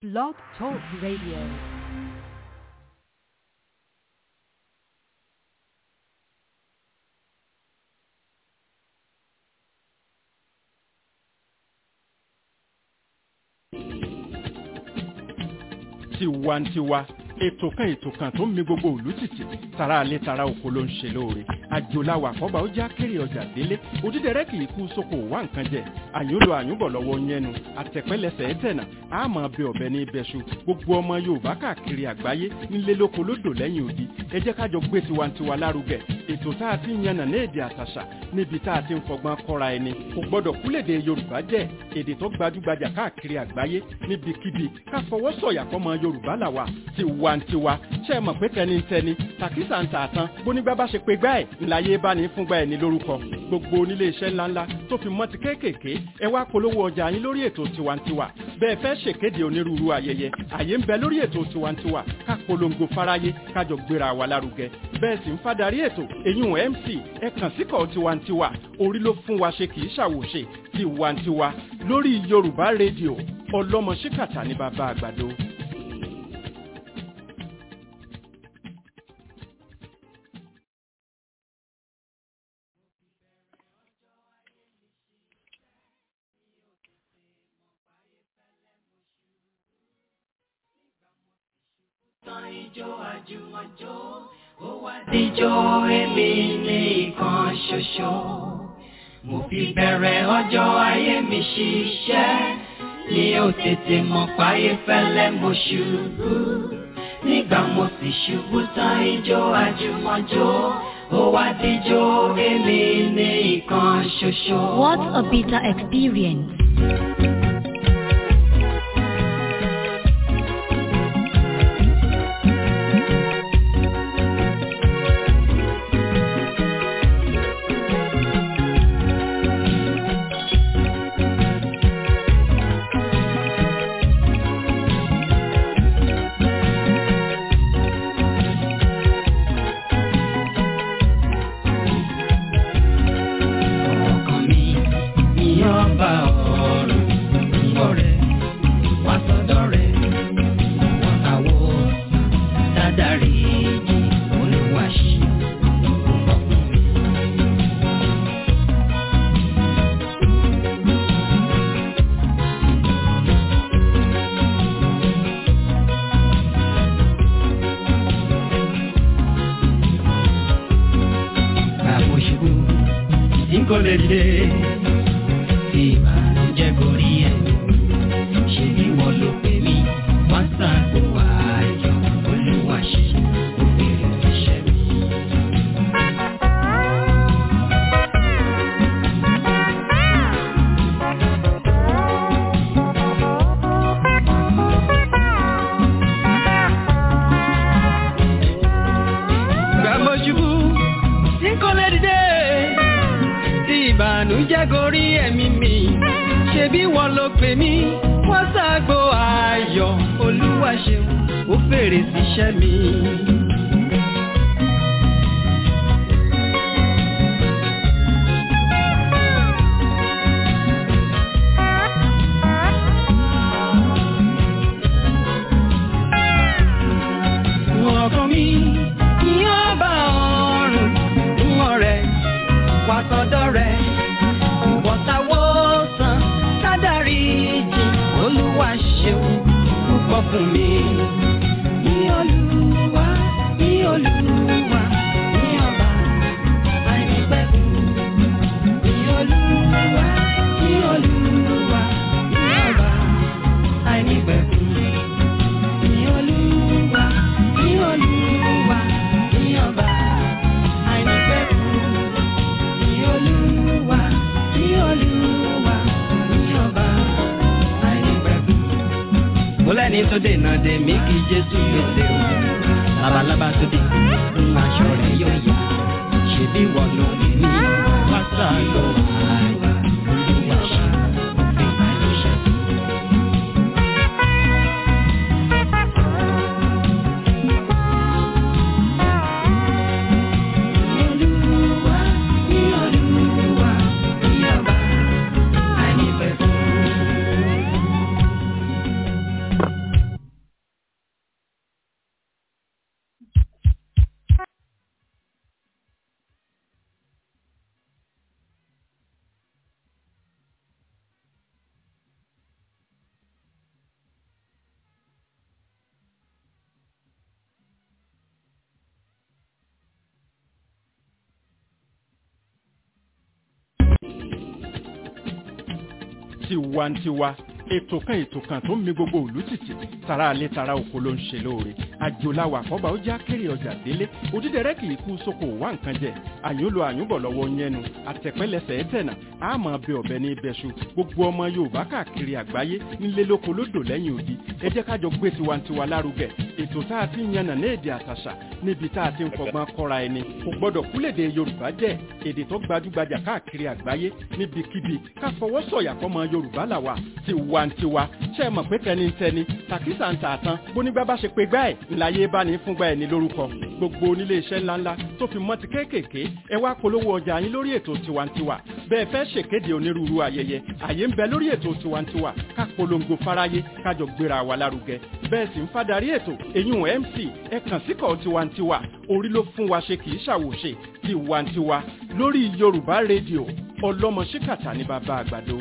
Blog Talk Radio. tiwantiwa ètò kan ètò kan tó ń mi gbogbo òlú tìtì tara alẹ́ tara oko ló ń ṣe lóore àjòláwà àkọ́bà ó já kéré ọjà délé òdídẹrẹ́ kì í kú sóko wá nǹkan jẹ àyúnlò àyúnbọ̀ lọ́wọ́ yẹnu àtẹ̀pẹ́lẹsẹ̀ ẹ̀tẹ̀nà àmọ́ bẹ ọ̀bẹ ní ibẹ̀ṣu gbogbo ọmọ yorùbá káàkiri àgbáyé nílé lóko lódò lẹ́yìn odi ẹ jẹ́ kájọ gbé tiwantiwa lárugẹ ètò tá a ti ń yànnà ní èdè àtàṣà níbi tá a ti ń fọgbọ́n kọ́ra ẹni kò gbọ́dọ̀ kúlèdè yorùbá jẹ́ èdè tó gbajúgbajà káàkiri àgbáyé níbikíbi ká fọwọ́ sọ̀yà fọmọ yorùbá làwà tiwantiwa ṣe é mọ̀ pé tẹnitẹni tàkísà ń tààtàn bónígbà bá ṣe pé gbá ẹ̀ ńláyé bá ní fúngbà ẹ̀ ní lórúkọ gbogbo onílé iṣẹ́ ńláńlá tó fi mọ́ ti kéékèèké ẹ wá polówó ọjà yín lórí ètò tiwantiwa bẹ́ẹ̀ fẹ́ ṣèkéde onírúurú ayẹyẹ àyè ń bẹ lórí ètò tiwantiwa ká polongo fáráyé kájọ gbéra wa lárugẹ bẹ́ẹ̀ sì ń fadarí ètò eyín mc ẹ kàn síkọ̀ tiwantiwa orí ló fún wa ṣe kì í ṣàwòṣe tiwantiwa lórí yorùbá rédíò ọlọ́mọ ṣíkàtà ní bàbá àgbàdo. ijó àjùmọ̀jó ó wá díjó èmi nìkan ṣoṣo. Mo fi bẹ̀rẹ̀ ọjọ́ ayé mi ṣiṣẹ́ ní ó tètè mọ̀ páyé fẹ́lẹ́ mo ṣubú. Nígbà mo sì ṣubú tán ijó àjùmọ̀jó ó wá díjó èmi nìkan ṣoṣo. What a bitter experience. ọkàn mi ní ọba ọ̀run ọ̀rẹ́ wá sọ́dọ̀ rẹ̀ wọ́n àwọ̀ dádàrí jì olúwaṣí ọkùnrin mi. Bàbá ṣubú tí kò lè dìde tí ìbànújẹ́ gorí ẹ̀. Ṣé bí wọ́n ló pè mí? Wọ́n ṣàgbó ayọ̀ olúwa ṣe òfin ìṣẹ́ mi. Bàbá ṣubú tí kò lè dìde tí ìbànújẹ́ gorí ẹ̀mí mi ṣe bí wọ́n ló pè mí wọ́n ṣàgbó ayọ̀ olúwa ṣeun ó fèrè síṣẹ́ mi. ọkàn mi ní ọba ọ̀run ń ọ̀rẹ́ wá sọ́dọ̀ rẹ̀ ìwọ̀ntàwọ̀ sàn kádàrí jì olúwa ṣeun púpọ̀ fún mi. Ní olúwa ní olúwa ní ọba àìnípẹ̀kun. Ní olúwa ní olúwa ní ọba àìnípẹ̀kun. Ní olúwa ní olúwa ní ọba àìnípẹ̀kun. Ní olúwa ní olúwa ní ọba àìnípẹ̀kun. Mo lẹ́ni tó dènà dè mí kí Jésù gbèsè o. Labalábá tó dé, ń aṣọ rẹ̀ yóò yá. Ṣèbí wọ́n ló ní mí, wá sáàlú àìwá. Olúwa ṣe òfin àìṣẹ́. Olúwa ní Olúwa ní ọba àìnípẹ̀kun. tiwantiwa ètò kan ètò kan tó ń mi gbogbo òlú tìtì tara alẹ́ tara oko ló ń ṣe lóore àjòláwà àkọ́bà ó já kéré ọjà délé òdídẹrẹ́ kì í kú sóko wá nǹkan jẹ àyúnlò àyúnbọ̀ lọ́wọ́ yẹnu àtẹ̀pẹ́lẹsẹ̀ ẹ̀tẹ̀nà àmọ́ bẹ ọ̀bẹ ní ibẹ̀ṣu gbogbo ọmọ yorùbá káàkiri àgbáyé nílé lóko lódò lẹ́yìn odi ẹ jẹ́ kájọ gbé tiwantiwa lárugẹ ètò tá a ti ń yànnà ní èdè àtàṣà níbi tá a ti ń fọgbọ́n kọ́ra ẹni kò gbọ́dọ̀ kúlèdè yorùbá jẹ́ èdè tó gbajúgbajà káàkiri àgbáyé níbikíbi ká fọwọ́ sọ̀yà fọmọ yorùbá làwà tiwantiwa ṣe é mọ̀ pé tẹnitẹni tàkísà ń tààtàn bónígbà bá ṣe pé gbá ẹ̀ ńláyé bá ní fúngbà ẹ̀ ní lórúkọ gbogbo onílé iṣẹ́ ńláńlá tó fi mọ́ ti kéékèèké ẹ wá polówó ọjà yín lórí ètò tiwantiwa bẹ́ẹ̀ fẹ́ ṣèkéde onírúurú ayẹyẹ àyè ń bẹ lórí ètò tiwantiwa ká polongo fáráyé kájọ gbéra wa lárugẹ bẹ́ẹ̀ sì ń fadarí ètò eyín mc ẹ kàn síkọ̀ tiwantiwa orí ló fún wa ṣe kì í ṣàwòṣe tiwantiwa lórí yorùbá rédíò ọlọ́mọ ṣíkàtà ní bàbá àgbàdo.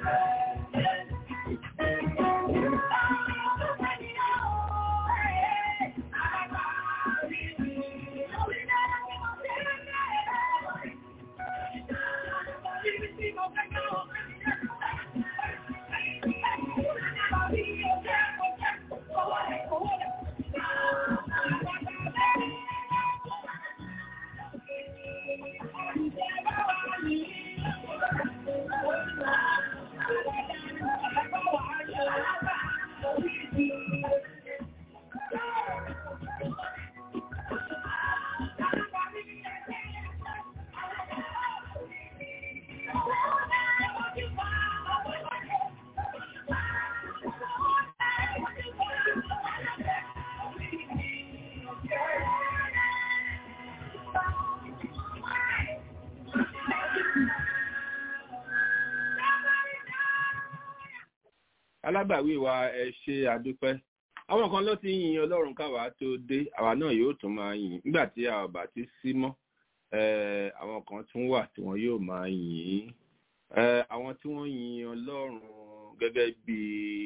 alágbàwí wa ẹ ṣe àdúpẹ́ àwọn kan ló ti yin ọlọ́run káwa tó dé àwa náà yóò tún máa yìn nígbà tí a bá ti sí mọ́ àwọn kan tún wà tí wọ́n yóò máa yìn àwọn tí wọ́n yin ọlọ́run gẹ́gẹ́ bí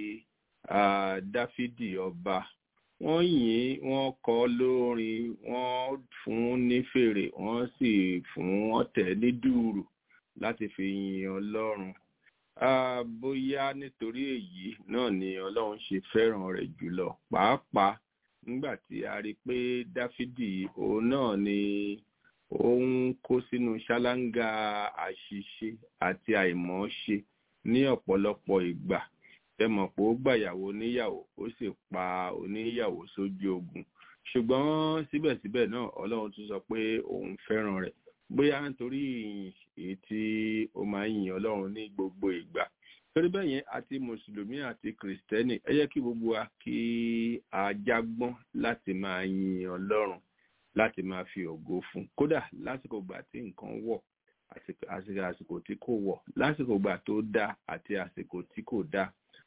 dáfídì ọba wọ́n yìn wọ́n kọ lórin wọ́n fún ní fèrè wọ́n sì fún ọ̀tẹ̀ ní dùùrù láti fi yin ọlọ́run bóyá nítorí èyí náà ni ọlọ́run ṣe fẹ́ràn rẹ̀ jùlọ pàápàá nígbà tí a rí pé dáfídì òun náà ni ó ń kó sínú ṣáláńgá àṣìṣe àti àìmọ̀ọ́ṣe ní ọ̀pọ̀lọpọ̀ ìgbà tẹmọ̀ pé ó gbàyàwó oníyàwó ó sì pa oníyàwó sójú ogun ṣùgbọ́n síbẹ̀síbẹ̀ náà ọlọ́run tún sọ pé òun fẹ́ràn rẹ̀ bóyá nítorí èyí tí ó máa ń yin ọlọ́run ní gbogbo ìgbà torí bẹ́ẹ̀ yẹn àti mùsùlùmí àti kìrìsìtẹ́nì ẹ yẹ kí gbogbo wa kí a jágbọ́n láti máa yin ọlọ́run láti máa fi ògo fún kódà lásìkò gbà tí nǹkan wọ̀ àti àsìkò tí kò wọ̀ lásìkò gbà tó dáa àti àsìkò tí kò dáa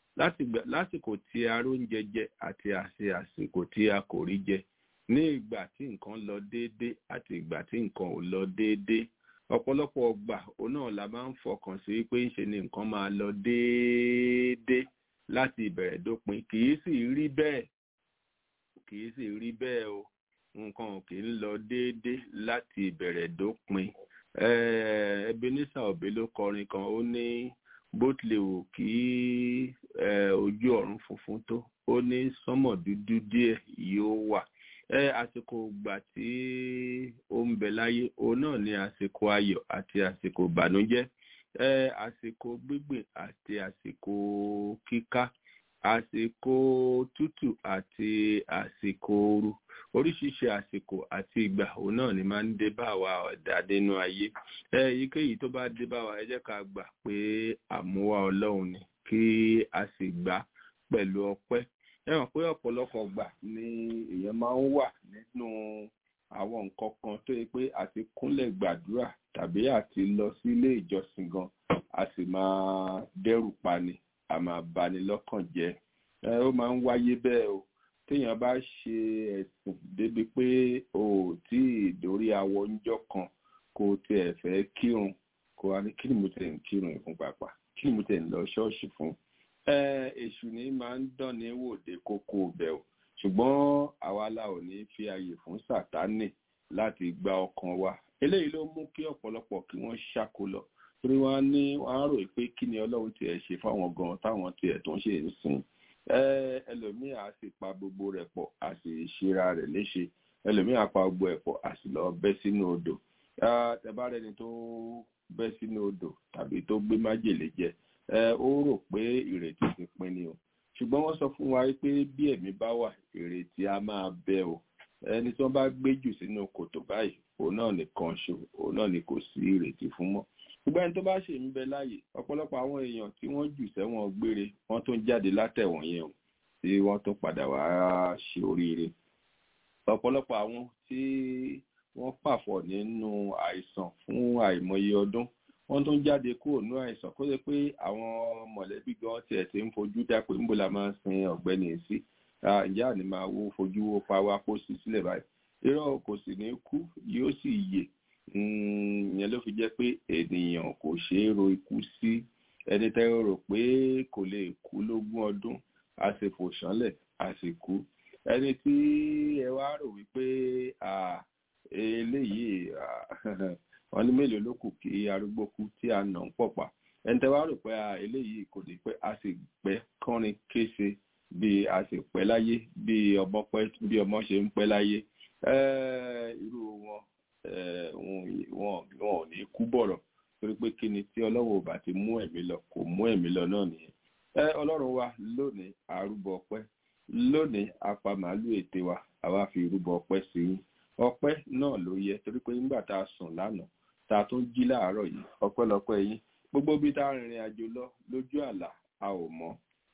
lásìkò tí a róúnjẹ jẹ àti àsìkò tí a kò rí jẹ ní ìgbà tí nǹkan lọ déédé àti ìgbà tí nǹkan ò lọ déédé ọ̀pọ̀lọpọ̀ ọgbà òun náà la máa ń fọkàn sí pé ń ṣe ni nǹkan máa lọ déédé láti ìbẹ̀rẹ̀ dópin kì í sì rí bẹ́ẹ̀ kì í sì rí bẹ́ẹ̀ o nǹkan kì í lọ déédé láti ìbẹ̀rẹ̀ dópin Ebenezer Obey ló kọrin kan ó ní bó tilẹ̀ wù kí ojú ọ̀run funfun tó ó ní sánmọ̀ dúdú díẹ̀ yóò wà ẹ àsìkò ìgbà tí ó ń bẹ láyé òun náà ní àsìkò ayọ̀ àti àsìkò ìbànújẹ́ ẹ àsìkò gbígbìn àti àsìkò kíká àsìkò tútù àti àsìkò ooru oríṣiríṣi àsìkò àti ìgbà òun náà ni máa ń dé bá wa ọ̀dà nínú ayé ẹ èyíkéyìí tó bá dé bá wa ẹ jẹ́ ká gbà pé àmúwá ọlọ́run ni kí a sì gbà pẹ̀lú ọpẹ́ ẹ mọ̀ pé ọ̀pọ̀lọpọ̀ gbà ni èèyàn máa ń wà nínú àwọn nǹkan kan tó yẹ pé àti kúnlẹ̀ gbàdúrà tàbí àti lọ sí ilé ìjọsìn gan a sì máa dẹ́rù pani a máa bani lọ́kàn jẹ́ ẹ ó máa ń wáyé bẹ́ẹ̀ o téèyàn bá ṣe ẹ̀sìn débi pé o ò tí ì dórí awọ ńjọ́ kan kó o tiẹ̀ fẹ́ kírun kó o wá ní kí ni mo tẹ̀ ń kírun ìfún pàpà kí ni mo tẹ̀ ń lọ ṣọ́ọ̀ṣì fún èṣù ní máa ń dán ní wòde kókó bẹ̀ o ṣùgbọ́n àwa la ò ní fi àyè fún sátánì láti gba ọkàn wa eléyìí ló mú kí ọ̀pọ̀lọpọ̀ kí wọ́n ṣáko lọ torí wọ́n ní wọ́n á rò pé kí ni ọlọ́run tiẹ̀ ṣe fáwọn gan táwọn tiẹ̀ tó ń ṣe ń sìn ẹlòmíì á sì pa gbogbo rẹ̀ pọ̀ á sì ṣera rẹ̀ léṣe ẹlòmíì á pa gbogbo ẹ̀ pọ̀ á sì lọ bẹ́ sínú odò tẹ́bárẹ́ni tó bẹ́ sínú odò tàbí tó gbé májèlé jẹ ó rò pé ìrètí ti pin ni o ṣùgbọ́n wọ́n sọ fún wa pé bí ẹ̀mí bá wà ìrètí á máa bẹ o ẹni tí wọ́n bá gbé jù sínú kòtò báyìí òun náà nìkan ṣo òun náà ni kò sí ìrètí fún mọ́ ṣùgbọ́n ẹni tó bá ṣe ń bẹ láàyè ọ̀pọ̀lọpọ̀ àwọn èèyàn tí wọ́n jù sẹ́wọ̀n gbére wọ́n tún jáde látẹ̀wọ̀n yẹn o tí wọ́n tún padà wá ṣe oríire ọ̀pọ̀lọpọ̀ àwọn tí wọ́n pàfọ̀ nínú àìsàn fún àìmọye ọdún wọ́n tún jáde kúrò ní àìsàn kó lè pé àwọn mọ̀lẹ́bí gan tiẹ̀ ti ń fojú dá pé níbo la máa ń sin ọ̀gbẹ́ni sí ǹjẹ́ àní máa wo fojú wo pa wá kó sí sílẹ̀ báyìí irọ́ kò sì ní kú yóò sì yè ìyẹn ló fi jẹ́ pé ènìyàn kò ṣeé ro ikú sí ẹni tẹ́ rò pé kò lè kú lógún ọdún a sì fò ṣánlẹ̀ a sì kú ẹni tí ẹ wá rò wípé eléyìí wọn ní mélòó ló kù kí arúgbó kú tí a nà ń pọ̀pà ẹni tẹ́ wá rò pé eléyìí kò ní pẹ́ a sì pẹ́ kọ́rin kése bí a sì pẹ́ láyé bí ọmọ pẹ́ bí ọmọ ṣe ń pẹ́ láyé irú wọn wọn ò ní kú bọ̀rọ̀ torí pé kí ni tí ọlọ́run ò bá ti mú ẹ̀mí lọ kò mú ẹ̀mí lọ náà nìyẹn ẹ ọlọ́run wa lónìí àrúbọ ọpẹ́ lónìí apá màálù ète wa àwa fi rúbọ ọpẹ́ sí yín ọpẹ́ náà ló yẹ torí pé nígbà tá a sùn lánàá tá a tún jí láàárọ̀ yìí ọpẹ́lọpẹ́ yín gbogbo bí tá a rìnrìn àjò lọ lójú àlà a ò mọ̀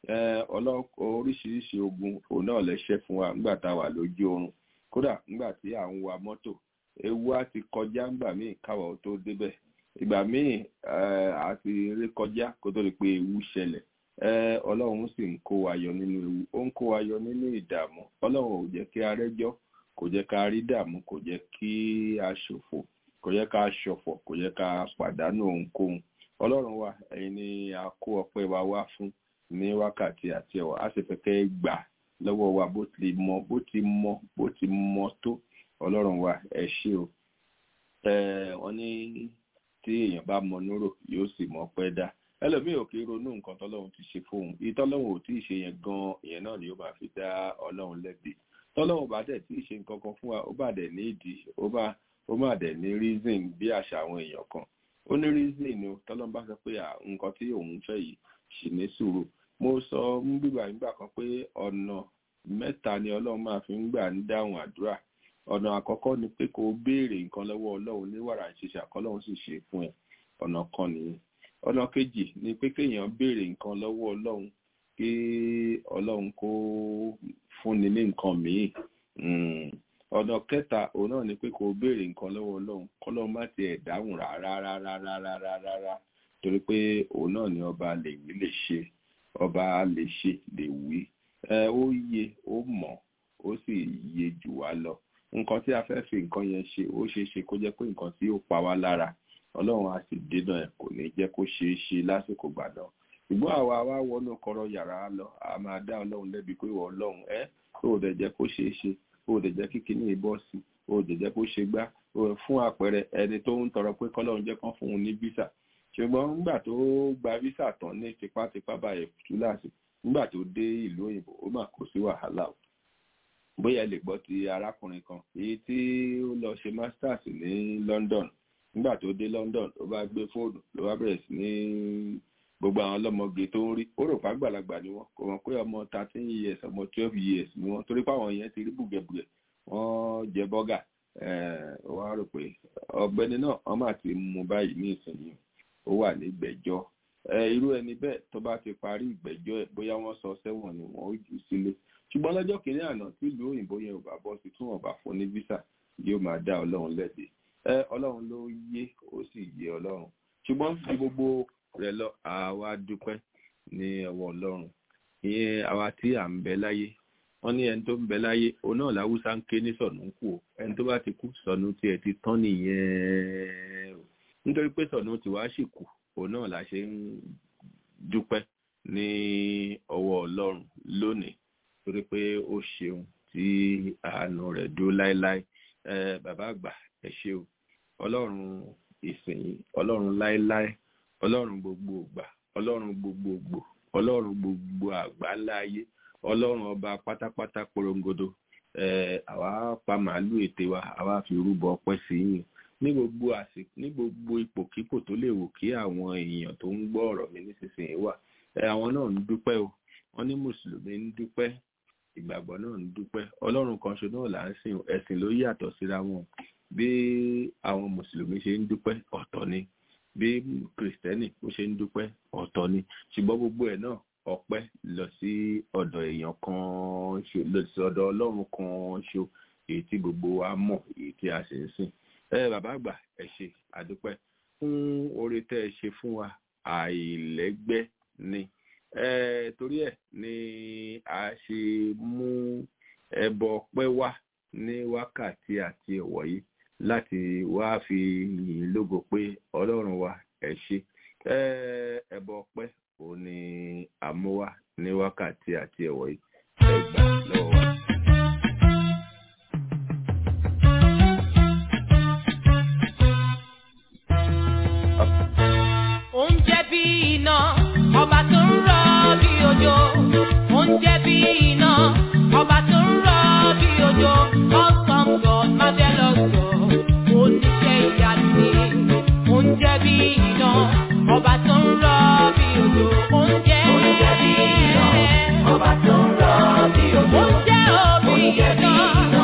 oríṣiríṣi ogun òun náà lẹ́ṣẹ̀ fún wa nígbà tá a wà lójú oorun kódà nígbà tí à ń wa mọ́tò ewu á ti kọjá ńgbà míì káwọ̀ tó débẹ̀ ìgbà míì á ti rí kọjá kó tó di pé ewu ṣẹlẹ̀ ọlọ́run sì ń kó wa yọ nínú ewu ó ń kó wa yọ nínú ìdààmú ọlọ́run ò jẹ́ kí a rẹ́jọ́ kò jẹ́ ká rí dààmú kò jẹ́ kí a ṣòfò kò jẹ́ ká ṣọ̀fọ̀ kò jẹ́ ká pàdánù ohunkóhun ọlọ́run wa ẹ̀yin ni a kó ọpẹ́ wa wá fún ní wákàtí àti ẹ̀wọ̀ á sì fẹ́ kẹ́ gbà lọ́wọ́ wa bó ti mọ bó ti mọ bó ti mọ tó ọlọ́run wa ẹ ṣé o wọ́n ní tí èèyàn bá mọ núrò yóò sì mọ pẹ́ dá ẹlòmíì ò kì í ronú nǹkan tọ́lọ́run ti ṣe fóun ìtọ́lọ́run ò tí ì ṣe yẹn gan ìyẹn náà ni ó máa fi dá ọlọ́run lẹ́bi tọ́lọ́run bá dẹ̀ tí ì ṣe nǹkan kan fún wa ó bá dẹ̀ ní ìdí ó bá ó má dẹ̀ ní reason bí àṣà àwọn èèyàn kan ó ní reason ni tọ́lọ́run bá sọ pé nǹkan tí òun fẹ́ yìí ṣì ní sùúrù mo sọ ń gbígbà nígbà kan pé ọ̀nà mẹ́ta ni ọlọ́run máa fi ń gbà ń dáhùn àdúrà ọ̀nà àkọ́kọ́ ni pé kó o béèrè nǹkan lọ́wọ́ ọlọ́run ní wàrà ìṣẹ̀ṣẹ̀ àkọ́lọ́run sì ṣe fún ẹ ọ̀nà kan nìyẹn ọ̀nà kejì ni pé kéèyàn béèrè nǹkan lọ́wọ́ ọlọ́run kí ọlọ́run kó fúnni ní nǹkan míì ọ̀nà kẹta òun náà ni pé kó o béèrè nǹkan lọ́wọ́ ọlọ́run kọ́lọ́run má tiẹ̀ dáhùn rárá rárá rárá rárá torí pé òun náà ni ọba lè wí lè ṣe ọba lè ṣe lè wí ó yé ó mọ̀ ó sì yé jù wá lọ nǹkan tí a fẹ́ fi nǹkan yẹn ṣe ó ṣeé ṣe kó jẹ́ pé nǹkan tí ó pa wá lára ọlọ́run á sì dènà ẹ̀ kò ní jẹ́ kó ṣeé ṣe lásìkò gbàdán ṣùgbọ́n àwa wá wọnú kọ̀rọ̀ yàrá lọ a máa dá ọlọ́run lẹ́bi pé ìwọ ọlọ́run ẹ́ ó dẹ̀ jẹ́ kó ṣeé ṣe ó dẹ̀ jẹ́ kíkiní ìbọ̀ sí ó dẹ̀ jẹ́ kó ṣe gbá fún àpẹẹrẹ ẹni tó ń tọrọ pé kọ́lọ́run jẹ́ kán fún un ní visa ṣùgbọ́n nígbà tó gba visa tán ní tipátipá báyìí túláàsì nígbà tó dé ìlú òyìnbó ó mà kó sí wàhálà o bóyá lè gbọ́ ti arákùnrin kan èyí tí ó lọ ṣe masters ní London nígbà tó dé London ló bá gbé fóònù ló bá bẹ̀rẹ̀ sí ní gbogbo àwọn ọlọ́mọge tó ń rí ó rò pàgbàlagbà ni wọ́n kò mọ̀ pé ọmọ thirteen years ọmọ twelve years ni wọ́n torí pé àwọn yẹn ti rí bùgẹ̀bùgẹ̀ wọ́n jẹ bọ́gà wọ́n á rò pé ọ̀gbẹ́ni náà wọ́n máa ti mú báyìí ní ìsinyìí ó wà ní ìgbẹ́jọ́ irú ẹni bẹ́ẹ̀ tó bá ti parí ìgbẹ́jọ́ ẹ̀ bóyá wọ́n sọ sẹ́wọ̀n ni wọ́n ó jù sílé ṣùgbọ́n lọ́jọ́ kìíní àná tí ìlú òyìnbó yẹn ò bá bọ́ sí tún ọ̀bà fún ní visa yóò máa dá ọlọ́run lẹ́bi ẹ ọlọ́run ló yé ó sì yé ọlọ́run ṣùgbọ́n bí gbogbo rẹ̀ lọ àwa dúpẹ́ ní ọwọ́ ọlọ́run ìyẹn àwa tí à ń bẹ láyé wọ́n ní ẹni tó ń bẹ láyé òun náà láwùsá ń ké ní sọ̀nù ń kú o ẹni tó bá ti kú sọ̀nù tiẹ̀ ti tán nìyẹn o nítorí pé sọ̀nù tiwa sì kù òun náà la ṣe ń dúpẹ́ ní ọwọ́ ọlọ́run lónìí torí pé ó ṣeun tí àánú rẹ̀ dúró láéláé ẹ bàbá àgbà ẹ ṣé o ọlọ́run ìsìn ọlọ́run láéláé ọlọ́run gbogbo ògbà ọlọ́run gbogbogbò ọlọ́run gbogbo àgbáńlá ayé ọlọ́run ọba pátápátá porongodo ẹ àwa pa màálù ète wa àwa fi rúbọ ọpẹ́ sí yín ní gbogbo àsìkò ní gbogbo ipòkípò tó lè wò kí àwọn èèyàn tó ń gbọ́ ọ̀rọ̀ mi nísinsìnyí wà ẹ àwọn náà ń dúpẹ́ o wọ́n ní mùsùlùmí ń dúpẹ́ ìgbàgbọ́ náà ń dúpẹ́ ọlọ́run kan ṣo náà là ń sìn ẹ̀sìn ló yàtọ̀ síra wọn bí àwọn mùsùlùmí ṣe ń dúpẹ́ ọ̀tọ̀ ni bí kìrìsìtẹ́nì ó ṣe ń dúpẹ́ ọ̀tọ̀ ni ṣùgbọ́n gbogbo ẹ̀ náà ọpẹ́ lọ sí ọ̀dọ̀ èèyàn kan ṣo lọ sí ọ̀dọ̀ ọlọ́run kan ṣo èyí tí gbogbo wa mọ̀ èyí tí a sì ń sìn ẹ bàbá àgbà ẹ ṣe àdúpẹ́ fún oore tẹ́ ẹ ṣe fún wa àìlẹ́gbẹ́ ni torí ẹ̀ ni a ṣe mú ẹbọ ọpẹ́ wá ní wákàtí àti ọ̀wọ̀ yìí láti wá fi yìn lógo pé ọlọ́run wa ẹ ṣé ẹbọ ọpẹ́ àti ẹ̀wọ̀ yìí ẹ gbà lọ́wọ́ wa. Oúnjẹ bí iná, ọba tó ń rọ bí òjò. Oúnjẹ bí iná, ọba tó ń rọ bí òjò. Awesome God, marvelous God, oníṣẹ́ ìyanu ni. Oúnjẹ bí iná, ọba tó ń rọ bí òjò. Oúnjẹ bí iná, ọba tó ń rọ bí òjò. Oúnjẹ òbí iná,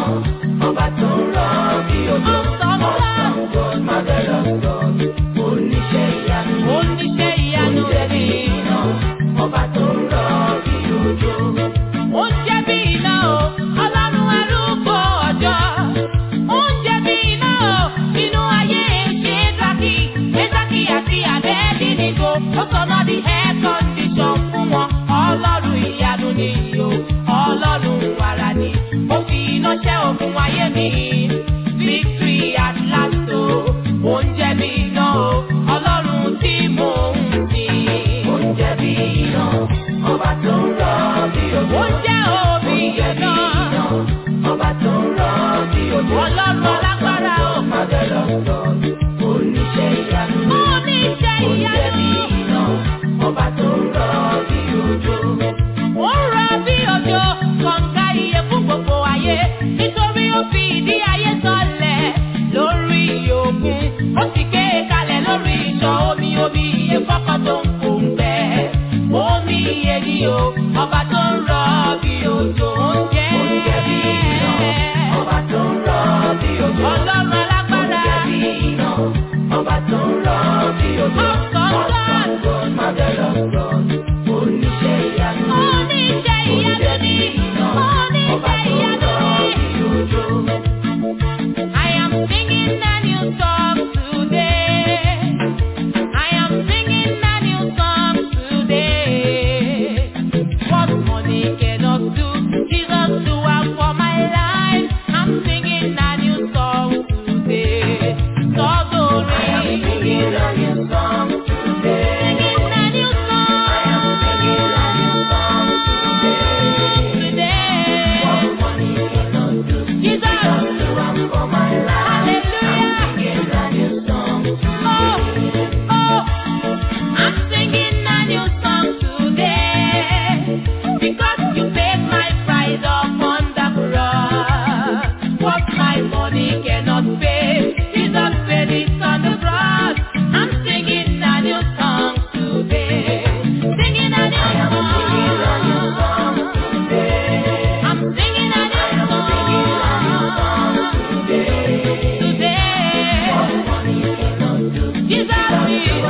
ọba tó ń rọ bí òjò. Awesome God, marvelous God, oníṣẹ́ ìyanu. Oníṣẹ́ ìyanu rẹ̀ bí iná, ọba tó ń rọ bí òjò. Oúnjẹ bí iná o, ọlọ́run arúgbó ọjọ́. Oúnjẹ bí iná o, inú ayé ṣe é dákì. Ẹ́dákì àti àbẹ́ẹ̀dì nìgò, ó sọ̀nà di air condition fún wọn. Ọlọ́run ìyanu ni o, ọlọ́run wàrà ni. Ó fi iná ṣẹ́ ogun ayé mi. Victory at last o, oúnjẹ bí iná o, ọlọ́run tí mò ń sìn. Oúnjẹ bí iná, ọba tó ń rọ bí òjò. Oúnjẹ òbí iná, ọba tó ń rọ bí òjò. Ọlọ́run alágbára o. Màdẹ́lọ́ sọ, oníṣẹ́ ìyanu. Oníṣẹ́ ìyanu. Oúnjẹ bí iná, ọba tó ń rọ bí òjò. Ó ń rọ bí òjò, kọ̀ǹga iye fún gbogbo ayé. Nítorí ó fi ìdí ayé sọlẹ̀ lórí òkun. Ó sì gbé e kalẹ̀ lórí ìṣàn omi omi iye fọ́kọ́ tó ń kó ń gbẹ. Omi iye ni o, ọba tó ń rọ bí òjò ń jẹ́. Oúnjẹ bí iná, ọba tó ń rọ bí òjò. Ọlọ́run alágbára. Oúnjẹ bí iná, ọba tó ń rọ bí òjò. Ọ̀sán God, marvelous God, oníṣẹ́ ìyanu. Oníṣẹ́ ìyanu ni. Oníṣẹ́ ìyanu ni. I am singing a new song today. I am singing a new song today. What money cannot do, Jesus do it for my life. I'm singing a new song today. Sọ́dọ̀rẹ́. I am singing a new song today. Singing a new song. I am singing a new song today. Today. What money cannot do, Jesus do it for my life. Hallelujah. I'm singing a new song today. Oh, oh. I'm singing a new song today because you paid my price upon the cross. What my money cannot pay, Jesus paid it on the cross. I'm singing a new song today. Singing a new song. I'm singing a new song today. Today. Jesus will.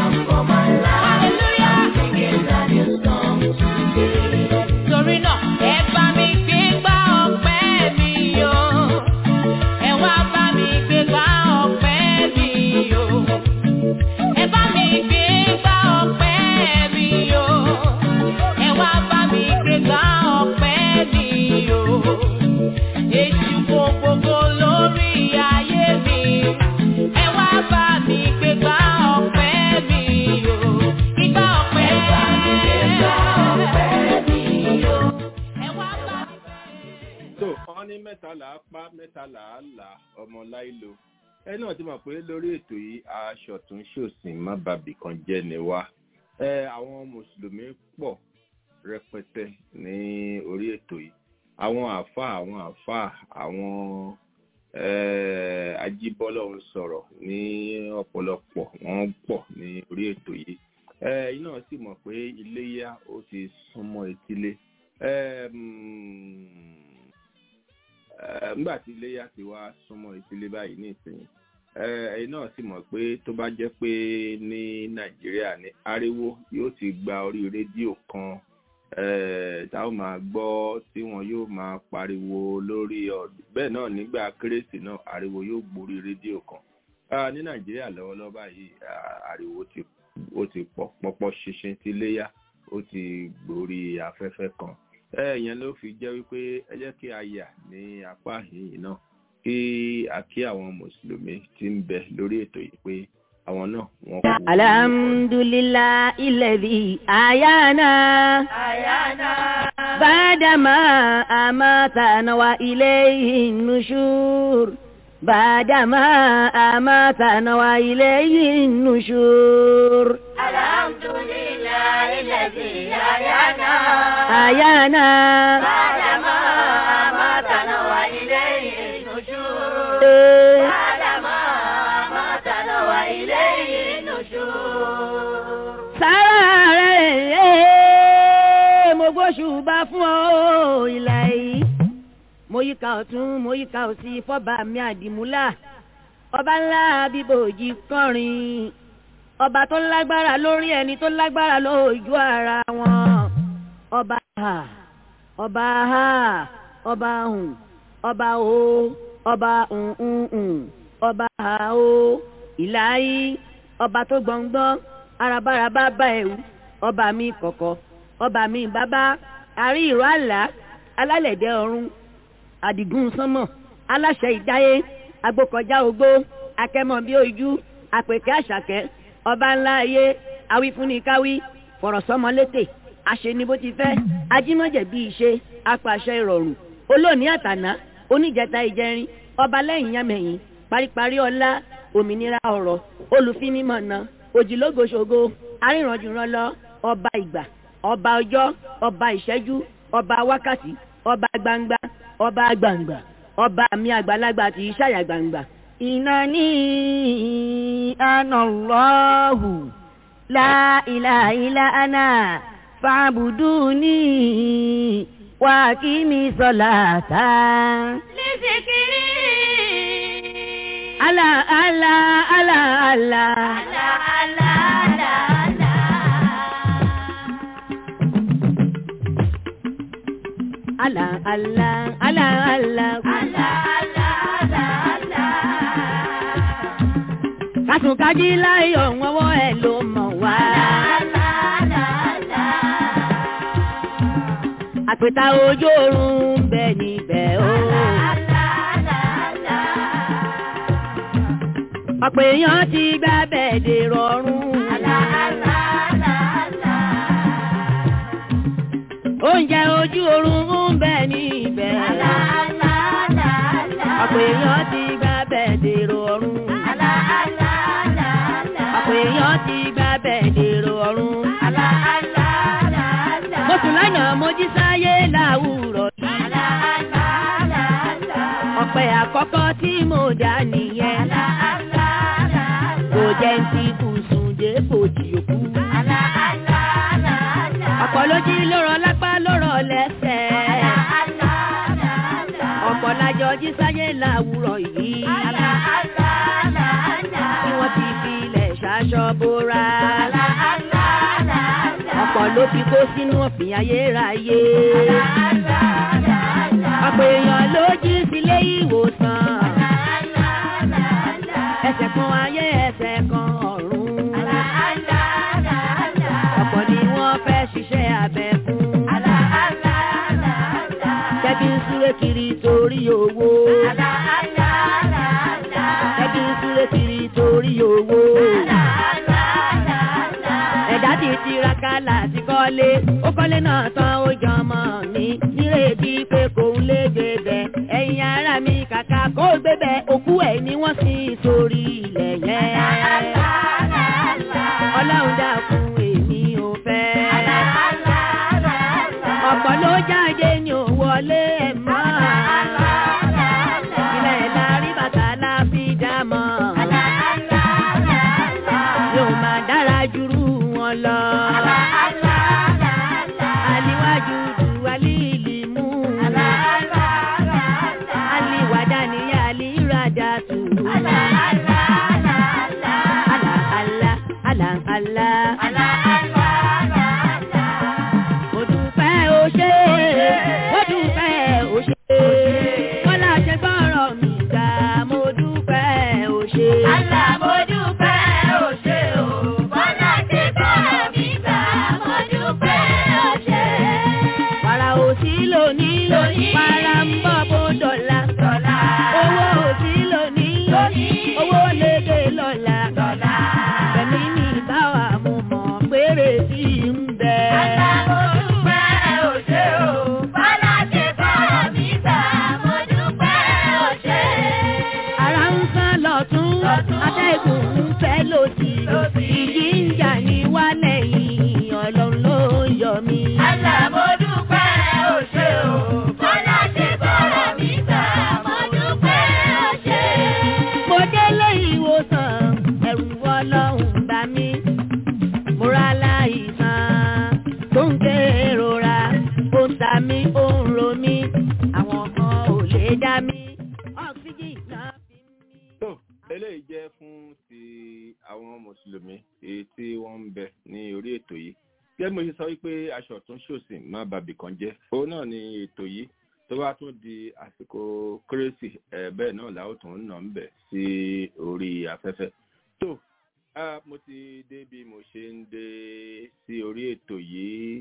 Torí náà, ẹ bá mi gbé gbá ọpẹ́ mi o. Ẹ wá bá mi gbé gbá ọpẹ́ mi o. Ẹ bá mi gbé gbá ọpẹ́ mi o. Ẹ wá bá mi gbé gbá ọpẹ́ mi o. Èṣù kò gbogbo lórí ayé mi. Ẹ wá bá mi gbé gbá ọpẹ́ mi o. Ìgbà ọpẹ́. Ẹ bá mi gbé gbá ọpẹ́ mi o. Ẹ wá bá mi gbé. tó wọn ní mẹ́ta là á pa mẹ́ta là á là ọmọ láìlo ẹ náà ti mọ̀ pé lórí ètò yìí aṣọ tó ń ṣòsìn má bàbí kan jẹ́ ni wá ẹ àwọn mùsùlùmí pọ̀ rẹpẹtẹ ní orí ètò yìí àwọn àáfàá àwọn àáfàá àwọn eh, ajíbọ́lọ́hún sọ̀rọ̀ ní ọ̀pọ̀lọpọ̀ wọ́n pọ̀ ní orí ètò yìí ẹ iná sì mọ̀ pé iléyá ó ti súnmọ́ etílé nígbà tí iléyá ti wá súnmọ́ etílé báyìí ní ìsinyìí ẹ̀yin náà sì mọ̀ pé tó bá jẹ́ pé ní nàìjíríà ní ariwo yóò ti gba orí rédíò kan tá ó máa gbọ́ tí wọn yóò máa pariwo lórí ọdún bẹ́ẹ̀ náà nígbà kérésì náà ariwo yóò gborí rédíò kan ní nàìjíríà lọ́wọ́lọ́wọ́ báyìí ariwo ti ó ti pọ̀ pọ́pọ́ ṣinṣin ti léyà ó ti gborí afẹ́fẹ́ kan ẹ̀yẹn ló fi jẹ́ wípé ẹ jẹ́ kí a yà ní apá yìí náà kí a kí àwọn mùsùlùmí tí ń bẹ lórí ètò yìí pé àwọn náà wọ́n kú. alhamdulillah ilẹ̀bi ayana bàdàmà àmàtànà wa ilayhi nushur bàdàmà àmàtànà wa ilayhi nushur. alhamdulillah ilẹ̀bi ayana. ayana bàdàmà àmàtànà wa ilayhi nushur. eh, bàdàmà àmàtànà wa ilayhi nushur. sára rẹ̀ mo gbóṣùbà fún ọ ìlà yìí mo yíká ọ̀tún mo yíká òsì fọ́ba mi àdìmúlà ọba ńlá bíbòjì kọrin ọba tó lágbára lórí ẹni tó lágbára lójú ara wọn ọba ha ọba ha ọba hùn ọba o ọba hùn ọba ha o ìlà yìí ọba tó gbọ̀ngbọ́n arabaraba bá ẹ̀wù ọba mi kọ̀kọ̀ ọba mi bàbá àrí ìró àlá alálẹ̀dẹ̀ ọ̀run àdìgún sánmọ̀ aláṣẹ ìdáyé agbókọjá ogbó akẹ́mọ̀ bí ojú àpèkẹ́ àṣàkẹ́ ọba ńlá ayé awífúnnikáwí fọ̀rọ̀sọ́mọlétè àṣeni bó ti fẹ́ ajímọ̀jẹ̀ bí ìṣe apàṣẹ ìrọ̀rùn olóòní àtàná oníjẹta ìjẹrin ọba lẹ́yìn yámẹ̀yìn paríparí ọlá òmìnira ọ̀rọ̀ olùfinimọ̀nà òjìlógoṣogo arìnrànjùrànlọ ọba ìgbà ọba ọjọ́ ọba ìṣẹ́jú ọba wákàtí ọba gbangba ọba gbangba ọba mi àgbàlagbà tí í ṣàyà gbangba. ìnáni anallahu la ilaha illa ana fa'buduni wa kimi salata. Lísìkiri. ala ala ala ala. Àlà àlà àlà àlà. ala ala ala ala. Àlà àlà àlà àlà. kásùnkájí láyọ̀ wọ́wọ́ ẹ̀ ló mọ̀ wá. Àlà àlà àlà. àpèta ojú oorun ń bẹ níbẹ̀ o. Àlà àlà àlà. ọ̀pọ̀ èèyàn ti gbá bẹ́ẹ̀dẹ̀ rọrùn. Àlà àlà àlà àlà. oúnjẹ ojú oorun ń bẹ níbẹ̀. Àlà àlà àlà àlà. ọ̀pọ̀ èèyàn ti gbá bẹ́ẹ̀dẹ̀ rọrùn. Àlà àlà àlà àlà. ọ̀pọ̀ èèyàn ti gbá bẹ́ẹ̀dẹ̀ rọrùn. Àlà àlà àlà àlà. mo sùn lánàá mo jí sáyé láwùrọ̀ yìí. Àlà àlà àlà àlà. ọ̀pẹ àkọ́kọ́ tí mo dá nìyẹn. Àlà àlà àlà àlà. kò jẹ́ ń ti bùsùn dé bòjì òkú. Àlà àlà àlà àlà. ọ̀pọ̀ ló jí lórọ̀ lápá lórọ̀ lẹ́sẹ̀. Àlà àlà àlà àlà. ọ̀pọ̀ lájọ jí sáyé láwùrọ̀ yìí. Àlà àlà àlà àlà. tí wọ́n ti fi ilẹ̀ ṣaṣọ bóra. Àlà àlà àlà àlà. ọ̀pọ̀ ló fi kó sínú ọ̀fìn ayérayé. Àlà àlà àlà àlà. ọ̀pọ̀ èèyàn ló jí sílé ìwòsàn. Àlà àlà àlà àlà. ẹsẹ̀ kan ayé ẹsẹ̀ kan ọ̀run. Àlà àlà àlà àlà. ọ̀pọ̀ ni wọ́n fẹ́ ṣiṣẹ́ abẹ fún. Àlà àlà àlà àlà. jẹ́bi ń súré kiri torí owó. Àlà àlà àlà àlà. jẹ́bi ń súré kiri torí owó. Àlà àlà àlà àlà. ẹ̀dá ti tiraka láti kọ́lé ó kọ́lé náà tán ó jọmọ mi nírètí pé kò ń lè gbébẹ̀ ẹ̀yin ara mi kàkà kó gbébẹ̀ òkú ẹ̀ ni wọ́n sin sórí ilẹ̀ yẹn. Àlà àlà àlà. ọlọ́run dákun èmi ò fẹ́. Àlà àlà àlà àlà. ọ̀pọ̀ ló jáde ní ò wọlé ẹ̀ mọ́. Àlà àlà àlà. ilẹ̀ la rí bàtà la fi dá mọ́. Àlà àlà àlà àlà. yóò máa dára jùrú wọn lọ. Àlà àlà àlà àlà. aliwájú ju alíìlì mú. Àlà àlà àlà àlà. aliwàdà ni alírada tù. Àlà àlà àlà àlà. àlà àlà àlà àlà. Àlà àlà àlà àlà. mo dúpẹ́ o ṣé mo dúpẹ́ o ṣé. wọ́n láṣẹ gbọ́rọ̀ mi gbà mo dúpẹ́ o ṣé. Àlà mo dúpẹ́ o ṣé o. Bọ́lá ti bọ́rọ̀ mi gbà mo dúpẹ́ o ṣé. wàrà òsì lónìí Lónìí. wàrà ń bọ̀ bó dọ̀la. Dọ̀là. owó òsì lónìí Lónìí. owó lédè lọ́la. Dọ̀là. tí wọ́n ń bẹ ní orí ètò yìí gẹ́gẹ́ mo ṣe sọ wípé aṣọ ọ̀tún ṣòsì má bàbí kan jẹ́ òun náà ni ètò yìí tó bá tún di àsìkò kérésì ẹ̀ bẹ́ẹ̀ náà làwọn tún ń nà ń bẹ̀ sí orí afẹ́fẹ́ tó Ah, mo ti dé bí mo ṣe ń dé sí orí ètò yìí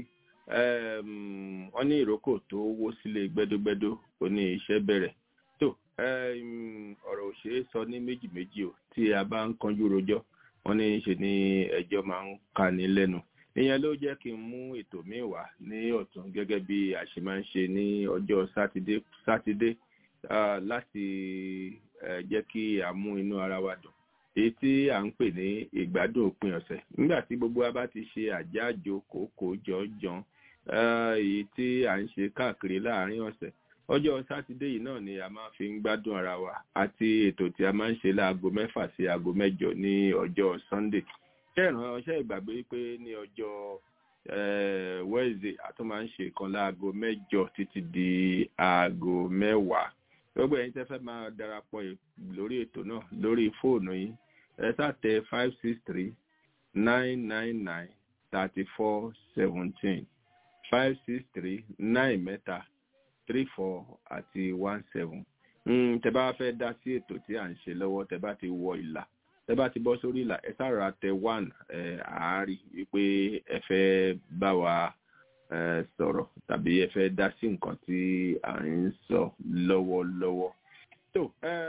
Em, wọ́n ní ìrókò tó wó sílé gbẹ́dógbẹ́dó ó ní iṣẹ́ bẹ̀rẹ̀ tó em, ọ̀rọ̀ ò ṣeé sọ ní méjì méjì o tí a bá ń kanjú rojọ́ wọ́n ní ṣe ní ẹjọ́ máa ń kani lẹ́nu ìyẹn ló jẹ́ kí n mú ètò míì wá ní ọ̀tún gẹ́gẹ́ bí a ṣe máa ń ṣe ní ọjọ́ sátidé sátidé ah, láti eh, jẹ́ kí a mú inú ara wa dùn èyí tí à ń pè ní ìgbádùn òpin ọ̀sẹ̀ nígbà tí gbogbo wa bá ti ṣe àjájò kòókò jọjọn èyí tí à ń ṣe káàkiri láàárín ọ̀sẹ̀ ọjọ́ sátidé yìí náà ni a máa fi ń gbádùn ara wa àti ètò tí a máa ń ṣe láago mẹ́fà sí aago mẹ́jọ ní ọjọ́ sunday kẹràn ọṣẹ ìgbàgbé pé ní ọjọ́ wednesday a tún máa ń ṣe kan láago mẹ́jọ títí di aago mẹ́wàá gbogbo ẹ̀yin tẹ́ fẹ́ máa darapọ̀ lórí ètò náà lórí fóònù yín ẹ sàtẹ five six three nine nine nine thirty four seventeen five six three nine mẹ́ta three four àti one seven tẹ́ bá fẹ́ dá sí ètò tí à ń ṣe lọ́wọ́ tẹ́ bá ti wọ ìlà tẹ́ bá ti bọ́ sórí ìlà ẹ sára tẹ one àárí wípé ẹ fẹ́ bá wa sọ̀rọ̀ tàbí ẹ fẹ́ dá sí nǹkan tí à ń sọ lọ́wọ́lọ́wọ́. tó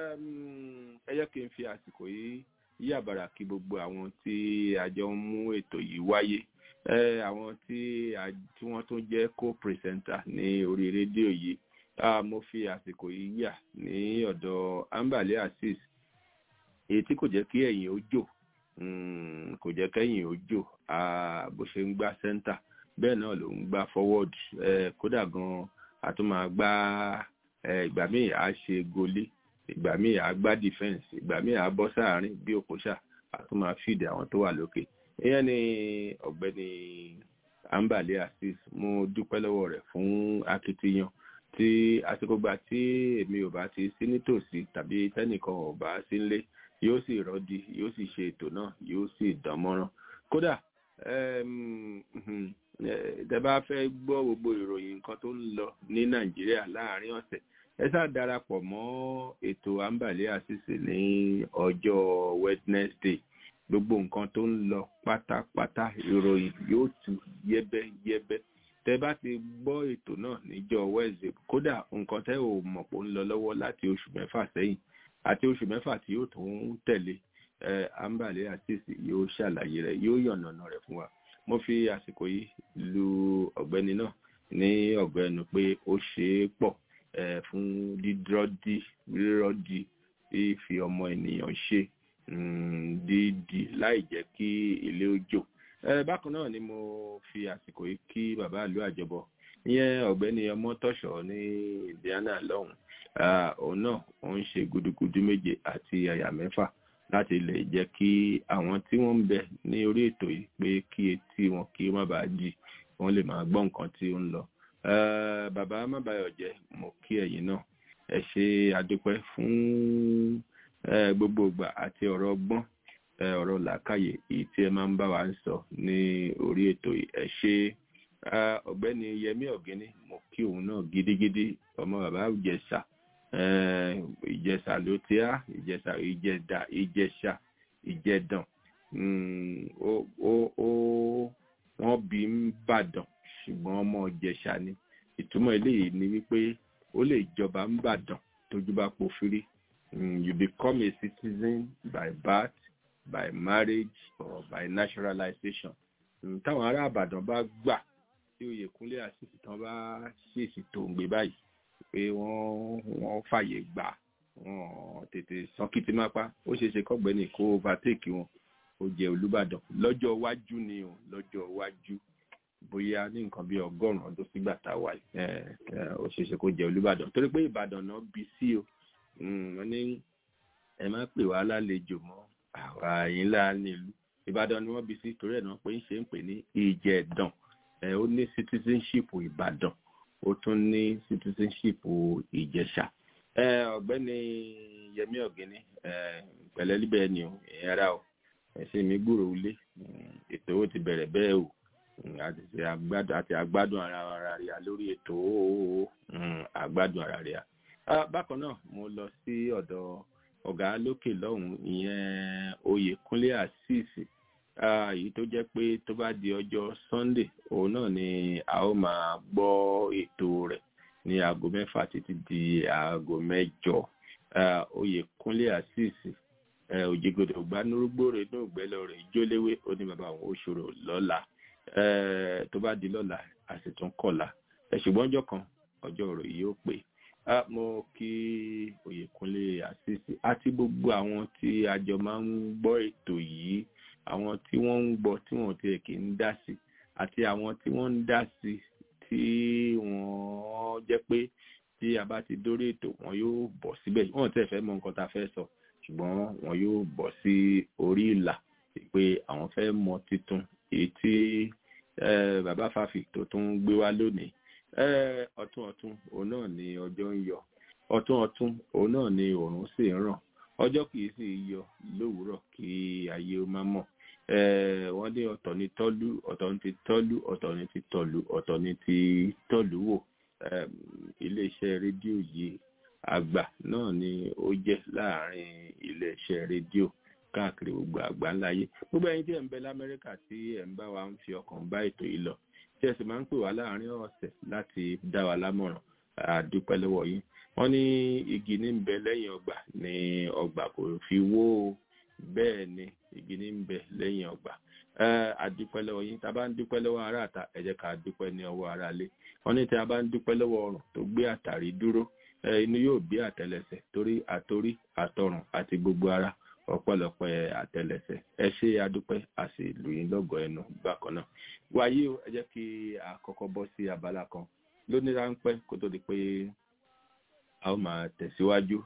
ẹ jẹ́ kí n fi àsìkò yìí yí àbàrà kí gbogbo àwọn tí a jọ ń mú ètò yìí wáyé àwọn tí wọ́n tún jẹ́ co-presenter ní orí rédíò yìí mo fi àsìkò yìí yà ní ọ̀dọ̀ ambale asis èyí tí kò jẹ́ kí ẹ̀yìn ó jò kò jẹ́ kẹ́yìn ó jò bó ṣe ń gbá center bẹ́ẹ̀ náà ló ń gbá forward kódà gan a tún máa gbá ìgbà míì á ṣe gólé ìgbà míì á gbá defence ìgbà míì á bọ́ sáàárín bí òkúṣà a tún máa fìdí àwọn tó wà lókè ìyẹn ni ọ̀gbẹ́ni ambale asis mo dúpẹ́ lọ́wọ́ rẹ̀ fún akitiyan tí àsìkò gbà tí èmi ò bá ti sí nítòsí tàbí tẹ́nìkan ò bá sí nílé yóò sì rọ́ọ̀dì yóò sì ṣe ètò náà yóò sì dán mọ́rán kódà tẹ́ bá fẹ́ gbọ́ gbogbo ìròyìn nǹkan tó ń lọ ní nàìjíríà láàrin ọ̀sẹ̀ ẹ sá darapọ̀ mọ́ ètò àǹbàlẹ́ àṣìṣe ní ọjọ́ wednesday gbogbo nǹkan tó ń lọ pátápátá ìròyìn yóò tú yẹ́bẹ́yẹ́bẹ́ tẹ́ bá ti gbọ́ ètò náà níjọ́ wednesday kódà nǹkan tẹ́ ò mọ̀ pé ó ń lọ lọ́wọ́ láti oṣù mẹ́fà sẹ́yìn àti oṣù mẹ́fà tí yóò tún tẹ̀lé àǹbàlẹ́ àṣìṣe yóò ṣàlàyé rẹ̀ yóò yànnàná rẹ̀ fún wa mo fi àsìkò yìí lu ọ̀gbẹ́ni náà ní ọ̀gbẹ́nu pé ó ṣe é pọ̀ fún dídrọ́dí rírọ́dí fífi ọmọ ènìyàn ṣe dídì láì jẹ́ kí ilé ó jò bákan náà ni mo fi àsìkò yìí kí bàbá ìlú àjọbọ ìyẹn ọ̀gbẹ́ni ọmọ tọ̀ṣọ́ ní indiana lọ́hùn òun náà ó ń ṣe gudugudu méje àti àyà mẹ́fà láti lè jẹ́ kí àwọn tí wọ́n ń bẹ ní orí ètò yìí pé kí etí wọn kí ó má bàa jì wọ́n lè máa gbọ́ nǹkan tí ó ń lọ. bàbá mábàyọ̀ jẹ́ mo kí ẹ̀yin náà ẹ ṣe àdúpẹ́ fún gbogbo ìgbà àti ọ̀rọ̀ ọgbọ́n ọ̀rọ̀ làákàyè èyí tí ẹ máa ń bá wa ń sọ ní orí ètò yìí ẹ ṣe ọ̀gbẹ́ni yẹmí ọ̀gẹ́ni mo kí òun náà gidigidi ọmọ bàbá ìjẹsà ìjẹsà ló tí á ìjẹsà ìjẹdà ìjẹsà ìjẹdàn wọ́n bí ń bàdàn ṣùgbọ́n ọmọ ìjẹsà ni ìtumọ̀ eléyìí ni wípé ó lè jọba ń bàdàn tójú bá pòfírí you become a citizen by birth by marriage or by naturalization táwọn ará àbàdàn bá gbà tí oyèkúnlé àṣìṣe tán bá ṣèṣì tó ń gbé báyìí pé wọ́n wọ́n fàyè gbà wọ́n tètè sọ́kìtì mápá ó ṣeé ṣe kọ́gbẹ́ni kó overtake wọn ó jẹ́ olùbàdàn lọ́jọ́ iwájú ni o lọ́jọ́ iwájú bóyá ní nǹkan bíi ọgọ́rùn-ún ọdún sígbà tá a wà ó ṣeé ṣe kó jẹ́ olùbàdàn torí pé ìbàdàn náà bí sí o wọ́n ní ẹ má pè wá lálejò mọ́ àwa yín lá nílùú ìbàdàn ni wọ́n bí sí torí ẹ̀ náà pé ń ṣe ń pè ní ìjẹ̀dàn ó ní citizenship ìbàdàn ó tún ní citizenship ìjẹ̀ṣà ọ̀gbẹ́ni yẹmí ọ̀gẹ́ni pẹ̀lẹ́ líbẹ̀ ni o ìyẹn ara o ẹ̀sìn mi gbúrò ilé ètò ó ti bẹ̀rẹ̀ bẹ́ẹ̀ o àti àgbádùn àti àgbádùn ara ara rẹ̀ lórí ètò ó àgbádùn ara rẹ̀ bákan náà mo lọ sí ọ̀dọ̀ ọ̀gá lókè lọ́hùn ìyẹn oyèkúnlé àṣìṣì èyí tó jẹ́ pé tó bá di ọjọ́ sunday òun náà ni a ó máa gbọ́ ètò rẹ̀ ní aago mẹ́fà títí di aago mẹ́jọ oyèkúnlé àṣìṣì òjìgòdò gbanúrúgbòrè inú ìgbẹ́lẹ̀ rẹ̀ ìjóléwé ó ní bàbá àwọn òṣòro lọ́la tó bá di lọ́la a sì tún kọ̀la ṣùgbọ́n ọjọ́ kan ọjọ́ ọ̀rọ̀ yìí ó pè mo kí oyèkúnlé àṣìṣì àti gbogbo àwọn tí a jọ máa ń gbọ́ ètò yìí àwọn tí wọ́n ń gbọ́ tí wọ́n tiẹ̀ kì í dá sí àti àwọn tí wọ́n ń dá sí tí wọ́n jẹ́ pé tí a bá ti dórí ètò wọn yóò bọ̀ síbẹ̀ wọ́n tẹ̀ fẹ́ mọ nǹkan tá a fẹ́ sọ ṣùgbọ́n wọn yóò bọ̀ sí orí ìlà pé àwọn fẹ́ mọ titun èyí tí bàbá fàfi tó tún gbé wá lónìí ọ̀tún ọ̀tún òun náà ni ọjọ́ ń yọ ọ̀tún ọ̀tún òun náà ni òòrùn sì ń ràn ọjọ́ kì í sì yọ lówùúrọ̀ kí ayé ó má mọ̀ wọ́n ní ọ̀tọ̀ ní tọ́lú ọ̀tọ̀ ní ti tọ́lú ọ̀tọ̀ ní ti tọ̀lú ọ̀tọ̀ ní ti tọ̀lú wò iléeṣẹ́ rédíò yìí àgbà náà ni ó jẹ́ láàrin iléeṣẹ́ rédíò káàkiri gbogbo àgbáńláyé gbogbo ẹ̀yin tí ẹ̀ ń bẹ lamẹ́ríkà tí ẹ̀ ń bá wa ń fi ọkàn bá ètò yìí lọ tí ẹ sì máa ń pè wá láàrin ọ̀sẹ̀ láti dá wa lámọ̀ràn àdúpẹ́ lọ́wọ́ yín wọ́n ní igi ní ń bẹ lẹ́yìn ọgbà ní ọgbà kò fi wó o bẹ́ẹ̀ ni igi ní ń bẹ lẹ́yìn ọgbà àdúpẹ́ lọ́wọ́ yín tá a bá ń dúpẹ́ lọ́wọ́ ará àta ẹ jẹ́ ká dúpẹ́ ní ọwọ́ ará ilé wọ́n ní tí a bá ń dúpẹ́ lọ́wọ́ ọrùn tó gbé àtàrí dúró inú yóò bí àtẹlẹsẹ̀ torí àtorí àtọrùn àti gbogbo ara ọpẹ́lọpẹ́ àtẹlẹsẹ̀ ẹ ṣe adúpẹ́ a sì lù yín lọ́gọ̀ ẹnu bákan náà wáyé o ẹ jẹ́ kí a kọ́kọ́ bọ́ sí abala kan lóní ráńpẹ́ kó tó di pé a ó máa tẹ̀síwájú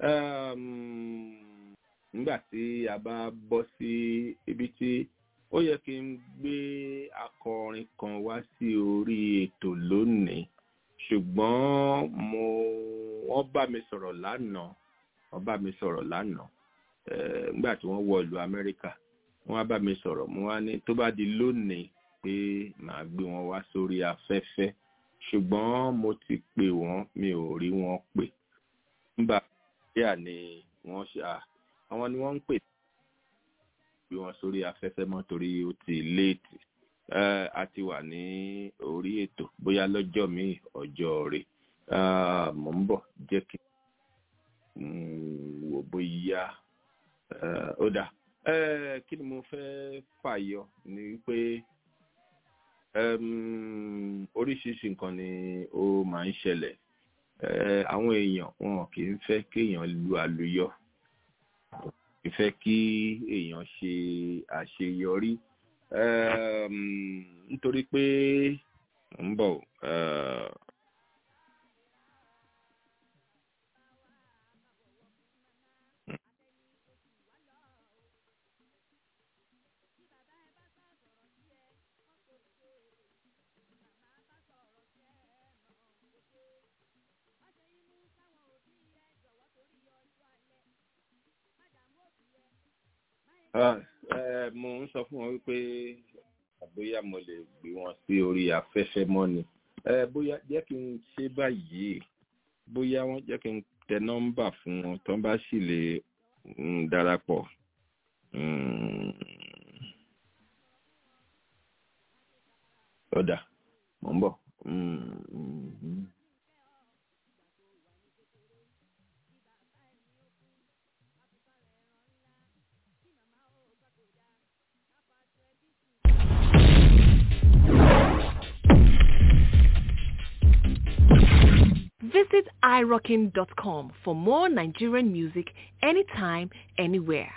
nígbà tí a bá bọ́ sí ibi tí ó yẹ kí n gbé akọrin kan wá sí orí ètò lónìí ṣùgbọ́n mo wọ́n bá mi sọ̀rọ̀ lánàá wọ́n bá mi sọ̀rọ̀ lánàá nígbà tí wọ́n wọ ìlú Amẹ́ríkà wọ́n wá bá mi sọ̀rọ̀ mo wá ní tó bá di lónìí pé màá gbé wọn wá sórí afẹ́fẹ́ ṣùgbọ́n mo ti pè wọ́n mi ò rí wọn pè nígbà díà ni wọ́n ṣe àwọn ni wọ́n ń pè gbé wọn sórí afẹ́fẹ́ mọ́ torí ó ti léètì a ti wà ní orí ètò bóyá lọ́jọ́ míì ọjọ́ rẹ̀ mò ń bọ̀ jẹ́ kí wò bóyá ó dà kí ni mo fẹ́ fàyọ ni wípé oríṣiríṣi nǹkan ni ó máa ń ṣẹlẹ̀ àwọn èèyàn wọn kì í fẹ́ kéèyàn lu àlùyọ kì í fẹ́ kí èèyàn ṣe àṣeyọrí nítorí pé ń bọ̀ mo ń sọ fún wọn wípé bóyá mo lè gbé wọn sí orí afẹ́fẹ́ mọ́ ni bóyá jẹ́ kí n ṣe báyìí bóyá wọ́n jẹ́ kí n tẹ nọ́mbà fún wọn tó bá sì lè darapọ̀. ọ̀dà mò ń bọ̀. Visit irockin.com for more Nigerian music anytime, anywhere.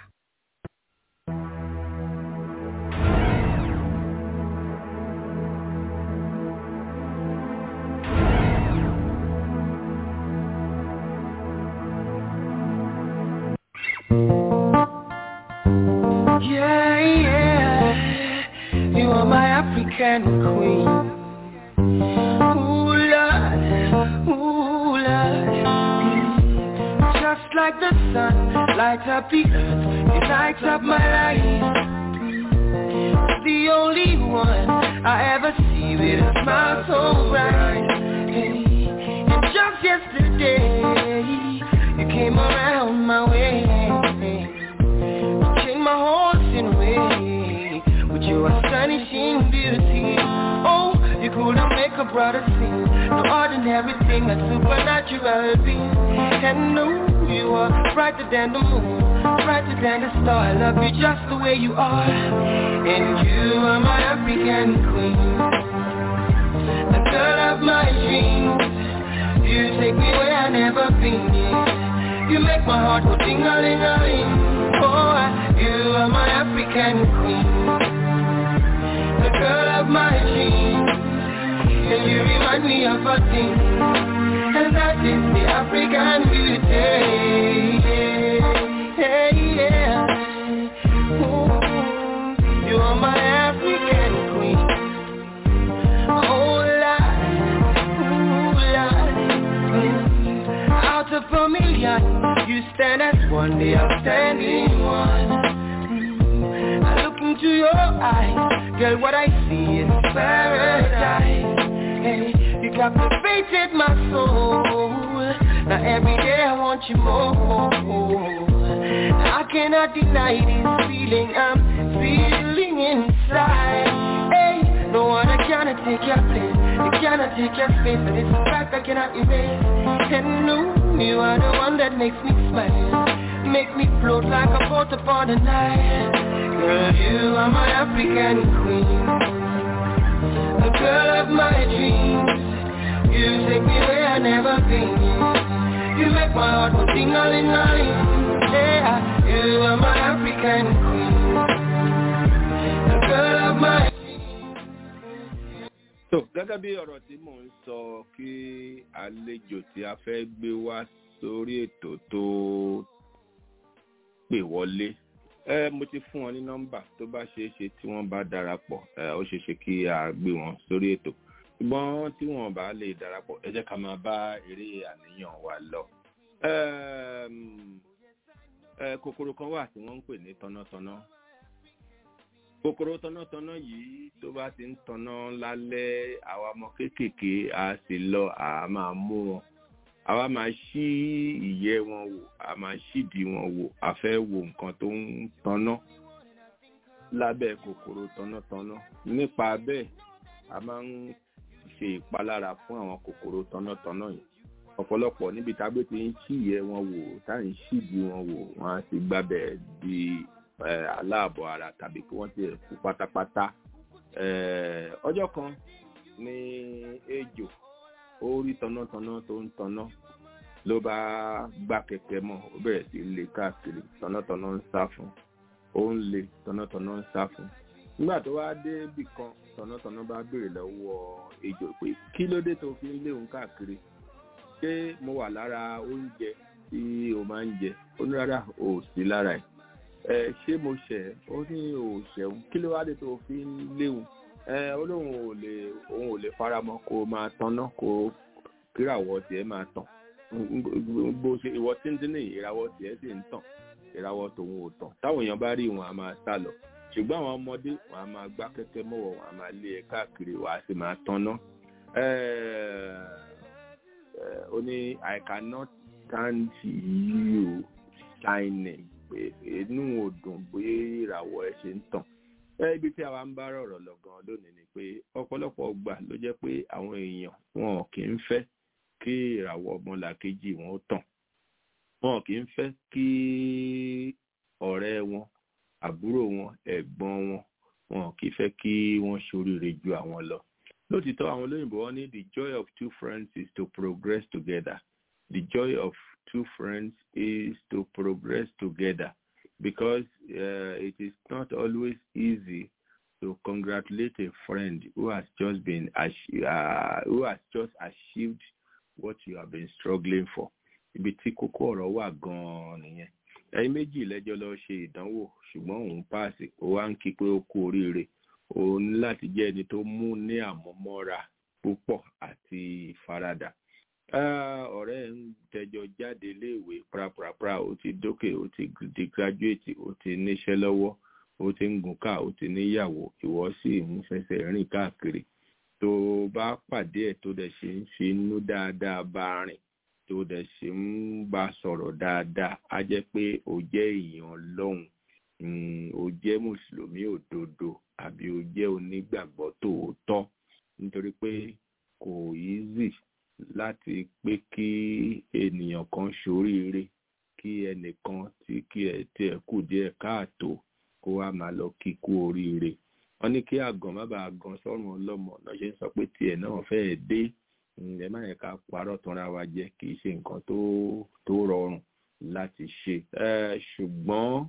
Yeah, yeah, you are my African queen. Ooh, Lord, ooh, Lord. Just like the sun, like light up the earth, you light up my life. The only one I ever see with a smile so bright. Hey, and just yesterday, you came around my way. You changed my horse in a way with your astonishing beauty. Oh, you couldn't make a brother sing. No ordinary thing, a supernatural being. And no, you are brighter than the moon, brighter than the star. I love you just the way you are. And you are my African queen, the girl of my dreams. You take me where I never been. Yeah. You make my heart go ding a ling a ling. Oh, I- you are my African queen, the girl of my dreams. And you remind me of a thing And that is the African beauty Hey, yeah Ooh, You are my African queen Oh, Lord Ooh, Lord Mm. Out of a million You stand as one, the outstanding one Mm. I look into your eyes Girl, what I see is paradise Hey, you captivated my soul. Now every day I want you more. I cannot deny this feeling I'm feeling inside. Hey, no one cannot take your place. You cannot take your space, and it's a fact I cannot erase. And no, you are the one that makes me smile. Make me float like a boat upon the Nile. Girl, you are my African queen the girl of my dreams. You take me where I never been. You make my heart go ding a ling a ling. Yeah, you are my African queen. The girl of my so gẹ́gẹ́ bí ọ̀rọ̀ tí mò ń sọ kí àlejò tí a fẹ́ gbé wá sórí ètò tó pè wọlé ẹ mo ti fún wọn ní nọ́mbà tó bá ṣeé ṣe tí wọ́n bá darapọ̀ ẹ ó ṣeé ṣe kí a gbé wọn sórí ètò ṣùgbọ́n tí wọ́n bá lè darapọ̀ ẹ jẹ́ ká máa bá eré àníyàn wa lọ. Ẹm, ẹ, kòkòrò kan wà tí wọ́n ń pè ní tọ́nátọ́ná kòkòrò tọ́nátọ́ná yìí tó bá ti ń tọ́ná lálẹ́ àwa ọmọ kéékèèké a sì lọ a máa mú wọn àwa máa ṣí ìyẹ́ wọn wò a máa ṣídìí wọn wò a fẹ́ wo nǹkan tó ń tọ́ná lábẹ́ kòkòrò tọ́nátọ́ná nípa bẹ́ẹ̀ a máa ń ṣe ìpalára fún àwọn kòkòrò tọ́nátọ́ná yìí ọ̀pọ̀lọpọ̀ níbi tágbé ti ń ṣí ìyẹ́ wọn wò tá à ń ṣídìí wọn wò wọ́n á ti gbábẹ́ di eh, aláàbọ̀ ara tàbí kí wọ́n ti kú pátápátá Eh, ọjọ́ kan ní ejò ó rí tọ́nátọ́ná tó ń tọ́ná ló bá gbá kẹ̀kẹ́ mọ́ ó bẹ̀rẹ̀ sí í lé káàkiri tọ́nátọ́ná ń sá fún ó ń lé tọ́nátọ́ná ń sá fún nígbà tó wá dé ibì kan tọ́nátọ́ná bá béèrè lọ́wọ́ ejò pé kí ló dé tó fi ń lé òun káàkiri ṣé mo wà lára oúnjẹ tí o máa ń jẹ ó ní rárá o ò sí lára ẹ̀ ẹ ṣé mo ṣẹ̀ ẹ́ ó ní o ò ṣẹ̀wọ̀n kí ló wá dé tó fi ń léwu ẹ ó lóun ò lè òun ò lè faramọ́ kó o máa tanná kó o kíràwọ̀ tiẹ̀ máa tàn bó ṣe ìwọ tíntínní ìràwọ̀ tiẹ̀ sì ń tàn ìràwọ̀ tòun ò tàn táwọn èèyàn bá rí wọn a máa sá lọ ṣùgbọ́n àwọn ọmọdé wọn a máa gbá kẹ́kẹ́ mọ́wọ́ wọn a máa lé ẹ káàkiri wọn a sì máa tanná ó ní i cannot stand you shining pé inú ò dùn bóyá ìràwọ̀ ẹ ṣe ń tàn ẹ ibi tí àwa ń bá rọ̀rọ̀ lọ gan lónìí ni pé ọ̀pọ̀lọpọ̀ gbà ló jẹ́ pé àwọn èèyàn wọn kì í fẹ́ kí ìràwọ̀ ọmọlàkejì wọn ó tàn wọn kì í fẹ́ kí ọ̀rẹ́ wọn àbúrò wọn ẹ̀gbọ́n wọn wọn kì í fẹ́ kí wọ́n ṣoríire ju àwọn lọ lótìtọ́ àwọn olóyìnbó wọn ní the joy of two friends is to progress together the joy of two friends is to progress together because uh, it is not always easy to congratulate a friend who has just been ach- uh, who has just achieved what you have been struggling for ibi tí kókó ọ̀rọ̀ wà gan-an nìyẹn ẹ̀yin méjì lẹ́jọ́ lọ ṣe ìdánwò ṣùgbọ́n òun páàsì ó wá ń kí pé ó kú oríire òun ní láti jẹ́ ẹni tó mú ní àmúmọ́ra púpọ̀ àti ìfaradà Ah, ọ̀rẹ́ ẹ̀ ń tẹjọ jáde léèwé prapra ó ti dókè ó ti di graduate ó ti níṣẹ́ lọ́wọ́ ó ti ń gùn ká ó ti níyàwó ìwọ sì ń fẹsẹ̀ rìn káàkiri tó bá pàdé ẹ̀ tó dẹ̀ ṣe ń fi inú dáadáa bá rìn tó dẹ̀ ṣe ń bá sọ̀rọ̀ dáadáa á jẹ́ pé ó jẹ́ èèyàn lọ́hùn ó jẹ́ mùsùlùmí òdodo àbí ó jẹ́ onígbàgbọ́ tòótọ́ nítorí pé kò easy láti pé kí ènìyàn kan ṣoríire kí ẹnìkan tí kí ẹ tí ẹ kù díẹ̀ káàtó kó wá máa lọ kí kú oríire wọ́n ní kí àgàn má bàa gan sọ́run ọlọ́mọ náà ṣe ń sọ pé tiẹ̀ náà fẹ́ẹ́ dé ẹ má yẹ ká parọ́ tanra wa jẹ kì í ṣe nǹkan tó tó rọrùn láti ṣe ṣùgbọ́n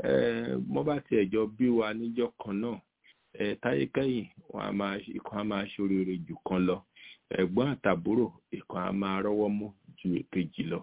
mo bá tiẹ̀ jọ bí wa níjọ́ kan náà táyé kẹ́yìn wọn a máa ìkan a máa ṣoríire jù kan lọ ẹ̀gbọ́n àtàbúrò ìkan a máa rọ́wọ́ mú ju èkejì lọ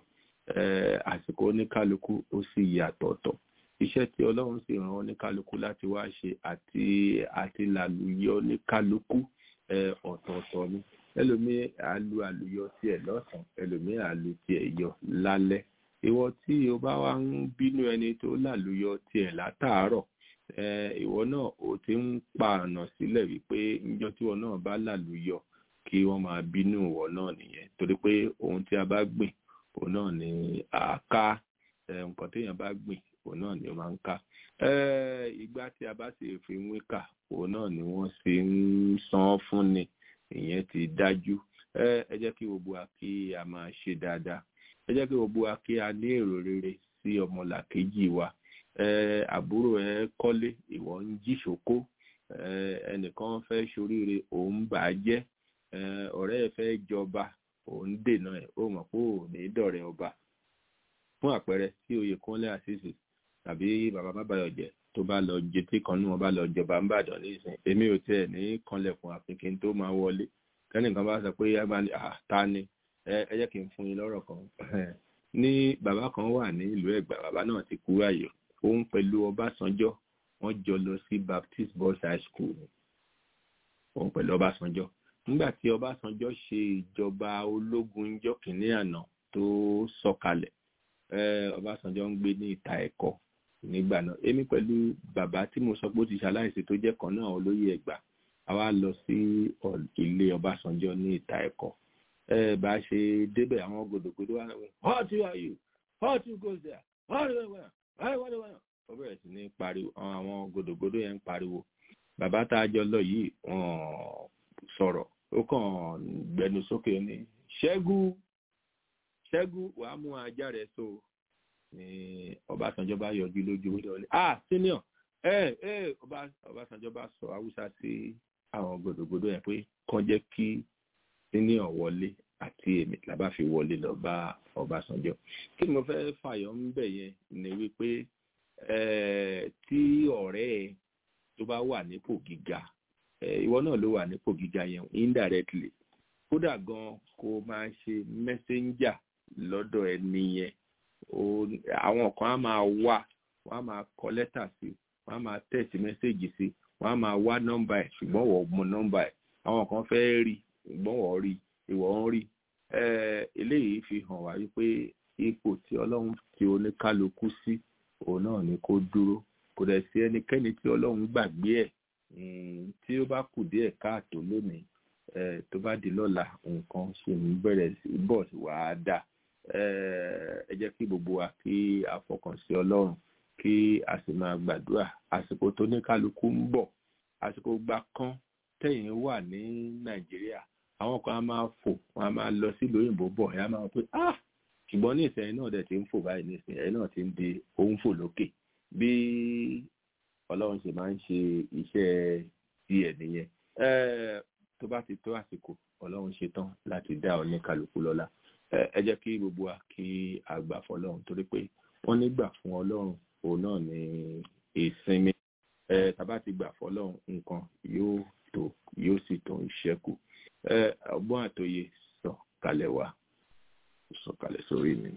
àsìkò oníkálukú ó sì yàtọ̀ọ̀tọ̀ iṣẹ́ tí ọlọ́run sì rán oníkálukú láti wá ṣe àti àti làlùyọ oníkálukú ọ̀tọ̀ọ̀tọ̀ ni ẹlòmíì àlù àlùyọ tiẹ̀ lọ́sàn ẹlòmíì àlù tiẹ̀ yọ lálẹ́ ìwọ tí o bá wá ń bínú ẹni tó làlùyọ tiẹ̀ látàárọ̀ ìwọ náà ò ti ń pa ọ̀nà sílẹ̀ wípé níjọ́ tí wọn náà bá làlùyọ kí wọ́n máa bínú ìwọ náà nìyẹn torí pé ohun tí a bá gbìn òun náà ni àká nǹkan téèyàn bá gbìn òun náà ni ó máa ń ká ìgbà tí a bá sì fi ń wíkà òun náà ni wọ́n sì ń san fún ni ìyẹn ti dájú ẹ jẹ́ kí gbogbo wa kí a máa ṣe dáadáa ẹ jẹ́ kí gbogbo wa kí a ní èrò rere sí ọmọlàkejì wa àbúrò ẹ kọ́lé ìwọ ń jí ṣòkó ẹnìkan fẹ́ ṣoríire òun bà á jẹ́ ọ̀rẹ́ ẹ fẹ́ jọba òun dènà ẹ̀ ó mọ̀ pé òun ní dọ̀rẹ́ ọba fún àpẹẹrẹ tí oyè kúnlẹ̀ àṣìṣe tàbí bàbá bàbáyọ̀jẹ̀ tó bá lọ jẹ tí kan nínú wọn bá lọ jọba ń bàdàn nísìnyí èmi ò tiẹ̀ ní kanlẹ̀kùn àfikín tó máa wọlé kẹ́nìkan bá sọ pé yàgbá ni ta ni ẹ jẹ́ kí n fún yín lọ́rọ̀ kan ní bàbá kan wà ní ìlú ẹ̀gbá bàbá náà ti kú ààyè òun pẹ̀lú ọbásanjọ́ wọ́n jọ lọ sí baptist boys high school òun pẹ̀lú ọbásanjọ́ nígbà tí ọbásanjọ́ ṣe ìjọba ológun ńjọ́ kìíní àná tó sọ̀kalẹ̀ ọbásanjọ́ ń gbé ní ìta ẹ̀kọ́ nígbà náà èmi pẹ̀lú bàbá tí mo sọ pé ó ti ṣaláìsí tó jẹ́ kan náà olóyè ẹ̀gbá a wá lọ sí ilé ọbásanjọ́ ní ìta ẹ̀kọ́ ẹ bá ṣe débẹ̀ àwọn gòdògòdò wà ní how to are you how to go there how to go there how to go there ó bẹ̀rẹ̀ sí ní pariwo àwọn gòdògòdò yẹn ń pariwo bàbá tá a jọ lọ yìí wọ́n sọ̀rọ̀ ó kàn gbẹnu sókè ní ṣẹ́gun ṣẹ́gun wàá mú ajá rẹ̀ so ni ọbásanjọ́ bá yọjú lójú ó lọ ní ah senior ẹ ẹ ọbásanjọ́ bá sọ haúsá sí àwọn gbòdògbòdò yẹn pé kàn jẹ́ kí senior wọlé àti èmi làbá fi wọlé lọ bá ọbásanjọ́ kí ni mo fẹ́ fàyọ ń bẹ̀ yẹn ni wípé tí ọ̀rẹ́ ẹ tó bá wà nípò gíga ìwọ náà ló wà nípò gíga yẹn indirectly kódà gan kó máa ṣe messenger lọ́dọ̀ ẹni yẹn àwọn kan á máa wá wọ́n á máa kọ lẹ́tà sí wọ́n á máa tẹ̀sí mẹ́sẹ̀gì sí wọ́n á máa wá nọ́mbà ẹ̀ ṣùgbọ́n wọ́n mọ nọ́mbà ẹ̀ àwọn kan fẹ́ rí ṣùgbọ́n wọ́n rí ìwọ ń rí eléyìí fi hàn wá wípé ipò tí ọlọ́run ti oníkálukú sí òun náà ni kó dúró kò dẹ̀ sí ẹnikẹ́ni tí ọlọ́run gbàgbé ẹ̀ tí ó bá kù díẹ̀ káàtó lónìí tó bá di lọ́la nǹkan ṣe ń bẹ̀rẹ̀ sí bọ̀ sí wàá dà ẹ jẹ́ kí gbogbo wa kí a fọkàn sí ọlọ́run kí a sì máa gbàdúrà àsìkò tó ní kálukú ń bọ̀ àsìkò gba kán tẹ̀yìn wà ní nàìjíríà àwọn kan á máa fò wọn á máa lọ sílùú òyìnbó bọ̀ ẹ̀ á máa pé ah ṣùgbọ́n ní ìsẹ̀yìn náà dẹ̀ ti ń fò báyìí ní ìsẹ̀yìn ẹ̀ náà ti ń di òun fò lókè bí ọlọ́run ṣe máa ń ṣe iṣẹ́ tiẹ̀ nìyẹn tó bá ti tó àsìkò ọlọ́run ṣe tán láti dá oníkálukú lọ́lá ẹ jẹ́ kí gbogbo wa kí a gbà fọlọ́run torí pé wọ́n nígbà fún ọlọ́run òun náà ní ìsinmi tàbá ti gbà fọlọ́run nǹkan yóò tó yóò sì tó ìṣẹ́kù ọgbọ́n àtòye sọ kalẹ̀ wá sọ kalẹ̀ sórí mi.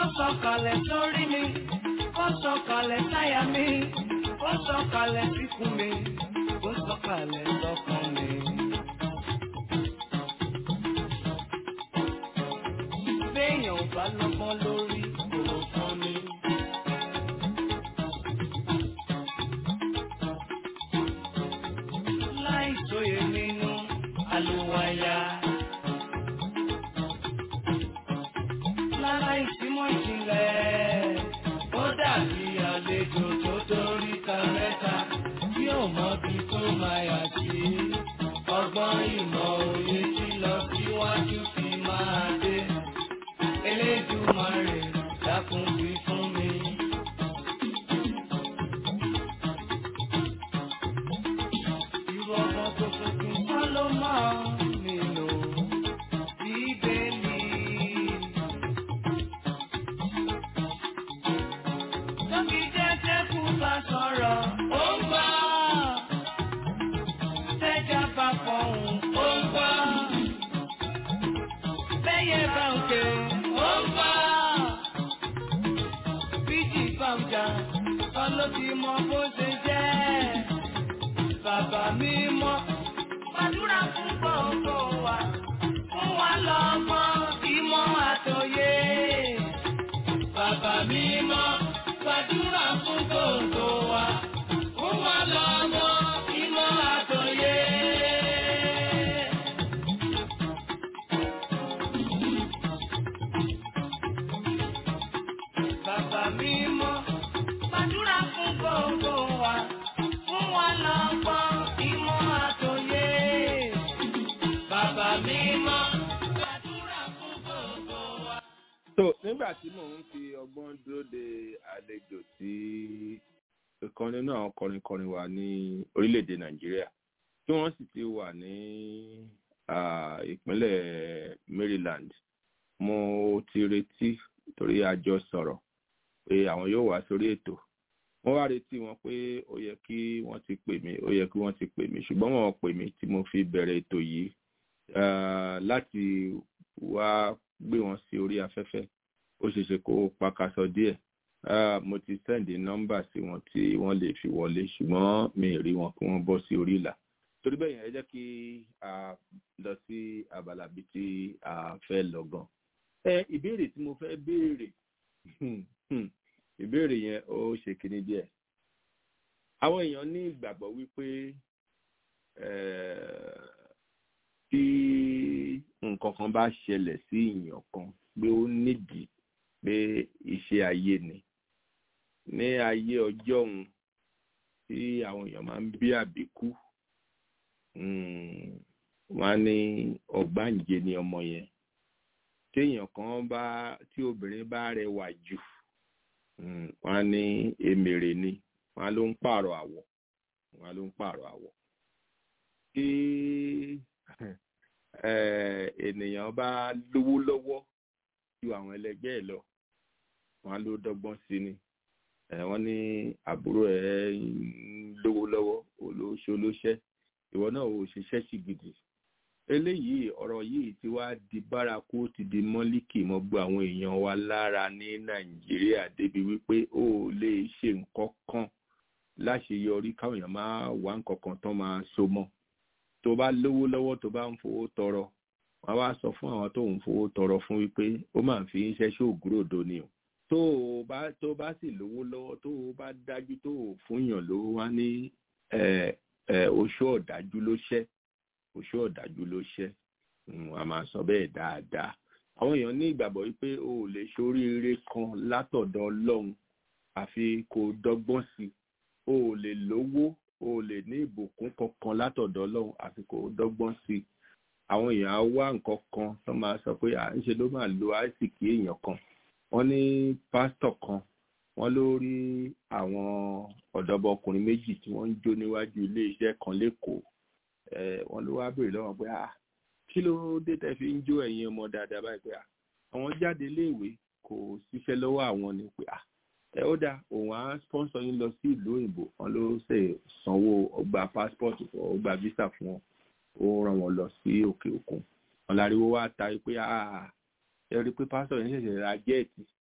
sọ̀kalẹ̀ sórí mi kó sọ̀kalẹ̀ sáyà mi kó sọ̀kalẹ̀ síkùn mi kó sọ̀kalẹ̀ sọ́kàn mi. béèyàn ò bá lọ́gbọ́n lórí kò fún mi. láì sóye nínú àlùwàyà. lára ìsímọ̀ ìjìnlẹ̀ ó dàbí àlejò tó torí ta mẹ́ta tí ò mọ bí tó máa yà sí. ọgbọ́n ìmọ̀ òye tí lọ síwájú fi máa dé. Elédùmarè dákun wí fún mi. Irú ọmọ tó tuntun kọ́ ló máa ń nílò bíbélì. Tóbi jẹ́jẹ́ kú bá sọ̀rọ̀, ó ń gbọ́. Tẹ́jà bá fọ̀hún, ó ń gbọ́. Bẹ́yẹ bá ń ké, ó ń gbọ́. Bíjì bá ń jà, kọ́ ló ti mọ bó ṣe jẹ́. Bàbá mi mọ́, gbàdúrà fún gbogbo wa. Fún wa lọ́gbọ́n, ìmọ̀ àtòyé. Bàbá mi mọ́, gbàdúrà fún gbogbo wa. Fún wa lọ́gbọ́n, ìmọ̀ àtòyé. Bàbá mi mọ́, gbàdúrà fún gbogbo wa. Fún wa lọ́gbọ́n, ìmọ̀ àtòyé. Bàbá mi mọ́, gbàdúrà fún gbogbo wa. so nígbà tí mò ń fi ọgbọ́n dúró de àlejò tí ìkan nínú àwọn kọrinkọrin wa ní orílẹ̀-èdè nàìjíríà tí wọ́n sì ti wà ní ah, ìpínlẹ̀ maryland mo ti retí torí a jọ sọ̀rọ̀ pé àwọn yóò wá sórí ètò wọ́n wá retí wọn pé ó yẹ kí wọ́n ti pè mí ó yẹ kí wọ́n ti pè mí ṣùgbọ́n wọn ò pè mí tí mo fi bẹ̀rẹ̀ ètò yìí ah, láti wá gbé wọn sí orí afẹ́fẹ́ ó ṣeéṣe kó pakasọ díẹ̀ Ah, mo ti sẹ́ndì nọ́mbà sí wọn tí wọ́n lè fi wọlé ṣùgbọ́n mi ì rí wọn kí wọ́n bọ́ sí orí ìlà torí bẹ́ẹ̀ yẹn ẹ jẹ́ kí a lọ sí abala bíi tí a fẹ́ lọ gan. ẹ ìbéèrè tí mo fẹ́ béèrè ìbéèrè yẹn ó ṣe kíní díẹ̀ àwọn èèyàn ní ìgbàgbọ́ wípé eh, tí nǹkan kan bá ṣẹlẹ̀ sí èèyàn kan pé ó nídìí pé iṣẹ́ ayé ni ní ayé ọjọ́ òun tí àwọn èèyàn máa ń bí àbíkú mm, wọ́n á ní ọ̀gbáǹjẹ ni ọmọ yẹn téèyàn kan bá tí obìnrin bá rẹwà jù mm, wọ́n á ní èmèrè ni wọ́n á ló ń pààrọ̀ àwọ̀ wọ́n á ló ń pààrọ̀ àwọ̀ tí eh, ènìyàn bá lówó lọ́wọ́ ju àwọn ẹlẹgbẹ́ ẹ̀ lọ wọ́n á ló dọ́gbọ́n sí ni ẹ wọ́n ní àbúrò ẹ̀ ń lówó lọ́wọ́ olóṣó lóṣẹ́ ìwọ náà ò ṣiṣẹ́ sí gidi eléyìí ọ̀rọ̀ yìí ti wá di bárakú ti di mọ́líkì mọ́ gbọ́ àwọn èèyàn wa lára ní nàìjíríà débi wípé ó lè ṣe nǹkan kan láṣeyọrí káwọn èèyàn máa wá nǹkan kan tán máa so mọ́ tó bá lówó lọ́wọ́ tó bá ń fowó tọrọ wọ́n wá sọ fún àwọn tó ń fowó tọrọ fún wípé ó máa fi ń ṣẹ́ṣẹ́ ògúròdo ni o tó o bá tó bá sì lówó lọ́wọ́ tó o bá dájú tó o fúnyàn lówó wá ní oṣù ọ̀dájú ló ṣẹ́ oṣù ọ̀dájú ló ṣẹ́ a máa sọ bẹ́ẹ̀ dáadáa àwọn èèyàn ní ìgbàgbọ́ wípé o ò lè ṣoríire kan látọ̀dọ̀ ọlọ́run àfi kó o dọ́gbọ́n sí i o ò lè lówó o ò lè ní ìbùkún kankan látọ̀dọ̀ ọlọ́run àfi kó o dọ́gbọ́n sí i àwọn èèyàn á wá nǹkan kan tó máa sọ pé à ń ṣe ló máa lo àìsìkì èèyàn kan wọ́n ní pásítọ̀ kan wọ́n ló rí àwọn ọ̀dọ́bọkùnrin méjì tí wọ́n ń jó níwájú ilé iṣẹ́ kan lẹ́kọ̀ọ́ wọ́n ló wá béèrè lọ́wọ́ pé ah kí ló dé tẹ́ fi ń jó ẹ̀yin ọmọ dáadáa báyìí pé ah àwọn jáde iléèwé kò síṣẹ́ lọ́wọ́ àwọn ni pé ah ẹ ó dáa òun á sponsor yín lọ sí ìlú òyìnbó wọn ló ṣe sanwó ọgbà passport ọgbà visa fún wọn ó rán wọn lọ sí òkè òkun wọn láriwo wá ta pé ah ẹ rí i pé pásítọ̀ yẹn ṣẹ̀ṣẹ̀ ra jẹ́ẹ̀tì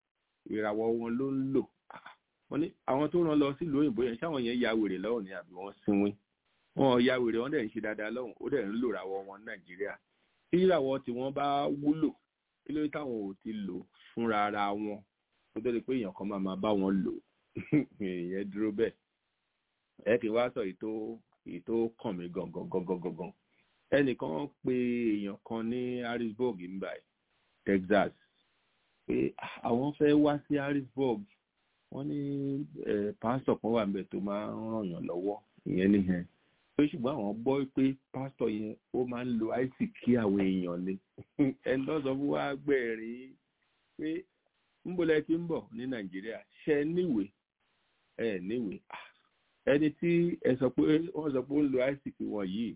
ìràwọ̀ wọn ló ń lò wọ́n ní àwọn tó rán lọ sílùú òyìnbó yẹn ṣáwọn yẹn ya wèrè lọ́wọ́ ni àbí wọ́n sinwin wọn ya wèrè wọn dẹ̀ ń ṣe dáadáa lọ́hùn ó dẹ̀ ń lò ràwọ̀ wọn nàìjíríà tí ìràwọ̀ tí wọ́n bá wúlò kí ló dé táwọn ò ti lò fúnra ara wọn kó tó di pé èèyàn kan máa máa bá wọn lò ìyẹn dúró bẹ́ẹ̀ ẹ kì í wá sọ èyí tó èyí tó kàn mí gangan gangan gangan ẹnìkan pe èèyàn kan ní harrisburg nígbà texas pé àwọn fẹ́ wá sí harrisburg wọ́n ní pásítọ̀ kan wà níbẹ̀ tó máa ń ràn yàn lọ́wọ́ ìyẹn nìyẹn pé ṣùgbọ́n àwọn gbọ́ pé pásítọ̀ yẹn ó máa ń lo isaac kí àwọn èèyàn ni ẹni tó sọ fún wa gbẹ̀rín pé ńbọ̀lẹ̀ tí ń bọ̀ ní nàìjíríà ṣe níwèé ẹ níwèé ẹni tí ẹ sọ pé wọ́n sọ pé ó ń lo isaac wọn yìí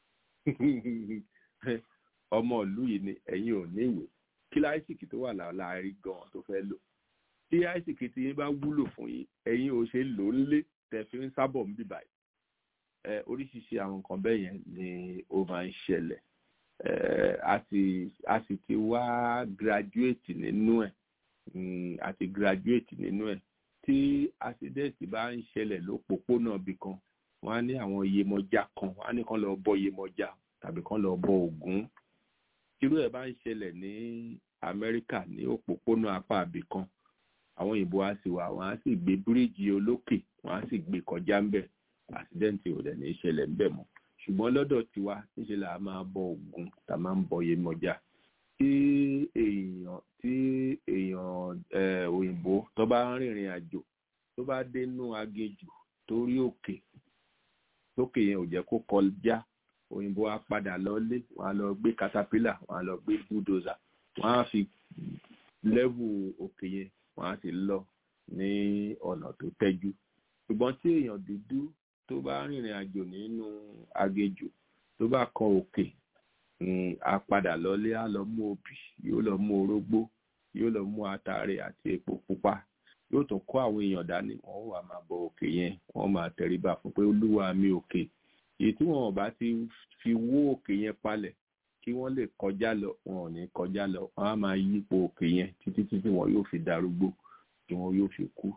ọmọ ìlú yìí ni ẹ̀yin ò níwèé kí láìsìkì tó wà láàárín gan tó fẹ́ lò tí àìsìkì tí yín bá wúlò fún yín ẹ̀yin ò ṣe lò ó lé tẹ̀ fi ń sábọ̀ ń bìbà yìí ẹ oríṣiríṣi àwọn nǹkan bẹ́ẹ̀ yẹn ni ó máa ń ṣẹlẹ̀ ẹ a sì a sì ti wá graduate nínú ẹ̀ a ti graduate nínú ẹ̀ tí accident bá ń ṣẹlẹ̀ lópòpónà ibì kan wọ́n á ní àwọn iyemọja kan wọ́n á ní kán lọ bọ iyemọja tàbí kán lọ bọ ògún irú ẹ̀ bá ń ṣẹlẹ̀ ní amẹ́ríkà ní òpópónà apá àbí kan àwọn òyìnbó á sì wà wọ́n á sì gbé bíríìjì olókè wọ́n á sì gbé kọjá ńbẹ̀ àṣídẹ́ǹtì ò dẹ̀ ní í ṣẹlẹ̀ ńbẹ̀ mọ́ ṣùgbọ́n lọ́dọ̀ tiwa níṣẹ́ là á máa bọ ògún tá a máa ń bọ iyemọja tí èèyàn tí èèyàn òyìnbó tó bá ń rìnrìn àjò tó bá dénú agejù torí òkè tókè yẹn ò jẹ́ kó kọjá òyìnbó á padà lọlé wọn á lọ gbé katapila wọn á lọ gbé bulldozer wọn á fi lẹ́wù òkè yẹn wọn á sì lọ ní ọ̀nà tó tẹ́jú ṣùgbọ́n tí èèyàn dúdú tó bá rìnrìn àjò nínú agejù tó bá kan òkè á padà lọlé á lọ mú obì yóò lọ mú orógbó yóò lọ mú atare àti epo pupa yóò tún kó àwọn èèyàn dání wọn wà máa bọ òkè yẹn wọn máa tẹríba fún pé olúwa mi òkè èyí tí wọn bá ti fi wó òkè yẹn palẹ̀ kí wọ́n lè kọjá lọ wọn ò ní kọjá lọ wọn á máa yípo òkè yẹn títí títí wọn yóò fi darúgbó tí wọn yóò fi kú.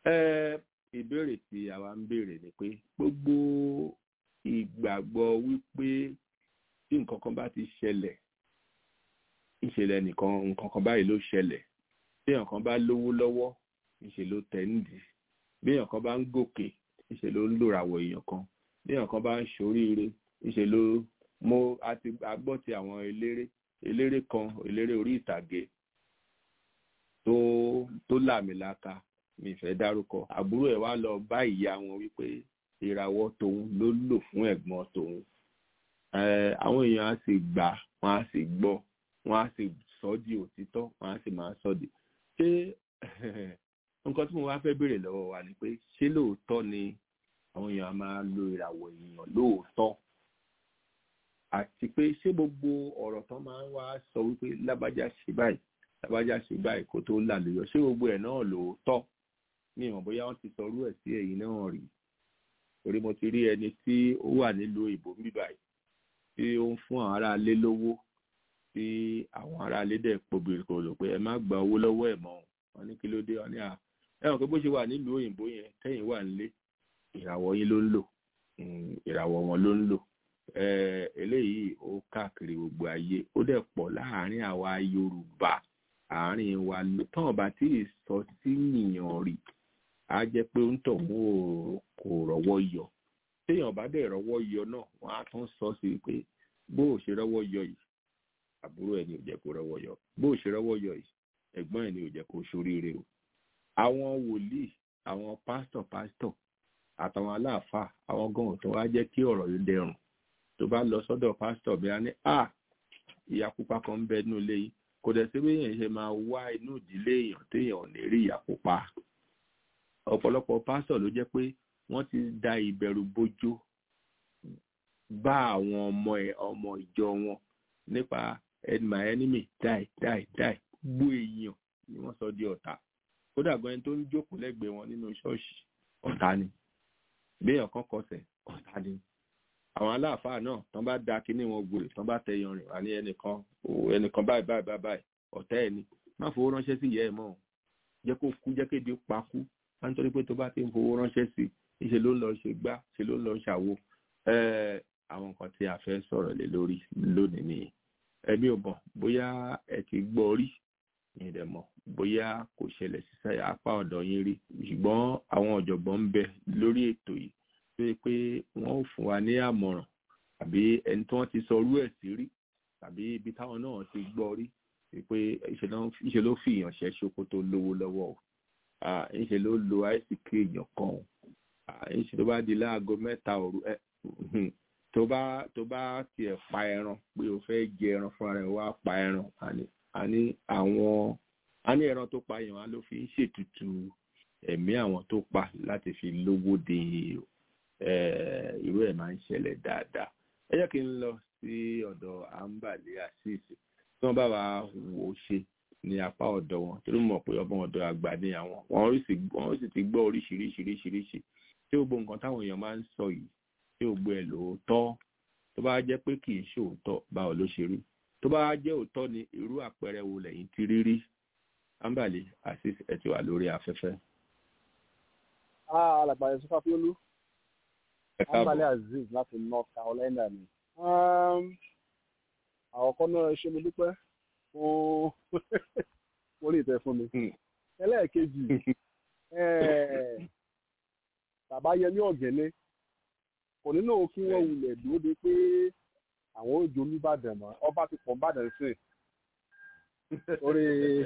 ìbéèrè tí àwa ń béèrè ni pé gbogbo ìgbàgbọ́ wípé tí nǹkan kan bá ti ṣẹlẹ̀ ìṣẹ̀lẹ̀ nìkan nǹkan kan báyìí ló ṣẹlẹ̀ tí èèyàn kan bá lówó lọ́wọ́ ìṣe ló tẹ̀ ń dì bí èèyàn kan bá ń gòkè ìṣe ló ń lòràwọ̀ èèyàn kan bí èèyàn kan bá ń ṣoríire ìṣe ló mo àti agbọ́ ti àwọn eléré eléré kan eléré orí ìtàgé tó tó làmìlaka mi fẹ́ dárúkọ àbúrò ẹ̀ wá lọ bá ìyá wọn wípé ìràwọ̀ tòun ló lò fún ẹ̀gbọ́n tòun àwọn èèyàn á sì gbà wọn á sì gbọ́ wọn á sì sọ di òtítọ́ wọn á sì máa sọ di ṣé nǹkan tí mo wá fẹ́ béèrè lọ́wọ́ wa ni pé ṣé lóòótọ́ ni àwọn èèyàn máa lo ìràwọ̀ èèyàn lóòótọ́ àti pé ṣé gbogbo ọ̀rọ̀ tán máa ń wá sọ wípé lábájá ṣe báyìí lábájá ṣe báyìí kó tó lálùyọ ṣé gbogbo ẹ̀ náà lóòótọ́ mi ìmọ̀ bóyá wọ́n ti sọ orú ẹ̀ sí ẹ̀yìn náà rí torí mo ti rí ẹni tí ó wà nílùú òyìnbó ń bì báyìí tí ó ń fún àwọn aráalé lówó tí àwọn aráalé dẹ̀ pobìrì kò lò pé ẹ má gba owó lọ́wọ́ ẹ̀ mọ́ wọn ní kí ló dé wọn ní à ẹ mọ̀ pé bó ṣe wà nílùú òyìnbó yẹn tẹ́yìn wà nílé ìràwọ̀ yín ló ń lò ìràwọ̀ wọn ló ń lò eléyìí ó káàkiri gbogbo ayé ó dẹ̀ pọ̀ láàárín àwa yorùbá àárín wa tán bá tí ì sọ sí nìyàn rí á jẹ́ pé ó ń tọ̀ mú kò rọ́wọ́ yọ téèyàn bá dẹ̀ rọ́wọ́ yọ náà wọ́n á tún sọ sí pé bó o ṣe rọ́wọ́ yọ yìí àbúrò ẹ̀ ni ò jẹ́ kó rọ́wọ́ yọ bó o ṣe rọ́wọ́ yọ yìí ẹ̀gbọ́n ẹ̀ ni ò jẹ́ kó ṣoríire o àwọn wòlíì àwọn pásítọ̀ pásítọ̀ àtàwọn aláàfáà àwọn gan tó wá jẹ́ kí ọ̀rọ̀ yìí dẹrùn tó bá lọ sọ́dọ̀ pásítọ̀ bí a ní à ìyá pupa kan ń bẹ inú ilé yìí kò dẹ̀ sí béèyàn ṣe máa wá inú ìdílé èèyàn téèyàn ò ní rí ìyá pupa ọ̀pọ̀lọpọ̀ pásítọ̀ ló jẹ́ pé wọ́n ti da ìbẹ̀rù bójó bá àwọn ọmọ ẹ̀ ọmọ ìjọ wọn nípa my enemy die die die gbó èèyàn ni wọ́n sọ di ọ̀tá kódà gan ẹni tó ń jókòó lẹ́gbẹ̀ẹ́ wọn nínú ṣọ́ọ̀ṣì ọ̀tá ni béèyàn kan kọsẹ̀ ọ̀tá ni àwọn aláàfáà náà tán bá da kíní wọn gbòòrè tán bá tẹ yanrìn wà ní ẹnìkan ẹnìkan báyìí báyìí báyìí báyìí ọ̀tá ẹ̀ ni má fowó ránṣẹ́ sí ìyá ẹ̀ mọ́ jẹ́ kó kú jẹ́ kéde pa kú wọ́n nítorí pé tó bá ti ń fowó ránṣẹ́ sí i ṣe ló ń lọ ṣe gbá ṣe ló ń lọ ṣàwo àwọn nǹkan tí a fẹ́ sọ̀rọ̀ lé lórí lónìí nìyí ẹbí ò mọ̀ bóyá ẹ ti gbọ́ rí yín dẹ̀ mọ̀ bóyá kò ṣẹlẹ̀ sí apá ọ̀dọ̀ yín rí ṣùgbọ́n àwọn ọ̀jọ̀gbọ́n ń bẹ lórí ètò yìí tó yẹ pé wọ́n ò fún wa ní àmọ̀ràn àbí ẹni tí wọ́n ti sọ orú ẹ̀ sí rí tàbí ibi táwọn náà ti gbọ́ rí pé ìṣe ló fi èèyàn ṣẹ́ṣó kó tó lówó lọ́wọ́ o ìṣe ló lo àìsíkì èèyàn kan o ìṣe tó bá di láago mẹ́ta òru tó bá tó bá tiẹ̀ pa ẹran pé o fẹ́ jẹ ẹran fúnra rẹ̀ wá pa ẹran àní àwọn àní ẹran tó pa èèyàn á ló fi ń ṣètùtù ẹ̀mí àwọn tó pa láti fi lówó de irú ẹ̀ máa ń ṣẹlẹ̀ dáadáa ẹ jẹ́ kí n lọ sí ọ̀dọ̀ àǹbàlẹ̀ àṣìṣe tí wọ́n bá wa wò ó ṣe ní apá ọ̀dọ̀ wọn torí mọ̀ pé ọmọ ọ̀dọ̀ àgbà ni àwọn wọ́n sì ti gbọ́ oríṣiríṣiríṣiríṣi tí gbogbo nǹkan táwọn èèyàn máa ń sọ yìí tí gbogbo ẹ̀ lóòótọ́ tó bá jẹ́ pé kì í ṣe òótọ́ báwo ló ṣe rí tó bá jẹ́ òótọ́ ni irú àpẹẹrẹ wo lẹ́yìn ti rí rí àǹbàlẹ̀ àṣìṣe ẹ̀ ti wà lórí afẹ́fẹ́. alàgbà yẹn sọfà fúlú àǹbàlẹ̀ azeez láti north carolina ni àkọ́kọ́ náà ṣé mo dúpẹ́ fún orí ìtẹ́ fún mi. ẹlẹ́ẹ̀kejì bàbá yẹmí ọ̀gẹ́lẹ́ kò nínú kí wọ́n wulẹ̀ dúró de pé àwọn òjò olúbàdàn mọ́ ọba ti pọ̀ nbàdàn sí orí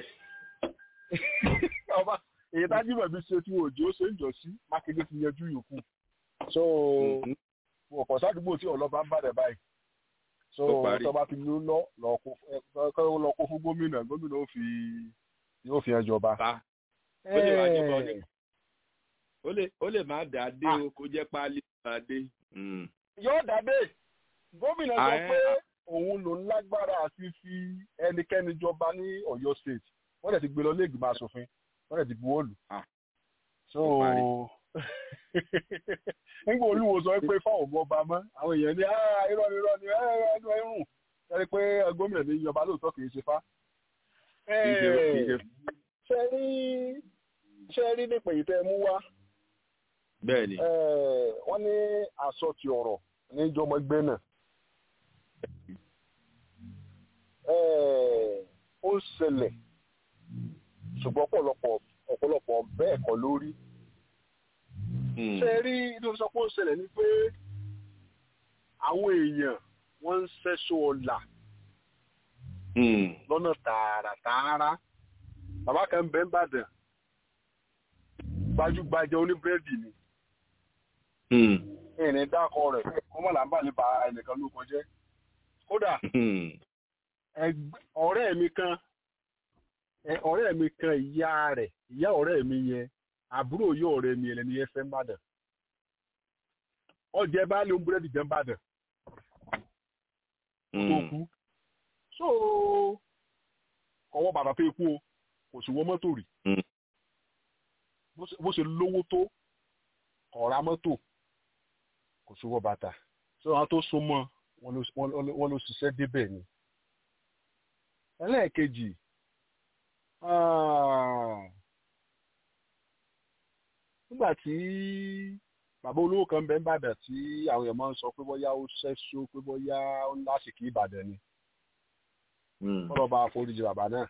ọba èyí tájú bẹ̀bí ṣe tí òjò ṣe ń jọ sí mákindé ti yanjú yòókù so ọ̀pọ̀ sádùúgbò tí ọlọ́ba ń bàdàn báyìí so tọba ti ló lọ lọ kó fún gómìnà gómìnà ó fi yóò fi ẹjọba. ó lè wá jọba ọdún ó lè má dà dé o kó jẹ́ páálí máa dé. yóò dàbé gómìnà sọ pé òun ló ń lágbára àti fi ẹnikẹ́ni jọba ní Ọ̀yọ́ state wọ́n dẹ̀ ti gbé lọ ilé ìgbìmọ̀ asòfin wọ́n dẹ̀ ti buwọ́ lù. so nígbà olúwo sọ pé fáwọn ọmọ ọba mọ àwọn èèyàn ní irọ́ ni irọ́ ni ẹnu ẹrùn ẹni pé gómìnà ní ìjọba lóòótọ́ kì í ṣe fá. ṣe rí ṣe rí nípa èyí tẹ́ mú wá. bẹ́ẹ̀ni. wọ́n ní aṣọ ti ọ̀rọ̀ ní ìjọmọ ẹgbẹ́ náà. ó ń ṣẹlẹ̀ ṣùgbọ́n ọ̀pọ̀lọpọ̀ ọ̀pọ̀lọpọ̀ bẹ́ẹ̀ kọ́ lórí ṣe rí inú sọ pé ó ṣẹlẹ̀ ni pé àwọn èèyàn wọ́n ń ṣẹ́ṣọ́ ọ̀la lọ́nà tààràtààrà bàbá kan bẹ́ẹ̀ ń bàdàn gbajúgbajà oníbírẹ́dì ni ìní dákọ rẹ̀ kó mọ̀ làǹbà lè ba ẹnìkan ló kọjẹ́ kódà ọ̀rẹ́ mi kan ọ̀rẹ́ mi kan ìyá rẹ̀ ìyá ọ̀rẹ́ mi yẹn àbúrò yóò rẹ mi ẹlẹni ẹfẹ ń bàdàn ọjẹ baálé ohun búrẹ́dì jẹ́ ń bàdàn tó kú so ọwọ́ bàbá fẹ́ kú o kò sí wọ́n mọ́tò rí bó ṣe lówó tó ọ̀rá mọ́tò kò sí wọ́n bàtà so àwọn tó so mọ́ wọn ló ṣiṣẹ́ débẹ̀ ni ẹlẹ́ẹ̀kejì nígbà tí bàbá olówó kan bẹ ń bàdàn tí àwọn èèyàn máa ń sọ pé bóyá ó ṣẹ́ṣó pé bóyá ó lásìkò ìbàdàn ni kọ́lọ́ bá foríjì bàbá náà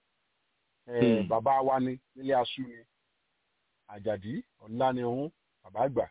bàbá wa ni nílé aṣú ni àjàdí ọ̀la ni òun bàbá àgbà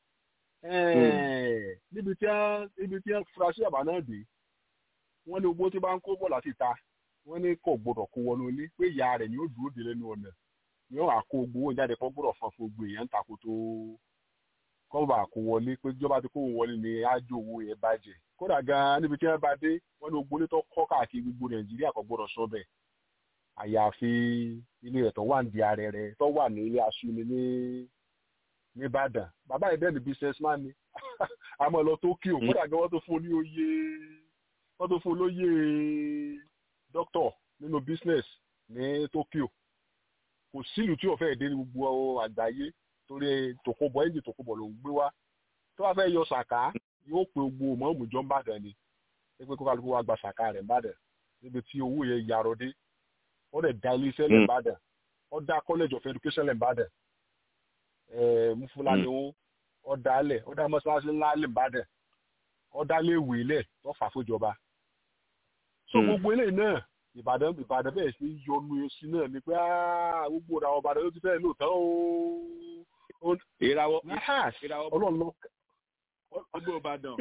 níbi tí ibi tí fura sí bàbá náà dé wọ́n ní owó tí bá ń kó bọ̀ láti ta wọ́n ní kò gbọ́dọ̀ kó wọnú ilé pé ìyá rẹ̀ ni ó dúró dé lẹ́nu ọ̀nà yóò àkó gbowó jáde kó gbọ́dọ̀ fọn fún gbogbo èèyàn tako tó kọ́ńbà kó wọlé pé ìjọba ti kó wọlé ní ájò owó yẹn bàjẹ́ kódà gan-an níbi tí wọ́n bá dé wọ́n ní ogbólé tó kọ́ káàkiri gbogbo nàìjíríà kò gbọ́dọ̀ sọ bẹ́ẹ̀ àyàfi ilé rẹ̀ tó wà ní ààrẹ rẹ̀ tó wà ní ilé aṣúni ní nìbàdàn bàbá yìí bẹ́ẹ̀ ni businessman ni àmọ́ lọ Tókíò kódà gan wọ́n tó fún ní oyè wọ́n tó fún lóyè doctor nínú business ní Tókíò kò sílùú tí ọ̀fẹ́ ìdí ní gbogbo àgbáyé torí tòkóbọ̀ ẹ̀jẹ̀ tòkóbọ̀ ló ń gbé wá tó bá fẹ́ yọ sàká yóò pe gbogbo mọ́ọ̀mù jọ ń bàdàn ni pé kó kálukú wa gba sàká rẹ̀ ń bàdàn níbi tí owó yẹn yarọ dé ó dẹ̀ da ilé iṣẹ́ lẹ̀ ń bàdàn ọ̀dà college of education lẹ́mbàdàn mufulani ó ọ̀dà alẹ̀ ọ̀dà mọ́ṣáláṣí ńlá lẹ́mbàdàn ọ̀dà léèwé lẹ̀ tó fà fúnjọba. so gbogbo eléyìí náà ìbàdàn ìbàdàn bẹ́ẹ̀ sí yọnu sí náà ni pé gbogbo ìràwọ̀ ìbàdàn ló ti fẹ́ lóòótọ́ o. ìràwọ̀ ìràwọ̀ ọlọ́run lọ. gbogbo ìbàdàn.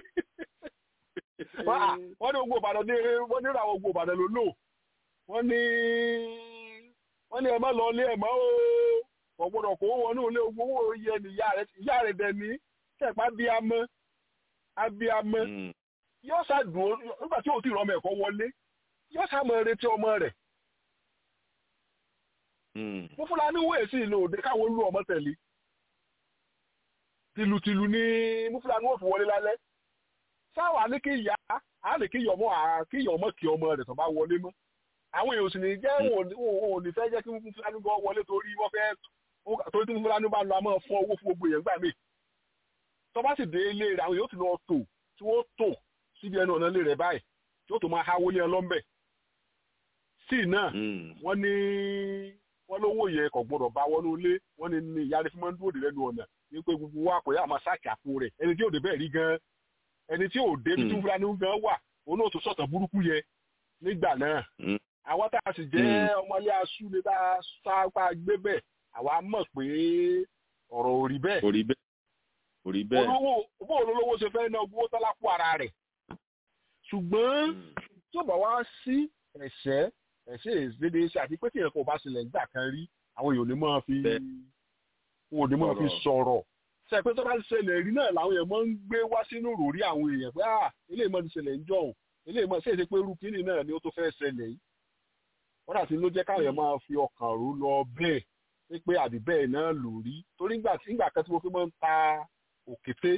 wọ́n ní gbogbo ìbàdàn ní wọ́n ní ìràwọ̀ gbogbo ìbàdàn ló lò wọ́n ní wọ́n ní ẹ má lọ ilé ẹ̀ mọ́ o kò gbọ́dọ̀ kó wọnú ilé owó yẹ ni ìyá rẹ̀ dẹ̀ ní kẹ̀pá bíamọ́ abíamọ́ yóò ṣàdùn nígbà tí o ti rọmọ ẹ̀kọ́ wọlé yóò ṣàmọ retí ọmọ rẹ̀. mo fúnra ní wéè sí ìlú òde káwọn olú ọmọ tẹ̀lé tìlùtìlù ní mo fúnra ní wọ́n fi wọlé lálẹ́ sáwà ní kí ìyá á lè kí ìyọmọ kí ìyọmọ kí ọmọ rẹ̀ tó bá wọlé mọ́ àwọn èèyàn sì ní jẹ́ wọn ò ní fẹ́ jẹ́ kí mo fúnra ní gan wọlé torí wọ́n fẹ́ torí tí mo fúnra ní bá lọ àmọ́ fún owó fún gbogbo èèyàn gbà mí tó bá sì dé ilé rẹ̀ àwọn èèyàn ti lọ tò tí wọ́n tò síbi ẹnu ọ̀nà ilé rẹ̀ báyìí tí ó tó máa háwó lé ọlọ́mbẹ̀. sí náà wọ́n ní wọ́n lówó yẹ kò gbọ́dọ̀ bá wọnú ilé wọ́n ní ní ìyá rẹ̀ fi máa ń dúró dé lẹ́nu ọ̀nà ní pé gbogbo wa kò yá àmọ́ sáàkì àpò rẹ̀ ẹni tí ò dé bẹ́ẹ̀ rí gan ẹni tí ò dé bí tí fúlàní gan wà òun náà tó sọ̀tàn burúkú yẹ nígbà náà. àwọn tá a sì jẹ́ ọmọlé aṣú ni tá a sápá gbé bẹ́ẹ̀ àwa mọ̀ pé ọ̀rọ̀ ò rí bẹ́ẹ̀. ò rí bẹ́ẹ̀ ò rí bẹ́ẹ̀. olówó bó olówó ṣe fẹ́ ná owó tọ́lá kú ara rẹ̀ ṣùgbọ́n tí ó bá wá sí ẹ̀ṣẹ́ ẹ̀ṣẹ́ ìṣẹ́dé ṣe àti pé tí ẹ̀kọ́ bá ṣẹlẹ̀ nígbà kan rí àwọn èèyàn ní máa fi wọn ò ní máa fi sọ̀rọ̀ ṣe pé tó bá ṣẹlẹ̀ rí náà làwọn èèyàn máa ń gbé wá sínú ròrí àwọn èèyàn pé ah eléyìí máa ti ṣẹlẹ̀ ń jọ̀hún eléyìí máa ṣe é ṣe pé irú kínní náà ni ó tó fẹ́ ṣẹlẹ̀ yìí wọ́n dà sí ló jẹ́ káwọn èèyàn máa fi ọkàn rò lọ bẹ́ẹ̀ pé àbí bẹ́ẹ̀ náà lò rí torí nígbà kan tí mo fi máa ń ta òkété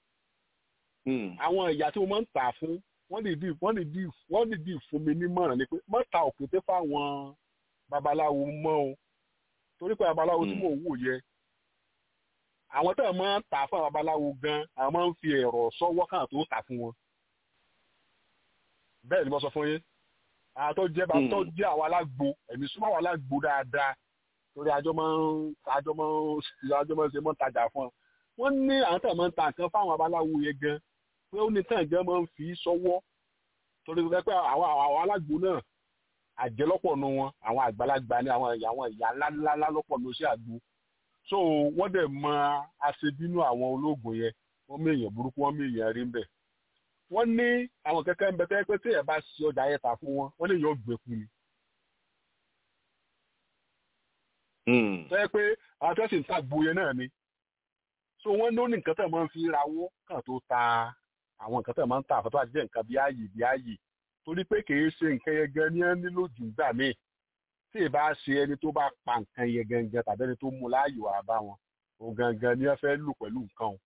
àwọn ìyá tí mo máa ń tà fún wọ́n lè dì wọ́n lè dì wọ́n lè dì fún mi nímọ̀ràn ni pé má ta òkété fáwọn babaláwo mọ́ o torí pé babaláwo tí mò ń wò yẹ àwọn tó máa ń tà fún àwọn babaláwo gan àwọn máa ń fi ẹ̀rọ sọ́wọ́ kàn tó tà fún wọn bẹ́ẹ̀ ni mo sọ fún yín àwọn tó jẹ́ tó jẹ́ àwọn alágbo ẹ̀mí súnmọ́ àwọn alágbo dáadáa torí àjọ máa ń àjọ máa ń àjọ máa ń ṣe mọ́ tajà fún wọn wọ́n ní àwọn tó máa ń ta nǹkan fáwọn babaláwo yẹn gan pé ó ní tàn gan máa ń fi sọ́wọ́ torí pé àwọn àwọn alágbo náà àjẹlọ́pọ̀ nu wọn àwọn àgbàlagbà ní àwọn àwọn ìyá ńláńlá lọ́pọ̀ ní oṣù àgbo so wọ́n dẹ̀ mọ aṣebínú àwọn ológun yẹn wọ́n mú èèyàn burúkú wọ́n mú èèyàn rí ń bẹ̀ wọ́n ní àwọn kẹ́kẹ́ ń bẹ tẹ́ pé tí ẹ̀ bá ṣe ọjà yẹn ta fún wọn wọ́n lè yọ gbẹ̀kú ni. tẹ́ pé àwọn tẹ́sí ń ta gboyè náà ni so wọ́n ló ní nǹkan tẹ̀ máa ń fi rawọ́ kàn tó ta àwọn nǹkan tẹ̀ máa ń ta àfọ́tọ́ àti jẹ́ nǹkan bí ààyè bí ààyè torí pé kì í ṣe nǹkan yẹn gan ní ẹ nílò jù gbà míì tí ì bá ṣe ẹni tó bá pa nǹkan yẹn gangan tàbí ẹni tó mú láàyò àbá wọn òun gangan ni ẹ fẹ́ lò pẹ̀lú nǹkan o.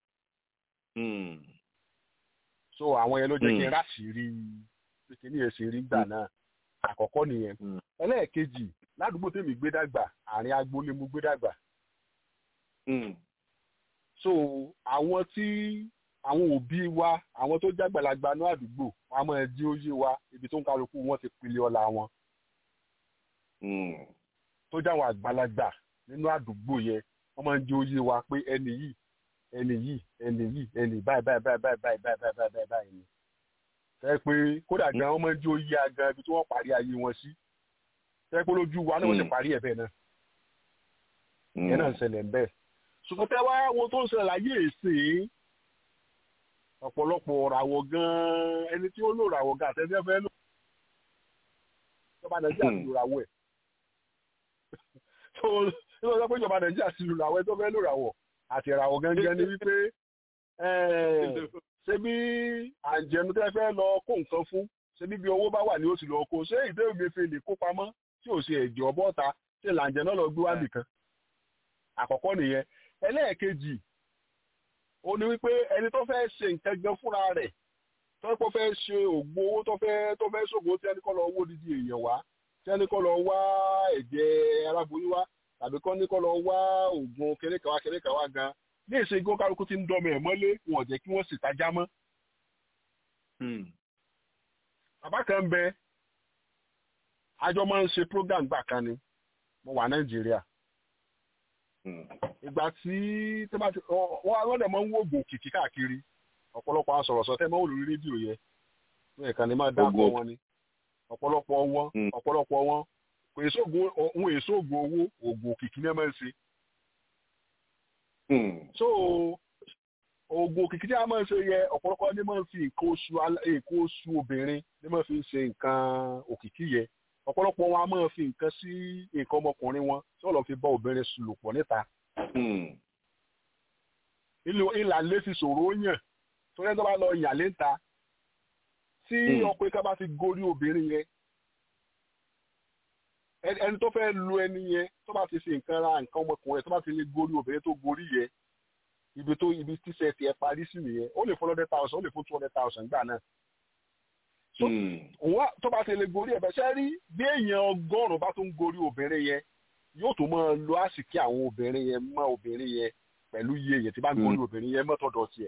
so àwọn yẹn ló jẹ́ kí n ráṣìírí pé ní èsì rí gbà náà àkọ́kọ́ nìyẹn ẹlẹ́ẹ̀kejì ládùúgbò tèmi gbé dàgbà àárín agboolé mo gbé dàgbà so àwọn tí àwọn òbí wa àwọn tó jágbàlagbà ní àdúgbò wọn a máa jí ó yé wa ibi tó ń kálukú wọn ti pili ọlá wọn tó jáwọn àgbàlagbà nínú àdúgbò yẹn wọn máa ń jí ó yé wa pé ẹni yìí ẹni yìí ẹni yìí ẹni báyìí báyìí báyìí báyìí báyìí báyìí báyìí báyìí báyìí ni tẹ́ pé kódà gan wọn máa ń jí ó yé agan ibi tí wọ́n parí ayé wọn sí tẹ́ pé lójú wa náà wọ́n ti parí ẹ̀ bẹ́ẹ̀ náà ìyẹn náà ń ṣẹlẹ̀ bẹ́ẹ̀ ṣùgbọ́n tẹ́ wá wo tó ń ṣẹlẹ̀ láyé èsè ọ̀pọ̀lọpọ̀ ràwọ̀ gan-an ẹni tí ó lò ràwọ̀ gan àtẹ́jẹ́ fẹ́ lò ìjọba nàìjíríà ti lò ràwọ̀ ẹ̀ tó ní wọ́n sọ pé ìjọba nàìjíríà ti lò ràwọ̀ ẹ̀ tó fẹ́ lò ràwọ̀ àti ràwọ̀ gangan ni wípé ṣé bí àǹjẹ̀nu tẹ́ fẹ́ lọ kó nǹkan fún ṣé bí bí owó bá wà ní oṣù lọ kó ṣé ìdé ògbéfe lè kó pamọ́ tí ò ṣe ẹ̀jọ̀ bọ́ta ṣé làǹjẹ̀ náà lọ gbé wá nìkan àkọ́kọ́ nìyẹn ẹlẹ́ẹ̀kejì ó ní wípé ẹni tó fẹ́ ṣe nǹkan gan fúnra rẹ̀ tó kọ́ fẹ́ ṣe ògbó owó tó fẹ́ tó fẹ́ ṣògbó tí ẹni kọ́ lọ owó dídí èèyàn wá tí ẹni kọ́ lọ wá ẹ̀jẹ̀ aláboyún wá tàbí kọ́ ní kọ́ lọ wá oògùn kérékàwá kérékàwá gan ní èsè igbó kálukú ti ń dọ́mọ ẹ̀ mọ́lé wọn ò jẹ́ kí wọ́n sì tajá mọ́. bàbá kan bẹ àjọ máa ń ṣe program gbà kan ni mo wà nàìjíríà ìgbà tí tó bá ti wọ́n wọ́n dẹ̀ máa ń wo oògùn òkìkí káàkiri ọ̀pọ̀lọpọ̀ àwọn sọ̀rọ̀sọ tẹ́ máa ń wò lórí rédíò yẹn ní ẹ̀ka ni máa dákọ̀ wọn ni ọ̀pọ̀lọpọ̀ wọn ọ̀pọ̀lọpọ̀ wọn kò èso ògùn òun èso ògùn owó ògùn òkìkí ní ẹ máa ń ṣe. so ògùn òkìkí tí a máa ń ṣe yẹ ọ̀pọ̀lọpọ̀ ní máa ń fi nǹkan oṣù nǹkan oṣù obìnrin ní máa fi ń ṣe nǹkan òkìkí yẹ ọ̀pọ̀lọpọ̀ wọn a máa fi nǹkan sí nǹkan ọmọkùnrin wọn tí wọ́n lọ fi bá obìnrin sùn lò pọ̀ níta. ìlà lè fi ṣòro yàn torí ẹni tó bá lọ yàn lé ta tí ọkùnrin kan bá ti gorí obìnrin yẹn ẹni tó fẹ́ lu ẹni yẹn tó bá ti fi nǹkan ra nǹkan ọmọkùnrin tó bá ti lè gorí obìnrin tó gorí yẹn ibi tó ibi tíṣẹ́ tiẹ̀ parí sí nìyẹn ó lè fún hundred thousand ó lè fún two hundred thousand gbà náà òun tó bá ti lè gorí ẹ̀bẹ̀ ṣẹ́ rí bí èèyàn ọgọ́rùn-ún bá tún gorí obìnrin yẹn yóò tún máa lo àsìkí àwọn obìnrin yẹn mọ́ obìnrin yẹn pẹ̀lú iye yẹn tí bá gorí obìnrin yẹn mọ́tọ̀dọ̀ tiẹ̀.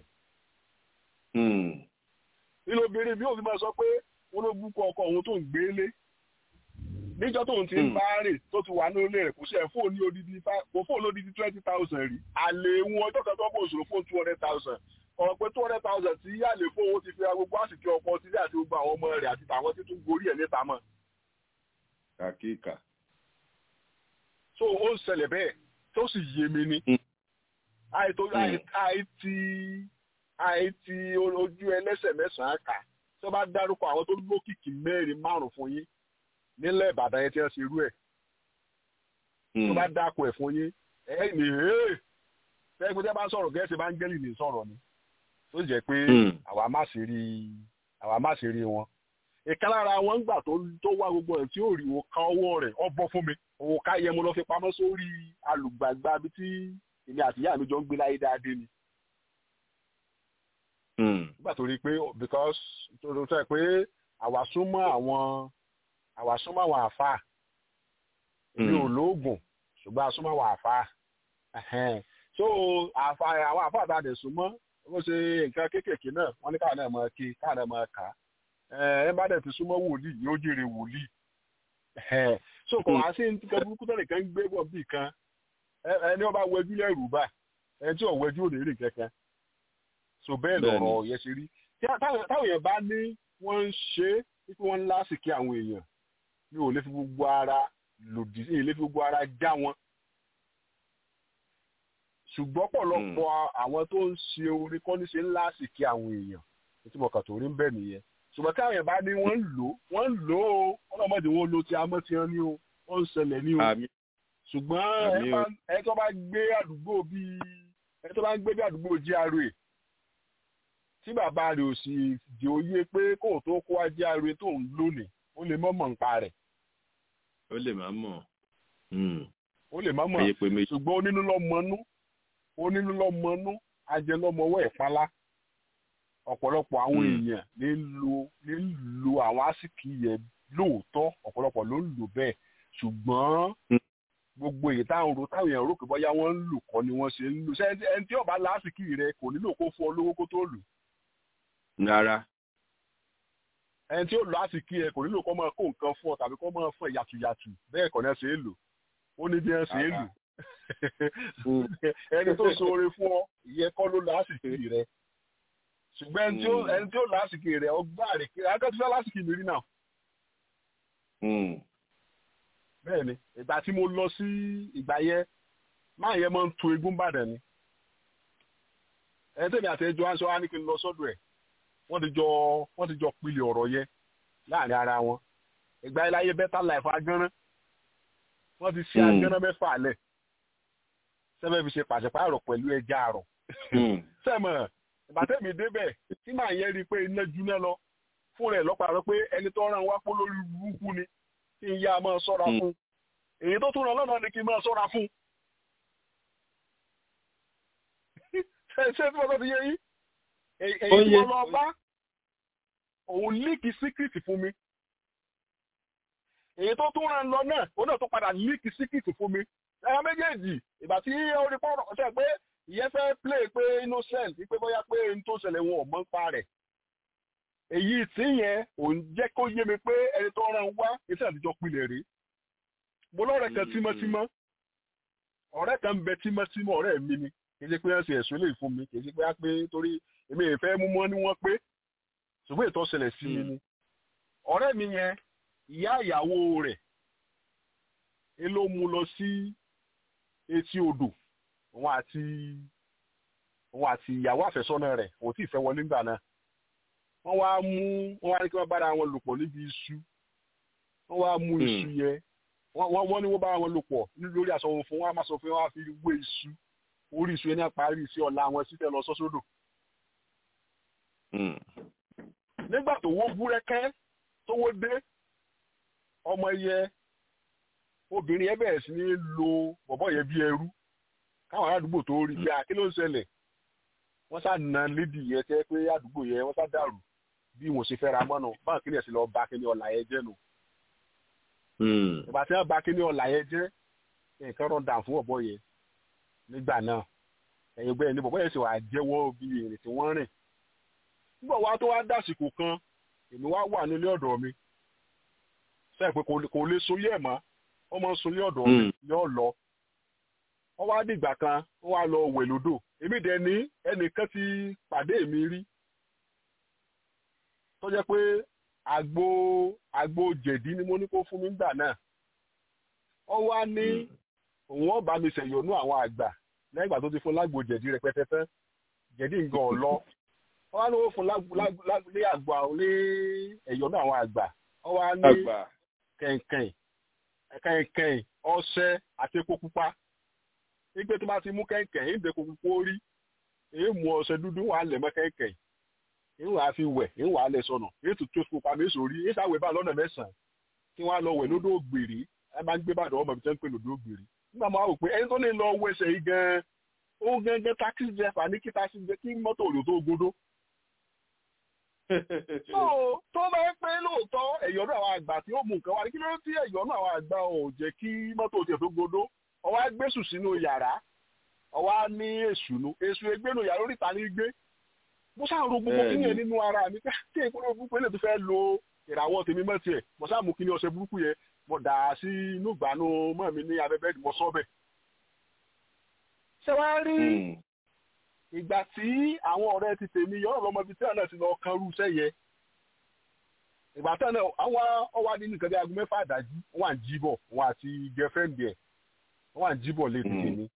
nínú obìnrin bí òfin máa sọ pé wọn ló bú kọ ọkọ òun tó ń gbé lé níjọ́ tóun ti ń bá rè tó ti wà nílé rẹ̀ kò sí ẹ̀ fóònù odidi kò fóònù odidi twenty thousand rí àlè wọn ọjọ́ kan tó bó òṣòro fóònù two hundred thousand ọ̀rọ̀ pé two hundred thousand tí yá lè fowó ti fi ra gbogbo àsìkò ọkọ sílé àti gbogbo àwọn ọmọ rẹ̀ àti tàwọn tí tún gorí ẹ̀ níta mọ́. kàkíkà. so ó ń ṣẹlẹ̀ bẹ́ẹ̀ tó sì yé mi ní. àìtó àìtí àìtí ojú ẹlẹ́sẹ̀ mẹ́sàn-án kà tó bá dárúkọ àwọn tó lókìkí mẹ́rin márùn-ún fún yín nílẹ̀ ìbàdàn yẹn tí wọ́n ṣe irú ẹ̀. tó bá dákọ ẹ̀ fún yín ẹ̀ ní ẹ̀ fẹ́ẹ́ gbé tẹ́ bá sọ̀rọ̀ gẹ̀ẹ́sì bá ń gẹ́lì ní sọ̀rọ̀ ni tó jẹ́ pé àwa má ṣe rí àwa má ṣe rí wọn. ìka lára wọn gbà tó tó wá gbogbo ẹ̀ tí ó rí òka ọwọ́ rẹ̀ ọ bọ́ fún mi òka yẹ mo lọ fi pamọ́ sórí alùgbàgbà bí tí èmi àti ìyá mi jọ ń gbé láyé dáadé ni. nígbà tó rí i pé because tó tó tẹ́ pé àwa súnmọ́ àwọn àwa súnmọ́ àwọn àfáà mi ò lóògùn ṣùgbọ́n a súnmọ́ àwọn àfáà so àfa àwọn àfa àtàdé súnmọ́ ó ṣe nǹkan kéékèèké náà wọ́n ní káwọn náà máa ké káwọn náà máa kà á ẹ bá dẹ̀ ti súnmọ́ wòlíì yóò jèrè wòlíì so kò wá sí nǹkan burúkú tó nìkan ń gbé bọ̀ bí kan ẹni wọ́n bá wẹjú lẹ́rù bá ẹni tí ò wẹjú ò lè rí kankan so bẹ́ẹ̀ lọ̀rọ̀ yẹn ṣe rí táwọn èèyàn bá ní wọ́n ń ṣe é wípé wọ́n ń lásìkí àwọn èèyàn mi ò lè fi gbogbo ara lòdì sí ilé fi gbogbo ara já wọn ṣùgbọ́n pọ̀lọpọ̀ àwọn tó ń ṣe orin kọ́ ní ṣe ńlá sì kí àwọn èèyàn tí mo kàn tó rí ń bẹ̀ nìyẹn ṣùgbọ́n káwọn èèyàn bá ní wọ́n ń lò wọ́n ń lò ó ọlọ́mọdé wọn lo ti amọ́ ti hàn ní o wọ́n ń ṣẹlẹ̀ ní o ṣùgbọ́n ẹ tó bá gbé àdúgbò bíi ẹ tó bá ń gbé bí àdúgbò GRA tí bàbá rẹ̀ ò sì di òye pé kó tó kó wá GRA tó ń lónìí ó lè mọ̀ mọ̀ nípa rẹ̀. ó lè má mọ̀. ó lè má mọ̀ ṣùgbọ́n onínú lọ́ mọ́nú onínú lọ́mọnú ajẹlọ́mọwọ́ ìpalá ọ̀pọ̀lọpọ̀ àwọn èèyàn ní lo ní lo àwọn àsìkí yẹn lóòótọ́ ọ̀pọ̀lọpọ̀ ló ń lò bẹ́ẹ̀ ṣùgbọ́n gbogbo èyí táwọn ro táwọn èèyàn rò pé bóyá wọ́n ń lò kọ́ ni wọ́n ṣe ń lò ṣé ẹni tí ọba lásìkí rẹ kò nílò kó fún ọ lówó kó tó lò. rárá. ẹni tí ó lọ àsìkí rẹ kò nílò kó máa kó nǹkan fún ọ tàbí kó máa fún ẹ yàtùyàtù bẹ́ẹ̀ kọ́ ni ẹ ṣe é lò ó ní bí ẹ ṣe é lò ẹni tó ṣoore fún ọ ìyẹn kọ́ ló lásìkò rẹ ṣùgbọ́n ẹni tí ó lásìkò rẹ ọgbà rẹ kí akẹ́tùfẹ́ lásìkò mi rí náà. bẹ́ẹ̀ ni ìgbà tí mo lọ sí ìgbà yẹn máa yẹ máa ń tu egún bàdàn ni ẹni tẹ̀mí àti ẹjọ́ aṣọ wa ní kí n lọ sọ́dọ̀ ẹ̀ wọ́n ti jọ wọ́n ti jọ pilẹ̀ ọ̀rọ̀ yẹn láàrin ara wọn ìgbà yẹn láyé better life agánrán wọ́n ti ṣe agánrán mẹ́fà lẹ̀ sẹ́fẹ̀ fi ṣe pàṣípààrọ̀ pẹ̀lú ẹja àrọ̀. sẹ́mọ̀ ìbátẹ́mi débẹ̀ tí màá yẹn rí i pé iná juná lọ fún rẹ̀ lọ́pàá rẹ pé ẹni tó ràn wá pọ́ lórí burúkú ni kí n yá a máa sọ́ra fún èyí tó tún ràn lọ́nà ni kí n máa sọ́ra fún. ṣé tí wọ́n ti yé yín èyí tí wọ́n lọ bá òun líkì síkìtì fún mi èyí tó tún ràn lọ náà òun náà tó padà líkì síkìtì fún mi ẹ̀rọ méjèèjì ìgbà tí ó rí pọ́nrọ̀ ọ̀sẹ̀ pé ìyẹn fẹ́ play pé innocent pé bóyá pé n tó ṣẹlẹ̀ wọn ò mọ̀ ń pa rẹ̀ èyí tí yẹn ò ń jẹ́ kó yé mi pé ẹni tó ràn wá iṣẹ́ àtijọ́ pilẹ̀ rí mo lọ́rẹ̀ kan tímọ́tímọ́ ọ̀rẹ́ kan ń bẹ tímọ́tímọ́ ọ̀rẹ́ mi ni kì í ṣe pé wọ́n ṣe ẹ̀sùn lè fún mi kì í ṣe pé á pé torí èmi ìfẹ́ mú mọ́ ní wọ́n pé ṣùgbọ́n ètò ṣẹlẹ̀ sí mi ni ọ̀rẹ́ mi yẹn ìyá ìyàwó rẹ̀ ẹ ló mú lọ sí etí odò òun àti òun àti ìyàwó àfẹ́sọ́nà rẹ̀ òun tí ì fẹ́ wọlé ńgbà náà wọ́n wá mú wọ́n wá ní kí wọ́n bára wọn lò pọ̀ níbi iṣu wọ́n wá mú iṣu yẹn wọ́n wọ́n ní wọ́n bára wọn lò pọ̀ lórí aṣọ wọn fún wọn á máa sọ fún wọn á fi wé iṣu orí iṣu yẹn ní àparí sí ọ̀la wọn sí fẹ́ lọ sọ́sódò. nígbà tó wó búrẹ́kẹ́ tó wó dé ọmọ yẹ obìnrin yẹn bẹ̀rẹ̀ sí ní lo bọ̀bọ̀ yẹn bí ẹrú káwọn aládùúgbò tó rí bí akí ló ń ṣẹlẹ̀ wọ́n sá na lédi yẹn tẹ́ pé àdúgbò yẹn wọ́n sá dàrú bí wọ́n ṣe fẹ́ra mọ́nà báwọn kí ni ẹ̀sìn lọ bá kí ni ọ̀la yẹn jẹ́ nù. ìgbà tí wọ́n bá kí ni ọ̀la yẹn jẹ́ nǹkan rọ̀ dà fún ọ̀bọ yẹn nígbà náà ẹ̀yìn gbẹ́yìn ní bọ̀bọ̀ yẹn sì wà jẹ́wọ́ bí èrè tí wọ́n rìn. nígbà wa tó wá dàsìkò kan èmi wá wà nílé ọ̀dọ̀ mi sẹ́yìn pé kò lè so yẹ̀ mọ́ wọ́n máa ń sun ní ọ̀dọ̀ mi yóò lọ wọ́n wá dìgbà kan wọ́n wá lọ wẹ̀ lódò èmi dẹ̀ ní ẹnìkan ti pàdé mi rí tó jẹ́ pé àgbo àgbo jẹ̀dí ni mo ní kó fún mi gbà náà wọ́n wá ní òun ọba mi ṣẹ̀yọ̀nú àwọn àgbà lẹ́yìn ìgbà tó ti fún lágbo jẹ̀dí rẹpẹtẹ tán jẹ̀dí nǹkan ọ̀lọ́ wọ́n wá ní wọ́n fún lé àgbà lé ẹ̀yọ̀nú àwọn àgbà wọ́n wá ní kẹ̀kẹ́ kẹ̀kẹ́ ọṣẹ àti epo pupa nígbà tó bá ti mú kẹ̀kẹ́ yìí dẹ́kun pupa orí èyí mú ọṣẹ dúdú wà lẹ̀ mọ́ kẹ̀kẹ́ yìí wà á fi wẹ̀ yìí wà á lẹ̀ sọnà èyí tó tó pupa mi sórí èyí sáwẹ̀ bá lọ́nà mẹ́sàn-án kí wọ́n á lọ wẹ̀ lódò ògbèrè ẹ bá ń gbé bàdàn ọmọ mi tẹ́ ń pè lódò ògbèrè nígbà máa wò pé ẹni tó ní lọ wọ ẹsẹ̀ yìí gan-an ó gẹ́gẹ́ tákì jẹ́fà ní kí tákì jẹ́ kí mọ́tò òlò tó gbódó so tó bá ń pé lóòótọ́ ẹ̀yọ́nú àwọn àgbà tí ó mú nǹkan wá ní kí ló tí ẹ̀yọ́nú àwọn àgbà ò jẹ́ kí mọ́tò tiẹ̀ tó gbódó ọwọ́ á gbésù sínú yàrá ọwọ́ á ní èṣùnú èṣù egbénu yàrá oríta ní gbé mo sáà ro gbogbo kí yẹn nínú ara mi kí èkó ló gbogbo ilé tó fẹ́ lo ìràwọ̀ tèmi mọ́ tiẹ̀ mo sáà mú kí ni ọṣẹ burúkú yẹn mo dà á sí inú ìgbàanú mọ́ mi ní abẹ́bẹ́ mo sọ́ bẹ̀. ṣé wàá rí ìgbà tí àwọn ọ̀rẹ́ ti tèmi yọ̀rọ̀ lọ́mọ ibi tí àná ti lọ kan rú iṣẹ́ yẹ ìgbà tí àná àwọn ọwọ́ adé nìkan bí aago mẹ́fà àdájí wọ́n à ń jí bọ̀ wọ́n àti girlfriend ẹ̀ wọ́n à ń jí bọ̀ létí tèmi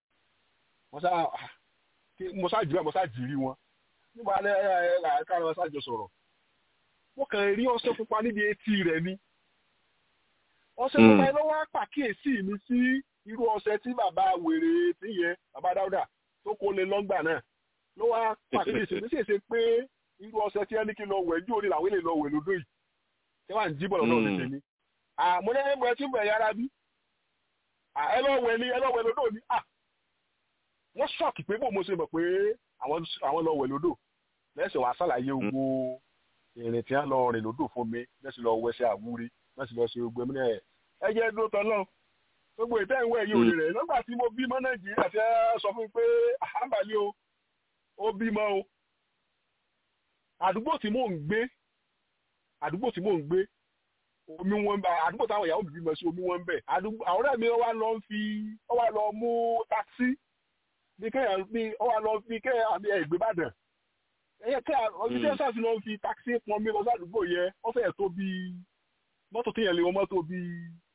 mo sá jù ẹ́ mo sá jì rí wọn nígbà alẹ́ ẹ̀ káàrọ̀ wọn sájọ sọ̀rọ̀ mo kàn rí ọṣẹ pupa níbi etí rẹ̀ ni ọṣẹ pupa yẹn ló wá pàkíyèsí mi sí irú ọṣẹ tí bàbá wèrè tí yẹn bàbá dáúdà tó kó lé lọ́ngbà náà ló wá pàkíyèsí mi sì ṣe pé irú ọṣẹ tí ẹni kí lọ wẹ̀ ní òní làwọn èlè lọ wẹ̀ lódò yìí tí wọ́n à ń jí bọ̀lọ̀ náà tètè ni àmọ́ ní ẹgbẹ́ tí bẹ̀ yára bí ẹ lọ wẹ̀ ni ẹ lọ wẹ̀ lódò ni wọ́n ṣọ́ọ̀kì pé bó mo ṣe mọ̀ pé àwọn lọ wẹ̀ lódò lẹ́sẹ̀ wàá ṣàlàyé gbogbo ìrìn tí wọ́n lọ rìn lódò fún mi lẹ́sẹ̀ lọ wẹsẹ̀ àwúrí lẹ́sẹ̀ lọ ṣe gbogbo ẹ̀mí ẹ̀ ẹ jẹ́ dúró tán náà gbogbo ìtẹ́ ìwé ẹ̀yìn òní rẹ̀ nígbà tí mo bímọ nàìjíríà ti sọ fún mi pé àbálẹ́ o ó bímọ o àdúgbò tí mò ń gbé àdúgbò tí mò ń gbé omi wọn bẹ àdúgbò táwọn ìyàwó mi bímọ sí omi wọn bẹ àdúgbò àwọn ọ̀rẹ́ mi wá lọ fi wá lọ mú táksì bí kéèyàn bí wá lọ fi kéèyàn àbí ẹgbẹ́bàdàn ẹyẹ kéèyàn ọdún tí ẹ sáà ti lọ fi táksì pọn mi lọ sí àdúgbò yẹn wọ́n fẹ́ẹ̀ tó bí mọ́tò téèyàn lè wọ́n mọ́tò bíi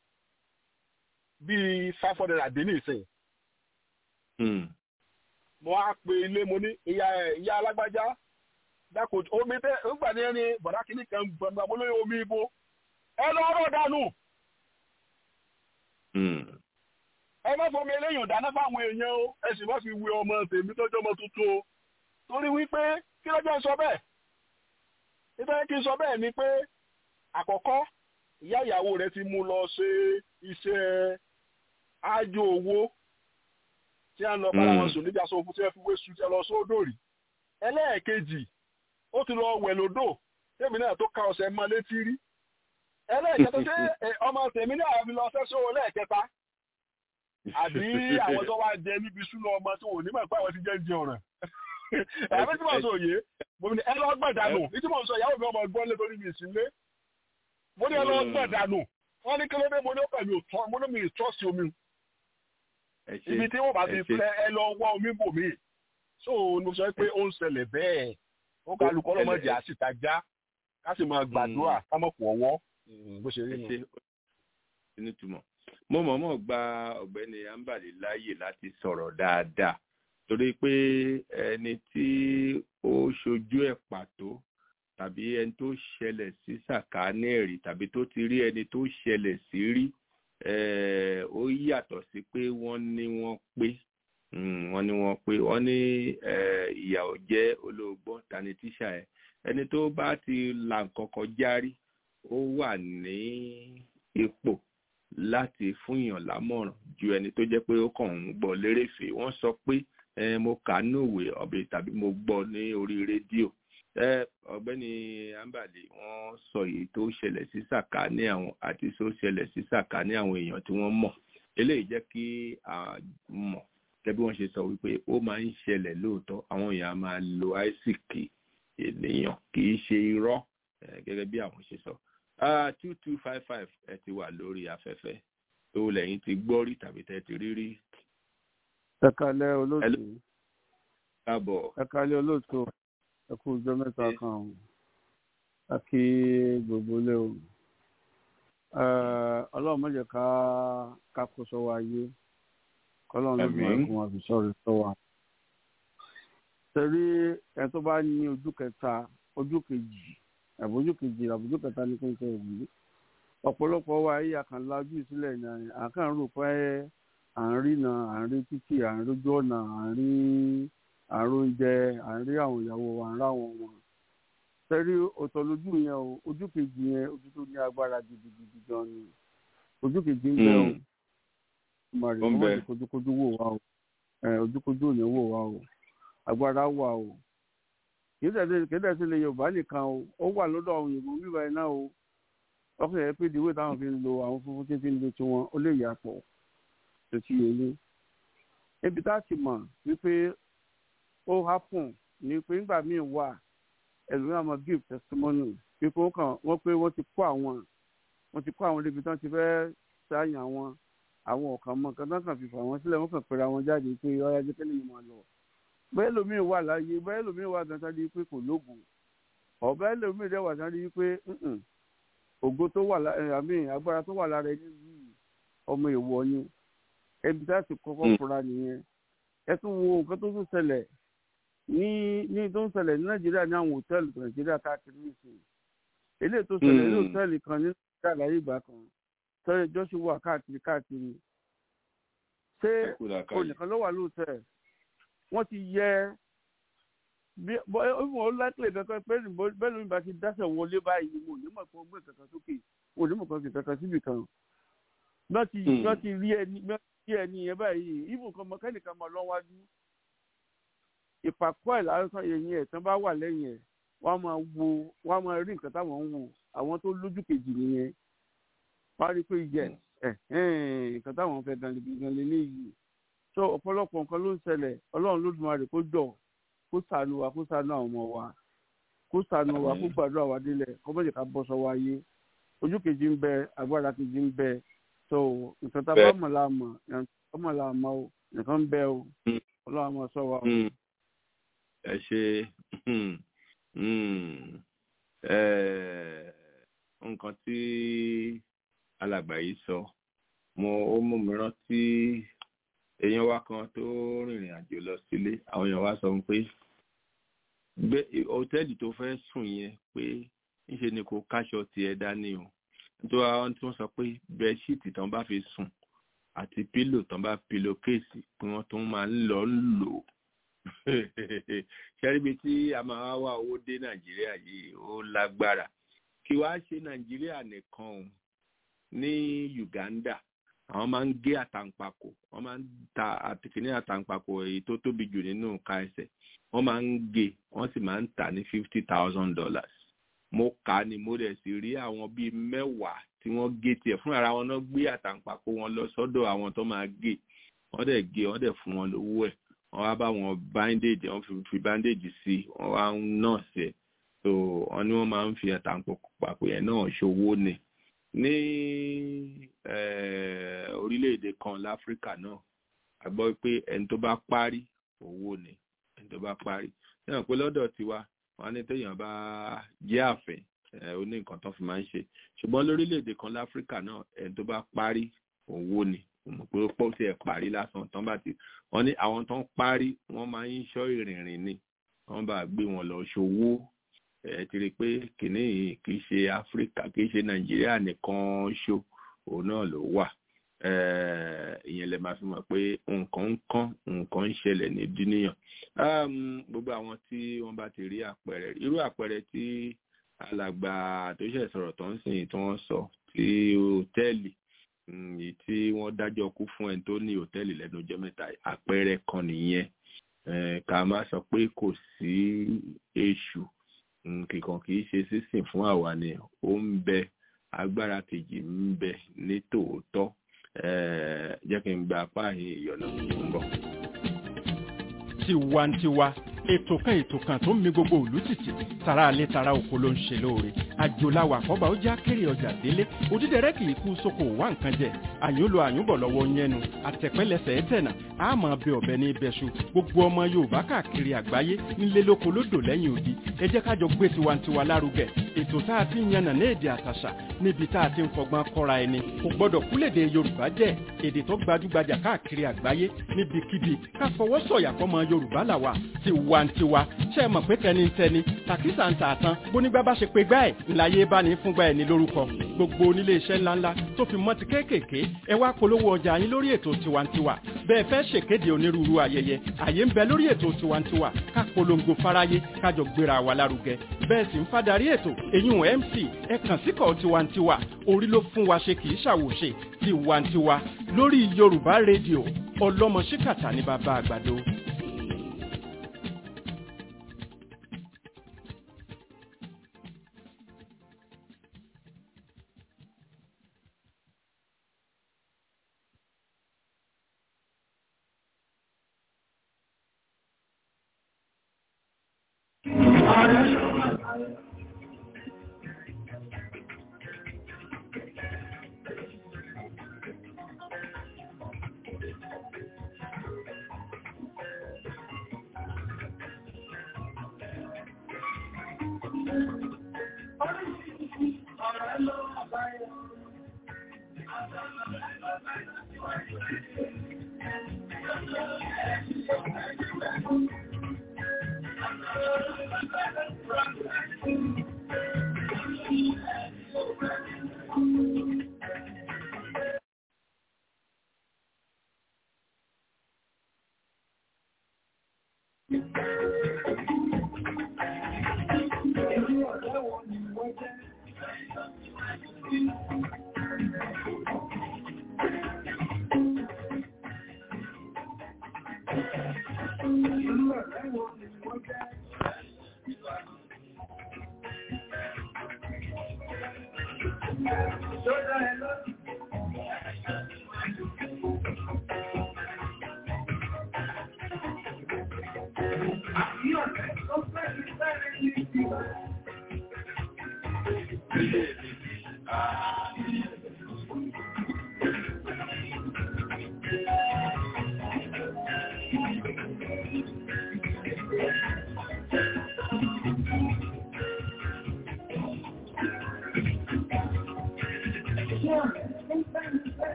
bíi five hundred àdé ní ìsìn. mo á pe ilé mo ní ìyá ìyá alágbájá dákò omi tẹ nígbà ní ẹni bọ̀dá kìíní kan gbọ̀ngbà mo lóye omi ibo ẹ lọ ọ̀rọ̀ dànù. ẹ má fọmi eléyìí dáná fáwọn èèyàn o ẹ sì má fi wé ọmọ tèmi tọ́jú ọmọ tuntun o torí wípé kí lọ́jọ́ sọ bẹ́ẹ̀ nítorí kí n sọ bẹ́ẹ̀ ni pé àkọ́kọ́ ìyá ìyàwó rẹ̀ ti mú lọ ṣe iṣẹ́ ájò owó tí a ń lọ bára wọn sùn níbi aṣọ òfin tí wọ́n fi wé sùn tí a lọ sódò rí ẹlẹ́ẹ̀kejì ó ti lọ wẹ̀ lódò tèmi náà tó ka ọ̀sẹ̀ mọ́ létí rí ẹlẹ́ẹ̀kẹta ṣé ọmọ tèmi náà fi lọ sẹ́sọ́ lẹ́ẹ̀kẹta àbí àwọn tó wá jẹ níbi súná ọmọ tó wò nígbà pé àwọn ti jẹ́ ń jẹ ọ̀ràn àbí tí mo sọ òye mo ní ẹ lọ gbọ̀dánù ní tí mo sọ ìyàwó mi ọmọ gbọ́n lé torí mi ìsínlé mo ní ẹ lọ gbọ̀dánù wọ́n ní kí ló dé mo ní ó pẹ̀lú òtọ́ mo ní mi ì trọ́ọ̀sì omi ẹ ṣe ibi tí wọ́n bá ti ẹ ṣe. fẹ́ ẹ lọ wá omi bò mí so mo sọ pé ó ń ṣẹlẹ̀ bẹ́ẹ̀ ó kálukọ́ lọ́mọdé àṣìtajà ká sì máa gbàdúrà ká mọ̀ pọ̀ ọwọ́ bó ṣe rí ẹ nu. ṣe ó nítumọ̀ mo mọ̀ọ́mọ̀ gba ọ̀gbẹ́ni ambali láàyè láti sọ̀rọ̀ dáadáa torí pé ẹni tí ó ṣojú ẹ̀ pàtó tàbí ẹni tó ṣẹlẹ̀ sí sàkáání ẹ̀rí tàbí tó ti rí ẹni tó ṣẹlẹ̀ sí rí eh, ó yàtọ̀ sí pé wọ́n ní wọ́n pé Mm, wọ́n ní wọ́n pé wọ́n ní eh, ìyà ò jẹ́ olóògbọ́n tani tíṣà ẹ̀ ẹni tó bá ti là nǹkan kọjá rí ó wà ní ipò láti fún èèyàn lámọ̀ràn ju ẹni tó jẹ́ pé ó kàn ń gbọ́ lérèfé wọ́n sọ pé eh, mo kà á nùwé ọ̀bẹ tàbí mo gbọ́ ní orí rédíò Eh, ọ̀gbẹ́ni ambali wọ́n sọ èyí tó ṣẹlẹ̀ sí sàkání àwọn àti tó ṣẹlẹ̀ sí sàkání àwọn èèyàn tí wọ́n mọ̀ eléyìí jẹ́ kí a mọ̀ gẹ́gẹ́ bí wọ́n ṣe sọ wípé ó máa ń ṣẹlẹ̀ lóòótọ́ àwọn èèyàn á máa lo àìsíkì ènìyàn kì í ṣe irọ́ eh, gẹ́gẹ́ bí àwọn ṣe sọ two two five five ẹ ti wà lórí afẹ́fẹ́ tó lẹ́yìn ti gbọ́ rí tàbí tẹ́ ti rí rí ẹ kalẹ olóòtú káàbọ̀ ẹ kalẹ olóòtú ẹ kú ọjọ́ mẹ́ta kan o a kí gbogbo ilé o Eh, ọlọ́run má jẹ́ ká ká kó sọ́wọ́ ayé kọ́lọ́run ló máa Àmín. kún wa fi sọ̀rọ̀ sọ́wọ́ torí ẹ tó bá ní ojú kẹta ojú kejì àbójú kejì àbójú kẹta ní kí n sọ èyí ọ̀pọ̀lọpọ̀ wa ayé àkànlá ojú ìsílẹ̀ ní àkàn rò pé à ń rí na à ń rí títì à ń rójú ọ̀nà à ń rí à ń róúnjẹ à ń rí àwọn ìyàwó wa à ń ráwọn wọn tẹ́rí ọ̀tọ̀ lójú yẹn o ojú kejì yẹn ojú tó ní agbára gidigidi gan ni ojú kejì ń bẹ o màrí Ó ń ọmọ bẹ. ti kojúkojú wò wá o ẹ ojúkojú ò ní wò wá o agbára wà o kì í tẹ̀lé kì í tẹ̀lé ilẹ̀ yorùbá nìkan o ó wà lọ́dọ̀ àwọn òyìnbó wíwá iná o ọkùnrin yẹn pé ìdíwé táwọn fi ń lo àwọn funfun tí fi ń lo tiwọn ó lè yàtọ̀ tó ti yé ní. ibi tá a ti mọ̀ wípé ó hápùn ní pé nígbà míì wà ẹlòmíràn máa give testimony wípé wọ́n kàn wọ́n pé wọ́n ti kó àwọn wọ́n ti kó àwọn débi tán ti fẹ́ sáyàn àwọn àwọn ọ̀kan mọ̀ kan tán kàn fi fà wọ́n sílẹ̀ wọ́n kàn pera wọn jáde pé ọ̀yá jẹ́ kẹ́lẹ́ yìí máa lọ. bẹ́ẹ̀ lómi wà láàyè bẹ́ẹ̀ lómi wà gan sáré pé kò lóògùn ọ̀bẹ́ lómi dẹ̀ wà sáré pé "Mm-mm, ògo tó wà lára àmì agbára tó wà lára ẹni yìí ọmọ èèwọ̀ ni ẹbí tá a ti kọ́kọ́ Mm. fura nìyẹn ẹ tún wo nǹkan tó tún ṣẹlẹ̀ ní ní tó ń ṣẹlẹ̀ ní nàìjíríà ní àwọn hòtẹ́ẹ̀lì nàìjíríà káàkiri nìsín eléyìí tó ṣẹlẹ̀ ní Mm. hòtẹ́ẹ̀lì kan ní nàìjíríà láyé ìgbà kan tọ́jú joshua káàkiri káàkiri ṣé ẹ kú làákàyè. onìkan ló wà lóòótọ́ wọ́n ti yẹ bí bọ́ ìwọ̀n ó lákìlẹ̀ kankan pé bó- bẹ́ẹ̀ lómi bá ti dáṣẹ̀ wọlé báyìí mo ní mọ̀ pé wọ́n gbé kankan sókè mo ní mọ̀ kan fi kankan síbì kan bá ti Hmm. bá ti rí ẹni bá ti rí ẹni yẹn báyìí ìbùn kan mọ̀kẹ́nìkan máa lọ́ wájú ìpàkọ́ ẹ̀ lásán ẹ̀yìn ẹ̀ tán bá wà lẹ́yìn ẹ̀ wọ́n á máa wo wọ́n á máa rí nǹkan táwọn ń wò àwọn tó lójú kejì nìyẹn wọ́n á rí i pé yẹ ẹ̀hẹ́n, nǹkan táwọn fẹ́ gan gan lélẹ́yìí so ọ̀pọ̀lọpọ̀ nǹkan ló ń ṣẹlẹ̀ ọlọ́run lódùmarè kó jọ kó ṣàánú wa kó ṣàánú àwọn ọmọ wa kó ṣàánú wa kó Àmín. gbàdúrà wa délẹ̀ kó mọ̀jẹ̀ ká bọ́ sọ́wọ́ ayé ojú kejì ń bẹ agbára kejì ń bẹ so nǹkan tá a bá Bẹ́ẹ̀. mọ̀ la mọ̀ nǹkan tá a mọ̀ la mọ̀ o nǹkan ń bẹ o Mm. ọlọ́run á máa ṣọ́ wa o. Mm. ẹ ṣe mm, mm, eh, nǹkan tí alàgbà yìí sọ mo ó mú mi rántí èèyàn wa kan tó rìnrìn àjò lọ sílé àwọn èèyàn wa sọ fún pé gbé hòtẹ́ẹ̀lì tó fẹ́ sùn yẹn pé níṣe ni kò káṣọ tiẹ̀ dání o nítorí àwọn tí wọ́n sọ pé bẹ́ẹ̀ṣíìtì tán bá fi sùn àti pílò tán bá pílò kéèsì pé wọ́n tún máa ń lọ lò ó ṣẹ́ríbi tí a máa wá owó dé nàìjíríà yìí ó lágbára kí wàá ṣe nàìjíríà nìkan o ní uganda àwọn máa ń gé àtàǹpàkò wọ́n máa ń ta àtìkíní àtàǹpàkò èyí tó tóbi jù nínú nǹka ẹsẹ̀ wọ́n máa ń gé wọ́n sì máa ń tà ní fifty thousand dollars mo kà á ni mo dẹ̀ sì rí àwọn bíi mẹ́wàá tí wọ́n gé tiẹ̀ fún ara wọn náà gbé àtàǹpàkò wọn lọ sọ́dọ̀ àwọn tó máa gé wọ́n dẹ̀ gé wọ́n dẹ̀ fún wọn lówó ẹ̀ wọ́n wá bá wọn bandage wọ́n fi fi bandage sí wọ́n wá ń nọ́ọ̀sì ẹ̀ so wọ́n ní wọ́n máa ń fi àtàǹpàkò yẹn náà ṣòwò ni ní orílẹ̀-èdè kan láfíríkà náà a gbọ́ pé ẹni tó bá parí owó ni ẹni tó bá parí náà pé lọ́dọ̀ tiwa wọn ní téèyàn bá jẹ́ àfẹ́ ó ní nǹkan tó fi máa ń ṣe ṣùgbọ́n lórílẹ̀-èdè kan láfíríkà náà ẹni tó bá parí owó ni mo pé ó pọ̀ sí ẹ̀ parí lásán tán bá ti wọ́n ní àwọn tó ń parí wọ́n máa ń ṣọ́ ìrìnrìn ni wọ́n bá gbé wọn lọ ṣòwò ẹ ti rí i pé kìnní yìí kì í ṣe áfíríkà kì í ṣe nàìjíríà nìkan ṣo òun náà ló wà ìyẹn lè máa fi mọ̀ pé nǹkan ń kán nǹkan ń ṣẹlẹ̀ ní dúníyàn gbogbo àwọn tí wọ́n bá ti rí àpẹẹrẹ irú àpẹẹrẹ tí alàgbà tó ṣẹ̀ sọ̀rọ̀ tó ń sìn tí wọ́n sọ tí hòtẹ́ẹ̀lì èyí tí wọ́n dájọ́ kú fún ẹni tó ní hòtẹ́ẹ̀lì lẹ́nu ọjọ́ mẹ́ta àpẹẹrẹ kan nìyẹn ká má sọ pé kò sí èṣù kìkan kì í ṣe sísìn fún àwa ni ó ń bẹ agbára kejì ń bẹ ní tòótọ́ jẹ́ kí n gba apá yìí ìyọ̀nà ń bọ̀. tiwantiwa ètò kan ètò kan tó ń mi gbogbo òlú tìtì tara alẹ́ tara oko ló ń ṣe lóore àjòláwà àkọ́bà ó já kéré ọjà délé òdídẹrẹ́ kì í kú sóko wá nǹkan jẹ àyúnlò àyúnbọ̀ lọ́wọ́ yẹnu àtẹ̀pẹ́lẹsẹ̀ ẹ̀tẹ̀nà àmọ́ bẹ ọ̀bẹ ní ibẹ̀ṣu gbogbo ọmọ yorùbá káàkiri àgbáyé nílé lóko lódò lẹ́yìn odi ẹ jẹ́ ká jọ gbé tiwantiwa lárugẹ ètò tá a ti ń yànnà ní èdè àtàṣà níbi tá a ti ń fọgbọ́n kọ́ra ẹni kò gbọ́dọ̀ kúlèdè yorùbá jẹ́ èdè tó gbajúgbajà káàkiri àgbáyé níbikíbi ká fọwọ́ sọ̀yà fọmọ yorùbá làwà tiwantiwa ṣe é mọ̀ pé tẹnitẹni tàkísà ń tà tán bónígbà bá ṣe pé gbá ẹ̀ ńláyé bá ní fúngbà ẹ̀ ní lórúkọ gbogbo onílé iṣẹ́ ńláńlá tó fi mọ́ ti kéékèèké ẹ wá polówó ọjà yín lórí ètò tiwantiwa bẹ́ẹ̀ fẹ́ ṣèkéde onírúurú ayẹyẹ àyè ń bẹ lórí ètò tiwantiwa ká polongo fáráyé kájọ gbéra wa lárugẹ bẹ́ẹ̀ sì ń fadarí ètò èyún mc ẹ kàn síkọ̀ tiwantiwa orí ló fún wa ṣe kì í ṣàwòṣe tiwantiwa lórí yorùbá rédíò ọlọ́mọ ṣíkàtà ní bàbá àgbàdo.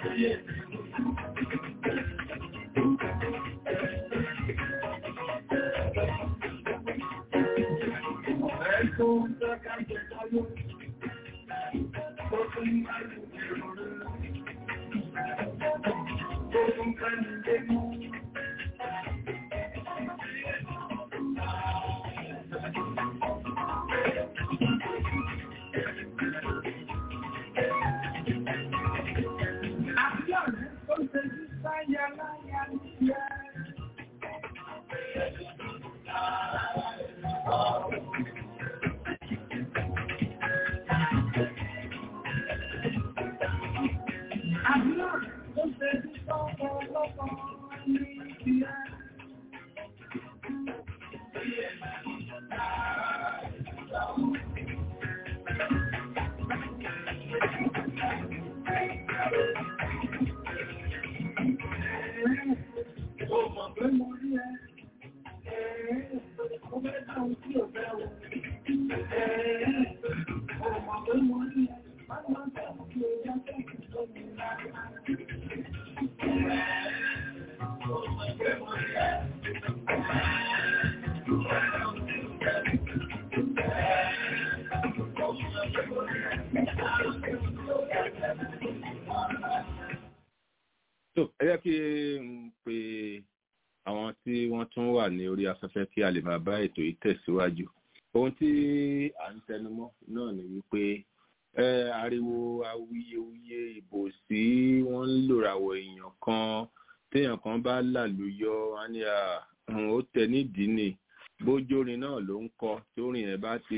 tó ẹ jẹ́ kí n pe àwọn tí wọ́n tún wà ní orí afẹ́fẹ́ kí a lè máa bá ètò yìí tẹ̀síwájú ohun tí à ń tẹnumọ́ náà ni wípé ẹ ariwo awuyewuye ìbò sí wọ́n ń lòràwọ̀ èèyàn kan téèyàn kan bá làlùyọ wọn ni ó tẹ nídìí ni bójórin náà ló ń kọ tórin ẹ bá ti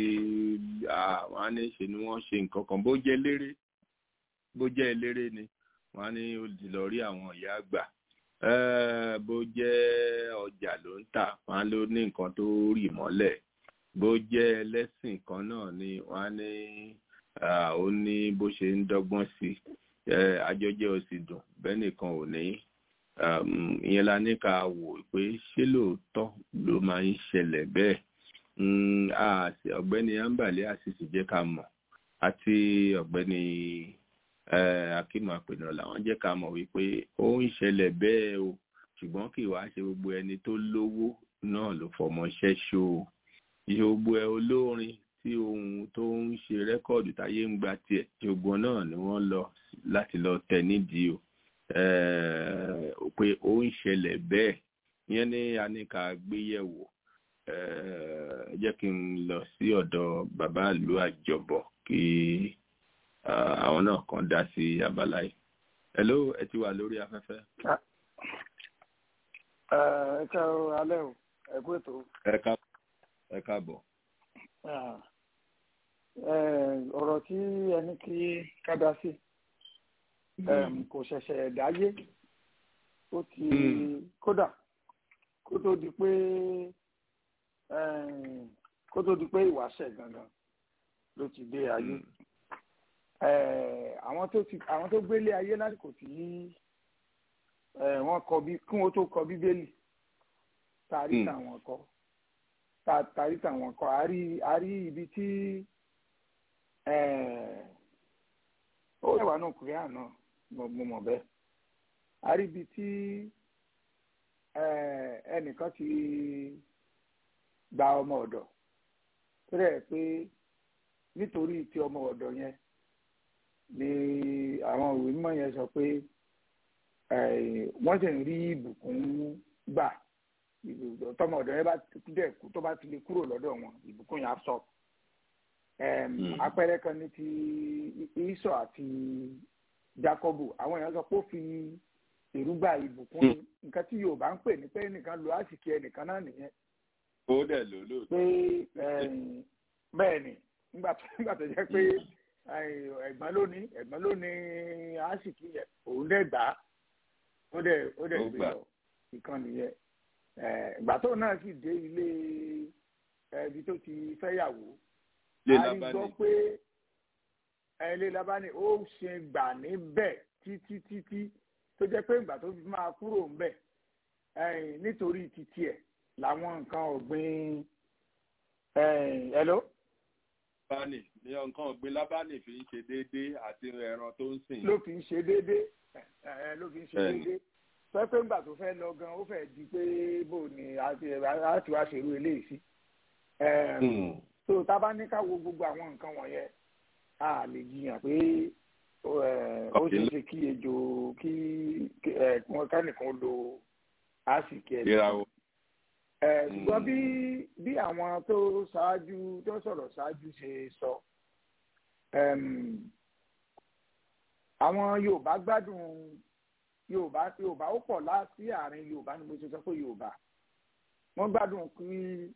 àwọn á ní ṣe ni wọ́n ṣe nǹkan kan bó jẹ́ eléré bó jẹ́ eléré ni wọ́n á ní ó di lọ rí àwọn ìyá àgbà bó jẹ́ ọjà ló ń tà wọ́n á ló ní nǹkan tó rì mọ́lẹ̀ bó jẹ́ ẹlẹ́sìn kan náà ni wọ́n á ní ó ní bó ṣe ń dọ́gbọ́n sí àjọjẹ́ ò sì dùn bẹ́ẹ̀ nìkan ò ní ìyẹn la ní ká wò pé ṣé lóòótọ́ ló máa ń ṣẹlẹ̀ bẹ́ẹ̀ ọ̀gbẹ́ni ambale àṣìṣe jẹ́ ká mọ̀ àti ọ̀gbẹ́ni akíma àpènà làwọn jẹ́ ká mọ̀ wípé ó ń ṣẹlẹ̀ bẹ́ẹ̀ o ṣùgbọ́n kì í wá ṣe gbogbo ẹni tó lówó náà ló fọmọṣẹ́ ṣó o ìṣe gbogbo ẹ olórin tí ohun tó ń ṣe rẹ́kọ̀dù táyé ń gba tiẹ̀ gbogbo náà ni wọ́n lọ láti lọ tẹ̀ nídìí o pé ó ń ṣẹlẹ̀ bẹ́ẹ̀ yẹn ní a ní ká gbé yẹ̀wò jẹ́ kí n lọ sí ọ̀dọ̀ bàbá ìlú àjọbọ̀ kí àwọn náà kan dá sí abala yìí. hello ẹ ti wà lórí afẹ́fẹ́. ẹ ká alẹ́ o ẹ kú ètò. ẹ káàbọ̀. ọ̀rọ̀ tí ẹni kí ká dá sí kò ṣẹ̀ṣẹ̀ dáyé ó ti kódà kó tó di pé kó tó di pé ìwàṣẹ̀ gangan ló ti dé ayé àwọn tó ti àwọn tó gbélé ayé lásìkò tí wọ́n kọ bí kún ó tó kọ bíbélì tàrí tàwọn kọ tàrí tàwọn kọ àárí àárí ibi tí ó wà náà kúrẹ́à náà mo mọ̀ bẹ́ẹ̀ àárí ibi tí ẹnìkan ti gba ọmọ ọ̀dọ̀ tó rẹ̀ pé nítorí ti ọmọ ọ̀dọ̀ yẹn ni àwọn òwe mímọ́ yẹn sọ pé wọ́n sì ń rí ìbùkún gbà tọmọ ọ̀dọ̀ yẹn bá dẹ̀ kú tó bá ti lè kúrò lọ́dọ̀ wọn ìbùkún yẹn á sọ àpẹẹrẹ kan ní ti Ísọ̀ àti Jákọ́bù àwọn èèyàn sọ pé ó fi èrúgbà ìbùkún nǹkan tí Yorùbá ń pè ní pé ẹnìkan lo àsìkí ẹnìkan náà nìyẹn. ó dẹ̀ lò lóòótọ́. pé bẹ́ẹ̀ ni nígbà tó jẹ́ pé ẹ̀gbọ́n ló ní ẹ̀gbọ́n ló ní àsìkí yẹn òun dẹ̀ gbà á ó dẹ̀ ó dẹ̀ gbé lọ ìkan nìyẹn ìgbà tó náà sì dé ilé ibi tó ti fẹ́yàwó a rí gbọ́ pé ilé labani ó ṣe gbà níbẹ̀ títí títí tó jẹ́ pé ìgbà tó fi máa kúrò ńbẹ̀ nítorí títí ẹ̀ làwọn nǹkan ọ̀gbìn hello lábánì ní nǹkan ọ̀gbìn lábánì fi ń ṣe déédéé àti ẹran tó ń sìn. ló fi ń ṣe déédéé ẹ ló fi ń ṣe Bẹ́ẹ̀ni. déédéé sọ pé ńgbà tó fẹ́ lọ gan ó fẹ́ di pé bò ní a ti a ti wá ṣerú eléyìí sí. Ẹm, tó tá a bá ní ká wo gbogbo àwọn nǹkan wọ̀nyẹn a lè jiyàn pé ó ẹ, ó ṣeé ṣe kí ejò kí kí, ẹ, wọn kánìkan lo àsìkí ẹ̀ ìràwọ̀. ẹ ṣùgbọ́n bí bí àwọn tó ṣáájú tó sọ̀rọ̀ ṣáájú ṣe sọ ẹm, àwọn Yorùbá gbádùn Yorùbá Yorùbá ó pọ̀ láti àárín Yorùbá ni mo ṣe sọ pé Yorùbá wọ́n gbádùn kí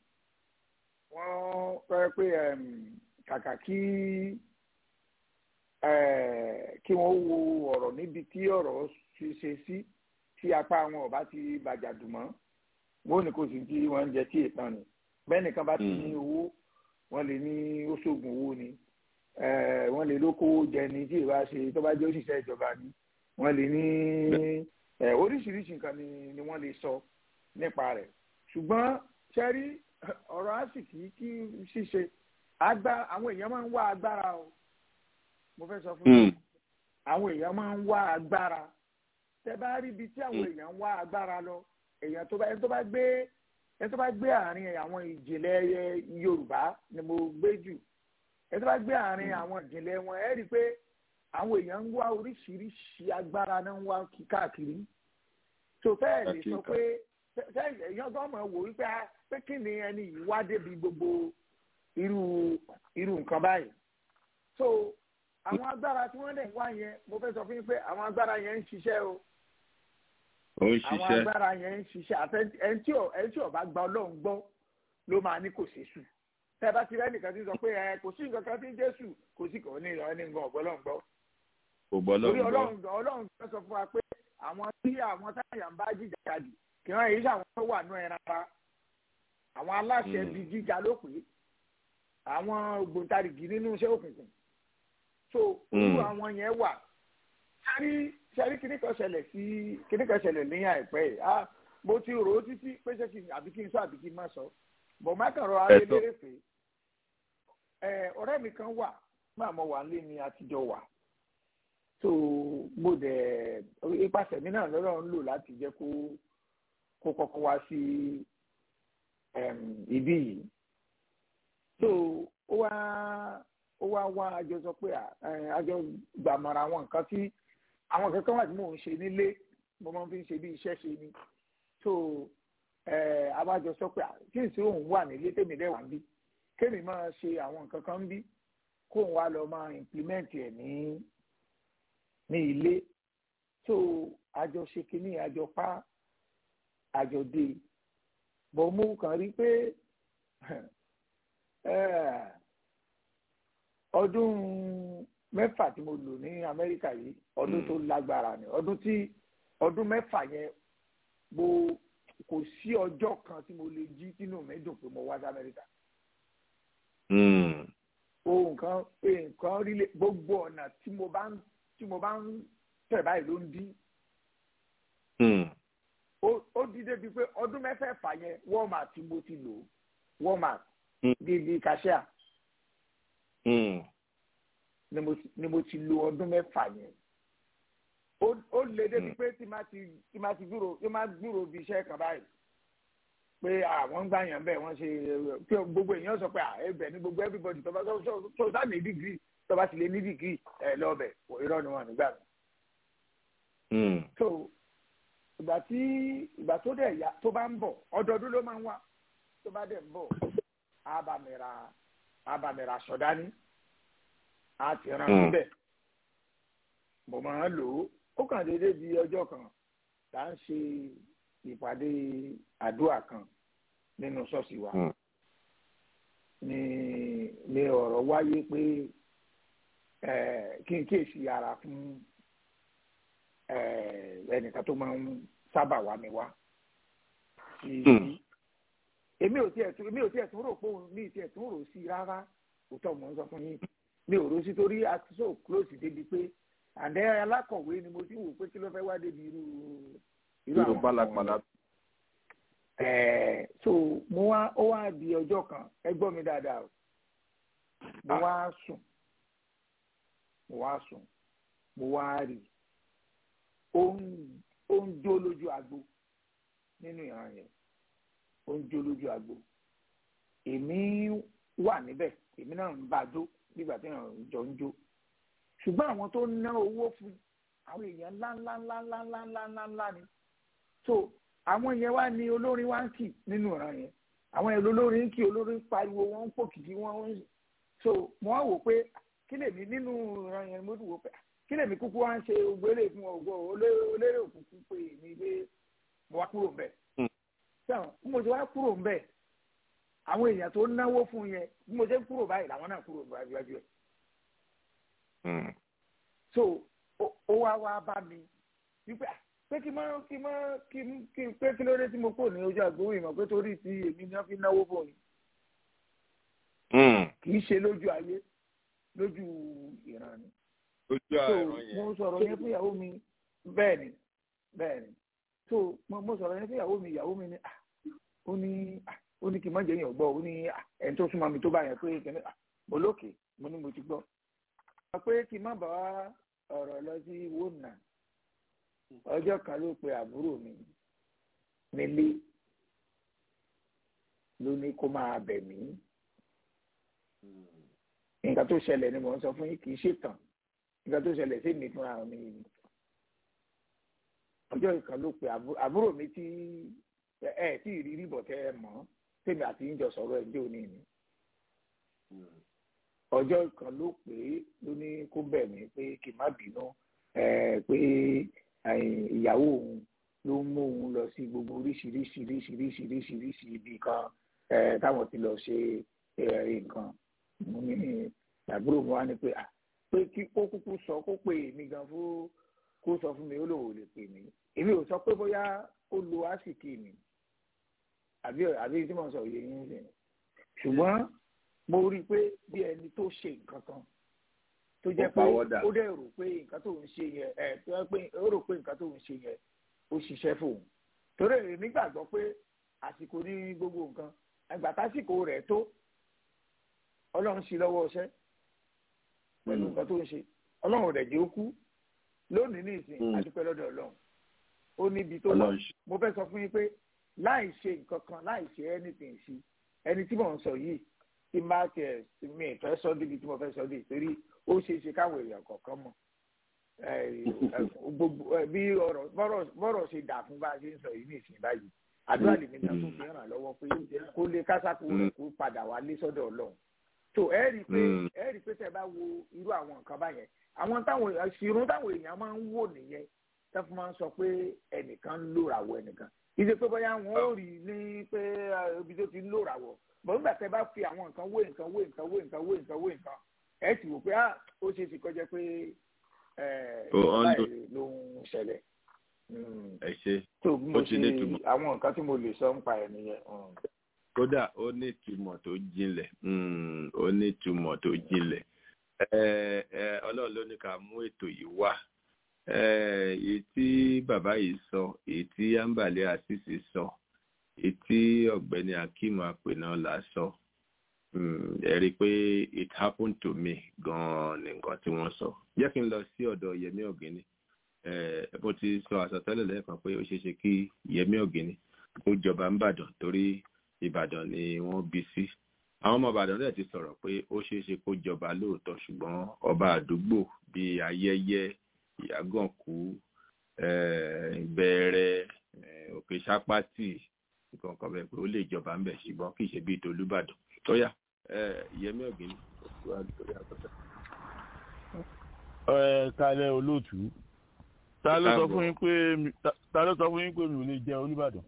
wọ́n fẹ́ pé ẹm, kàkà kí ẹ, kí wọ́n wo ọ̀rọ̀ níbi tí ọ̀rọ̀ ṣe ṣe sí tí apá àwọn ọba ti bàjàdùn mọ́ wọn ò ní kó sì tí wọn ń jẹ tí èèpọn ni bẹ́ẹ̀ nìkan bá ti ní owó wọn lè ní ó ṣoògùn owó ni eh, wọn lè lókòwò jẹ ni tí ìbá ṣe tó bá jẹ́ òṣìṣẹ́ ìjọba ni wọn lè ní eh, oríṣiríṣi nǹkan ni ni wọ́n lè sọ nípa rẹ̀ ṣùgbọ́n sẹ́rí ọ̀rọ̀ àsìkí kí ṣíṣe àgbà àwọn èèyàn máa ń wá agbára o mo fẹ́ sọ fún yín àwọn èèyàn máa ń wá agbára tẹ bá rí ibi tí àwọn èèyàn ń wá agbára lọ èèyàn tó bá ẹni tó bá gbé ẹni tó bá gbé àárín àwọn ìjìnlẹ̀ ẹ, Yorùbá ni mo gbé jù ẹni tó bá gbé àárín àwọn ìjìnlẹ̀ wọn ẹ rí i pé àwọn èèyàn ń wá oríṣiríṣi agbára náà ń wá kí- káàkiri tó fẹ́ẹ̀ lè sọ pé fẹ́ẹ̀ èèyàn gan mọ̀ wò wípé ah, pé kí ni ẹni yìí wá débi gbogbo irú irú nǹkan báyìí so àwọn agbára tí wọ́n dẹ̀ ń wá yẹn mo fẹ́ sọ fún yín pé àwọn agbára yẹn ń ṣiṣẹ́ o ó ń àwọn ṣiṣẹ́. agbára yẹn ń ṣiṣẹ́ àfẹ ẹni tí ò ẹni tí ò bá gba ọlọ́run gbọ́ ló máa ní kò ṣèṣù tẹ́ ẹ bá ti rẹ́ nìkan tí ń sọ pé ẹ kò sí nǹkan kan tí ń jésù kò sí kò ní ìrọ̀ ní nǹkan ọ̀gbọ́n lọ́run gbọ́ kò gbọ́ torí lọ́rùn gbọ́. ọlọ́run gbọ́ ọlọ́run gbọ́ sọ fún wa pé àwọn tí àwọn táyà ń bá jìjà kadì kì wọ́n èyí sàwọn tó wà nú ẹran ara àwọn aláṣẹ bíi gíga ló pé àwọn ògbóǹtarìgì nínú iṣẹ́ òkùnkùn so irú Mm. àwọn yẹn wà sẹ́rí sẹ́rí kíní kan ṣẹlẹ̀ sí kíní kan ṣẹlẹ̀ ní àìpẹ́ yìí ah mo ti rò ó títí pé ṣé kí n àbí kí n sọ àbí kí n má sọ bọ̀ má kàn rọ Ẹ ayé sọ. lérè pé ẹ ọ̀rẹ́ mi kan wà máa mọ wà nílé ni àtijọ́ wà so mo dẹ̀ ipasẹ̀ mi náà lọ́rọ̀ ń lò láti jẹ́ kó kó kọ́kọ́ wá sí em, ibí yìí so ó wá ó wá wá àjọ sọ pé à, ẹ, àjọ gbàmọ̀ra àwọn nǹkan tí àwọn nǹkan kan wà tí mò ń ṣe nílé mo máa ń fi ń ṣe bí iṣẹ́ ṣe ni so ẹ abájọ sọ pé à, kí n sì òun wà nílé tèmi dẹ̀ wà ń bí kémi máa ṣe àwọn nǹkan kan ń bí kóun wá lọ máa implement ẹ̀ ní ní ilé so àjọ ṣe kínní àjọ pa àjọ dé bọ̀ mo kàn rí pé eh, ọdún mẹ́fà tí mo lò ní amẹ́ríkà yìí ọdún tó lágbára ni ọdún tí ọdún mẹ́fà yẹn mo kò sí ọjọ́ kan tí mo lè jí tínú mi dùn pé mo wá sí amẹ́ríkà ohun kan pé nǹkan rí lé gbogbo ọ̀nà tí mo bá ń tí mo bá ń tẹ̀ báyìí ló ń dí ó ó di débi pé ọdún mẹ́fẹ̀ẹ̀fà yẹn walmart tí mo ti lò walmart bíi cashier ni mo ti ni mo ti lo ọdún mẹ́fà yẹn ó ó lé débi pé tí máa ti tí máa ti gbúrò tí máa gbúrò bí iṣẹ́ kan báyìí pé àwọn ń gbà yàn bẹ́ẹ̀ wọ́n ṣe pé gbogbo èèyàn sọ pé à ẹbẹ̀ ni gbogbo everybody tó bá tó tó tó sá ní dìgírì tó bá ti lé ní dìgírì ẹ lọ́ọ̀bẹ̀ kò irọ́ ni wọn nígbà mi. so ìgbà tí ìgbà tó dẹ̀ yá tó bá ń bọ̀ ọdọọdún ló máa ń wá tó bá dẹ̀ ń bọ̀ àbàmìrà àbàmìrà sọ̀dání á ti rán síbẹ̀ mo máa ń lò ó ó kàn déédéé di ọjọ́ kan là ń ṣe ìpàdé àdúrà kan nínú ṣọ́ọ̀ṣì wa ni ni ọ̀rọ̀ wáyé pé kí n kíyèsí ara fún ẹnìkan tó máa ń sábà wá mi wá sí èmi ò tiẹ̀ tún èmi ò tiẹ̀ tún rò pé òun mi tiẹ̀ tún rò sí i rárá òótọ́ mò ń sọ fún yín mi ò rò sí torí a ti so close débi pé àdé alákọ̀wé ni mo ti wò pé kí ló fẹ́ wá débi irú irú àwọn pálapàla. ẹ̀ẹ́ so mo wá ó wá di ọjọ́ kan ẹ gbọ́ mi dáadáa o mo wá sùn mo wá sùn mo wá rí ó ń ó ń jó lójú agbo nínú ìran yẹn ó ń jó lójú agbo èmi wà níbẹ̀ èmi náà ń bá a jó nígbà tí èèyàn jọ ń jó ṣùgbọ́n àwọn tó ná owó fún àwọn èèyàn ńlá ńlá ńlá ńlá ńlá ńlá ńlá ńlá ni so àwọn yẹn wá ní olórin wá ń kì nínú ìran yẹn àwọn yẹn olórin ń kì olórin pariwo wọn ń pòkìkí wọn ń so mo wá wò pé kí lèmi nínú ìran yẹn mo wò pé kí lèmi kúkú wá ń ṣe ògbélé fún ọgbọ olérè òkùnkùn pé èmi lé mo wá kúrò ńbẹ̀ sẹ́wọ̀n bí mo ti wá kúrò ńbẹ̀ àwọn èèyàn tó náwó fún yẹn bí mo ṣe ń kúrò báyìí làwọn náà kúrò níwájú ẹ̀ so ó wá wá bá mi wípé pé kí mọ kí mọ kí kí pé kí ló dé tí mo kò ní ojú àgbówó ìmọ̀ pé torí ti èmi ni wọ́n fi náwó fún mi kì í ṣe lójú ayé lójú ìran ni lójú àìrán yẹn mo sọ̀rọ̀ yẹn fún ìyàwó mi bẹ́ẹ̀ ni bẹ́ẹ̀ ni so mo sọ̀rọ̀ yẹn fún ìyàwó mi ìyàwó mi ni ó ní ó ní kí n má jẹ́ yẹn gbọ́ ó ní ẹni tó súnmọ́ mi tó bá yẹn pé kẹ́ni mo lókè mo ní mo ti gbọ́ pé kí n má bàa ọ̀rọ̀ lọ sí wónà ọjọ́ kan ló pe àbúrò mi nílé ló ní kó máa bẹ̀ mí nǹkan tó ṣẹlẹ̀ ni mò ń sọ fún yín kì í ṣètàn nǹkan tó ṣẹlẹ̀ sí mi fúnra mi ni ọjọ́ kan ló pe àbúrò mi tí ẹ tí ì rí rí bọ̀ tẹ́ ẹ mọ̀ tèmi àti yín jọ sọ̀rọ̀ ẹ̀ jẹ́ òní ni ọjọ́ kan ló pè é ló ní kó bẹ̀ mí pé kí n má bínú pé ìyàwó òun ló ń mú òun lọ sí gbogbo oríṣiríṣiríṣiríṣiríṣi ibi kan táwọn ti lọ ṣe nǹkan mo ní àbúrò mi wá ní pé pé kí kó kúkú sọ kó pè mí gan fún kó sọ fún mi ó lòun ò lè pè mí èmi ò sọ pé bóyá ó lo àsìkò mi àbí àbí tí mo sọ yìí yín sìn ṣùgbọ́n mo rí i pé bí ẹni tó ṣe nǹkan kan tó jẹ́ pé ó dẹ̀ rò pé nǹkan tó ń ṣe yẹn ẹ̀ tó jẹ́ pé ó rò pé nǹkan tó ń ṣe yẹn ó ṣiṣẹ́ fóun torí èmi gbàgbọ́ pé àsìkò ní gbogbo nǹkan àgbà tásìkò rẹ̀ tó ọlọ́run sí lọ́wọ́ ọṣẹ́ pẹ̀lú nǹkan tó ń ṣe ọlọ́run rẹ̀ jẹ́ ó kú lónìí ní ìsìn adúpẹ́ lọ́dọ̀ ọlọ́run ó níbi tó lọ mo fẹ́ sọ fún yín pé láì ṣe nǹkan kan láì ṣe anything sí ẹni tí mò ń sọ yìí tí máa tiẹ̀ mi ìfẹ́ sọ débi tí mo fẹ́ sọ dé torí ó ṣeé ṣe káwọn èèyàn kọ̀ọ̀kan mọ̀ gbogbo bí ọ̀rọ̀ bọ́rọ̀ ṣe dà fún bá a ṣe ń sọ yìí ní ìsìn báyìí àdúrà lèmi náà tó fi ràn lọ́wọ́ pé kó lè kásákù rẹ̀ kó padà wá lé sọ́dọ̀ ọlọ́run tó ẹ rí i pé ẹ rí i pé tẹ́ bá wo irú àwọn nǹkan báyẹn àwọn táwọn ìṣirún táwọn èèyàn máa ń wò nìyẹn tẹ́ fún máa ń sọ pé ẹnìkan ń lòràwọ̀ ẹnìkan ìdí pé bóyá wọn ò rí ní pé ibi tó ti ń lòràwọ̀ bọ̀ nígbà tẹ́ bá fi àwọn nǹkan wé nǹkan wé nǹkan wé nǹkan wé nǹkan wé nǹkan ẹ ti wò pé ó ṣe é ti kọjá pé báyìí ló ń ṣẹlẹ̀. ẹ ṣe tó bí mo ṣe àwọn nǹkan tí mo lè sọ ń pa ẹ̀ nìyẹn. kódà ó ní ìtumọ̀ tó jinlẹ̀ ó ní ìtumọ̀ tó jinlẹ̀ ọlọ́run ló ní ká mú ètò yìí wá èyí tí bàbá yìí sọ èyí tí ambale asisi sọ èyí tí ọ̀gbẹ́ni akeem apẹ̀nà là sọ ẹ rí i pé it happened to me gan-an ní nǹkan tí wọ́n sọ jẹ́ kí n lọ sí ọ̀dọ̀ yẹmí ọ̀gẹ́ni mo ti sọ àsọtẹ́lẹ̀ lẹ́ẹ̀kan pé ó ṣeé ṣe kí yẹmí ọ̀gẹ́ni kó jọba ń bàdàn torí ìbàdàn ni wọ́n bí sí àwọn ọmọ ìbàdàn náà ti sọ̀rọ̀ pé ó ṣeé ṣe kó jọba lóòótọ́ ṣùgbọ́n ọba àdúgbò bíi ayẹyẹ ìyàgànkú bẹ̀rẹ̀ òkè sápátì nǹkan kan bẹ́ẹ̀ pé ó lè jọba ń bẹ̀ ṣùgbọ́n kì í ṣe bíi tolúbàdàn tó yà yẹmí ọ̀gẹ́ni torí àkọsẹ́. ẹ kalẹ olóòtú ta ló sọ fún yín pé ta ló sọ fún yín pé mi ò lè jẹ olúbàdàn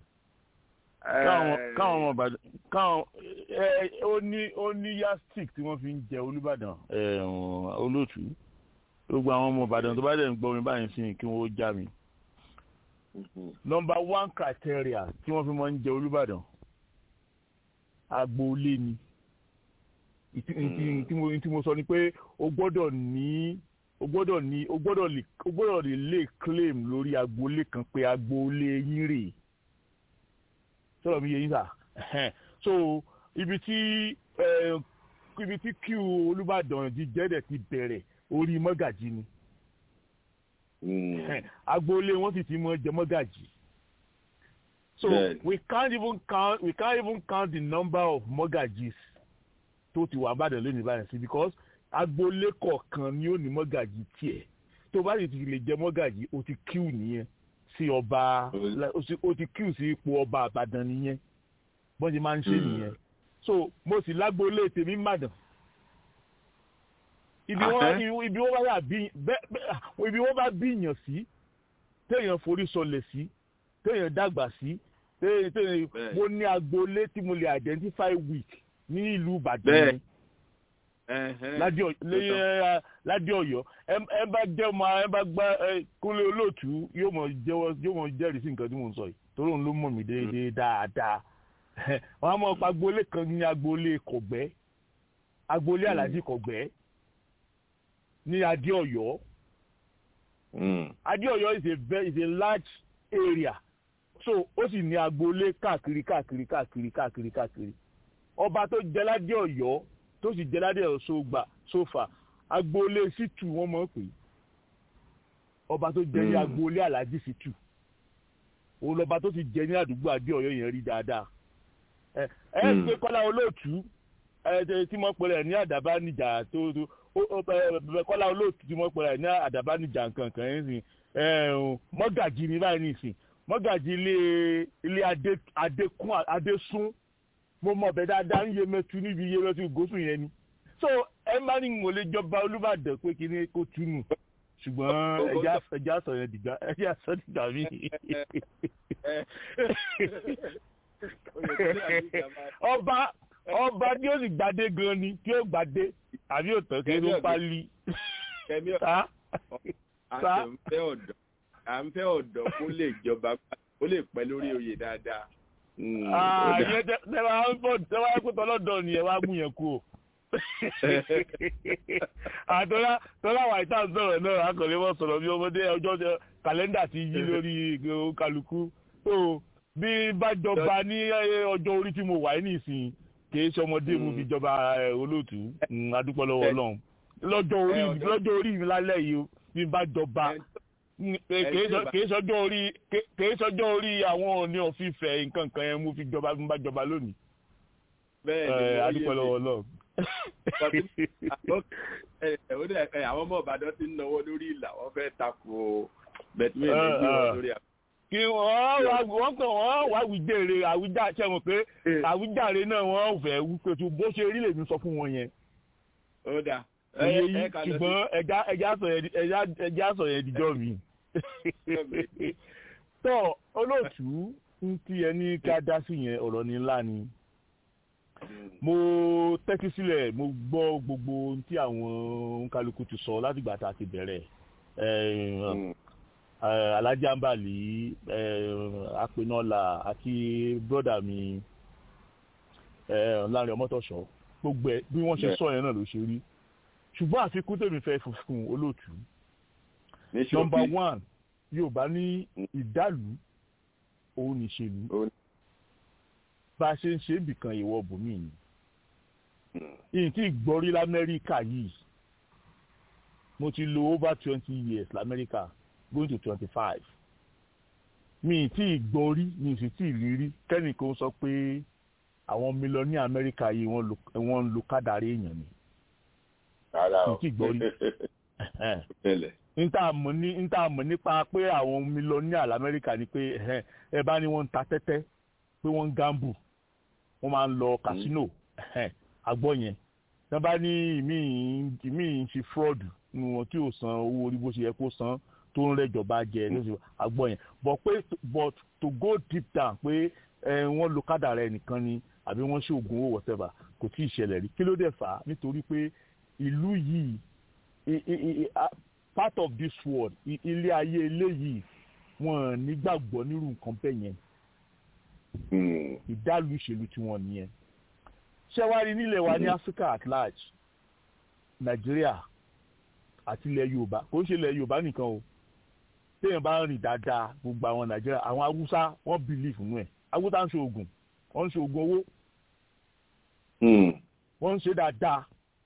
káwọn ọmọ ìbàdàn káwọn ó ní ó ní yastik tí wọ́n fi ń jẹ olúbàdàn olóòtú gbogbo àwọn ọmọ ìbàdàn tó bá dẹ̀ ń gbọ́ mi báyìí sí kí wọ́n já mi. number one criteria tí wọ́n fi máa ń jẹ olúbàdàn agboolé ni tí mo sọ ni pé o gbọ́dọ̀ ní o gbọ́dọ̀ ní o gbọ́dọ̀ lè o gbọ́dọ̀ lè lè claim lórí agboolé kan pé agboolé yín rèé sọ̀rọ̀ mi yé yín sà so ibi tí ibi tí kí olùbàdàn jíjẹ́ dẹ̀ ti bẹ̀rẹ̀ orí mọ́gàjì ni agboolé wọn sì ti mọ jẹ mọ́gàjì so Bẹ́ẹ̀ni. we can't even count we can't even count the number of mọ́gàjis tó ti wà bàdàn lónìí báyìí sí because agboolé kọ̀ọ̀kan ni ó ní mọ́gàjì tiẹ̀ tó bá sì ti lè jẹ mọ́gàjì o ti kíw nìyẹn sí ọba o sì- o ti kíw sí ipò ọba àbàdàn nìyẹn bọ́n ti máa ń ṣe nìyẹn so mo sì lágboolé tèmi màdàn ibi wọn ibi wọn bá yà bí bẹ́ẹ̀ bẹ́ẹ̀ ibi wọn bá bí yàn sí téèyàn forí sọlẹ̀ sí téèyàn dàgbà sí téèyàn téèyàn mo ní agboolé tí mo lè identify with ní ìlú ìbàdàn Bẹ́ẹ̀. yẹn ládé Ọ̀yọ́- lé- ẹ, ládé Ọ̀yọ́ ẹ ẹ bá jẹ́ ọmọ ẹ bá gbá ẹ kúnlé olóòtú yóò mọ̀ jẹ́wọ́ yóò mọ̀ jẹ́rìí sí nǹkan tí mò ń sọ yìí torí òun ló mọ̀ mí déédéé dáadáa wọn á mọ̀ pa agboolé kan ní agboolé kọ̀gbẹ́ agboolé alájí kọ̀gbẹ́ ní adé Ọ̀yọ́ adé Ọ̀yọ́ is a very is a large area so ó sì ní agboolé káàkiri káàkiri káàkiri káàkiri káàkiri ọba tó jẹ ládé Ọ̀yọ́ tó sì jẹ ládé Ọ̀yọ́ sógbà sófà agboolé sítù wọn mọ̀ pé ọba tó jẹ ní Mm. agboolé alájí sítù òun lọba tó sì jẹ ní àdúgbò adé Ọ̀yọ́ yẹn rí dáadáa ẹ ẹ Mm. pé kọ́lá olóòtú ẹ ẹ, tí mo pèrè ní àdàbà níjà tó tó ó- ó, ẹ, ẹ, kọ́lá olóòtú tí mo pèrè ní àdàbà níjà nkankan yẹn sìn ẹ ẹ, mọ́gàjì ní báyìí nìsín mọ́gàjì ilé ilé adé adékún adésún mo mọ̀ bẹ́ẹ̀ dáadáa ń yé mẹ́tu níbi iye mẹ́tu gòsùn yẹn ni so ẹ má ní mo lè jọba olúbàdàn pé kí ni kó túnú ṣùgbọ́n ẹja ẹja sọ yẹn dìgbà ẹja sọ dìgbà mí. ọba ọba tí ó sì gbadé gan ni tí ó gbadé àbí òtọ́ kí ló pálí. Kẹ́mi Sá? à ń fẹ́ ọ̀dọ́ à ń fẹ́ ọ̀dọ́ kó lè jọba kó lè pẹ́ lórí oyè dáadáa. Mm, ó Ah, dà. ìyẹn tẹ tẹ wá ń bọ̀ tẹ wá pé tọ́lọ́dọ̀ ni ẹ wá mú yẹn kú o. àtọ́lá tọ́lá wà ìta sọ̀rọ̀ náà akọ̀lẹ́ wọ́n sọ̀rọ̀ bí ọmọdé ọjọ́ tẹ- kàlẹ́ndà ti yí lórí ìgbò kálukú. so bí bá jọba ní eh, ọjọ́ orí tí mo wà ní ìsìn kìí ṣe ọmọdé mo fi jọba eh, olóòtú Mm, adúpẹ́ lọ́wọ́ ọlọ́run lọ́jọ́ orí lọ́jọ́ orí mi lálẹ́ yìí o bí bá jọba Mm, eh, kìí sọ- kìí sọjọ́ orí kìí- kìí sọjọ́ orí àwọn òní òfìfẹ́ nǹkan kan yẹn mo fi jọba bí n bá jọba lónìí bẹ́ẹ̀ ni Eh, mo adúpẹ́ yé lọ́wọ́ mi. ọlọ́run. Àkọ́kọ́, ẹ, ẹ, ó dẹ̀, ẹ, àwọn ọmọ ìbàdàn ti ń náwó lórí ìlà wọ́n fẹ́ tako bẹ̀tùmí ní gbé wọn lórí àpò. kí wọ́n wá wọ́n kàn wọ́n wá wíjèrè àwíjà ṣe mọ̀ pé àwíjàre náà wọ́n fẹ́ wípé tó bó ṣe rí lèmi sọ fún wọn yẹn. ó dà Ẹyẹ yìí ṣùgbọ́n ẹja ẹja sọ yẹn ẹja ẹja sọ yẹn dijọ́ mi. tọ́ olóòtú ń tí ẹ ní ká dá sí yẹn ọ̀rọ̀ ní ńlá ni. mo tẹ́tí sílẹ̀ mo gbọ́ gbogbo ohun tí àwọn kálukú ti sọ látìgbà tá a ti bẹ̀rẹ̀ Eh, eh, alhaji ambali eh, apenola àti broda mi eh, láàrin ọmọtọ̀ṣọ́ gbogbo ẹ̀ bí wọ́n ṣe Bẹ́ẹ̀. sọ yẹn náà ló ṣe rí ṣùgbọ́n àfikún tèmi fẹ́ fún olóòtú ní ṣókí. nọmba one yorùbá ní ìdálù òun nìṣèlú bá a ṣe ń ṣe ibìkan ìwọ bòmí ni ìyìn tí ìgbọ́rí lamẹ́ríkà yìí mo ti lo over twenty years lamẹ́ríkà going to twenty five mi ì tí ìgbọ́rí mi ì sì tí ì rírí kẹ́nìkan sọ pé àwọn mílíọ̀nù amẹ́ríkà yìí wọ́n lo- wọ́n ń lo kádàrí èèyàn ni rárá o mi ì tí ìgbọ́rí tẹ́lẹ̀. níta mọ̀ ní níta mọ̀ nípa pé àwọn mílíọ̀nìà lamẹ́ríkà ni pé ẹ̀hẹ́n, ẹ bá ní wọ́n ń ta tẹ́tẹ́ pé wọ́n ń gambu wọ́n máa ń lọ casino ẹ̀hẹ́n, àgbọ̀ yẹn tí wọ́n bá ní ìmí ìmí ń ṣe fraud nínú wọn tí ò san owó orí bó ṣe yẹ kó san tó ń rẹ́jọba jẹ lóṣù àgbọ̀ yẹn but pé but to go deep down pé ẹ, wọ́n lo kádàrá ẹnìkan ni àbí wọ́n ṣe oògùn owó whatever kò tí ì ṣẹlẹ̀ rí kí ló dẹ̀ fà á nítorí pé ìlú yìí i- i- i- a- part of this world i- ilé ayé eléyìí wọn nígbàgbọ́ nírú nǹkan bẹ́ẹ̀ yẹn ìdálù ìṣèlú tí wọ́n nìyẹn ṣẹ́wárí nílẹ̀ wa ní Africa at large Nàìjíríà àti ilẹ̀ Yorùbá kò ń ṣe ilẹ̀ Yorùbá nìkan o téèyàn bá ń rìn dáadáa gbogbo àwọn Nàìjíríà àwọn Haúsá wọ́n believe nínú ẹ̀ Haúsá ń ṣe oògùn wọ́n ń ṣe oògùn owó wọ́n ń ṣe dáadáa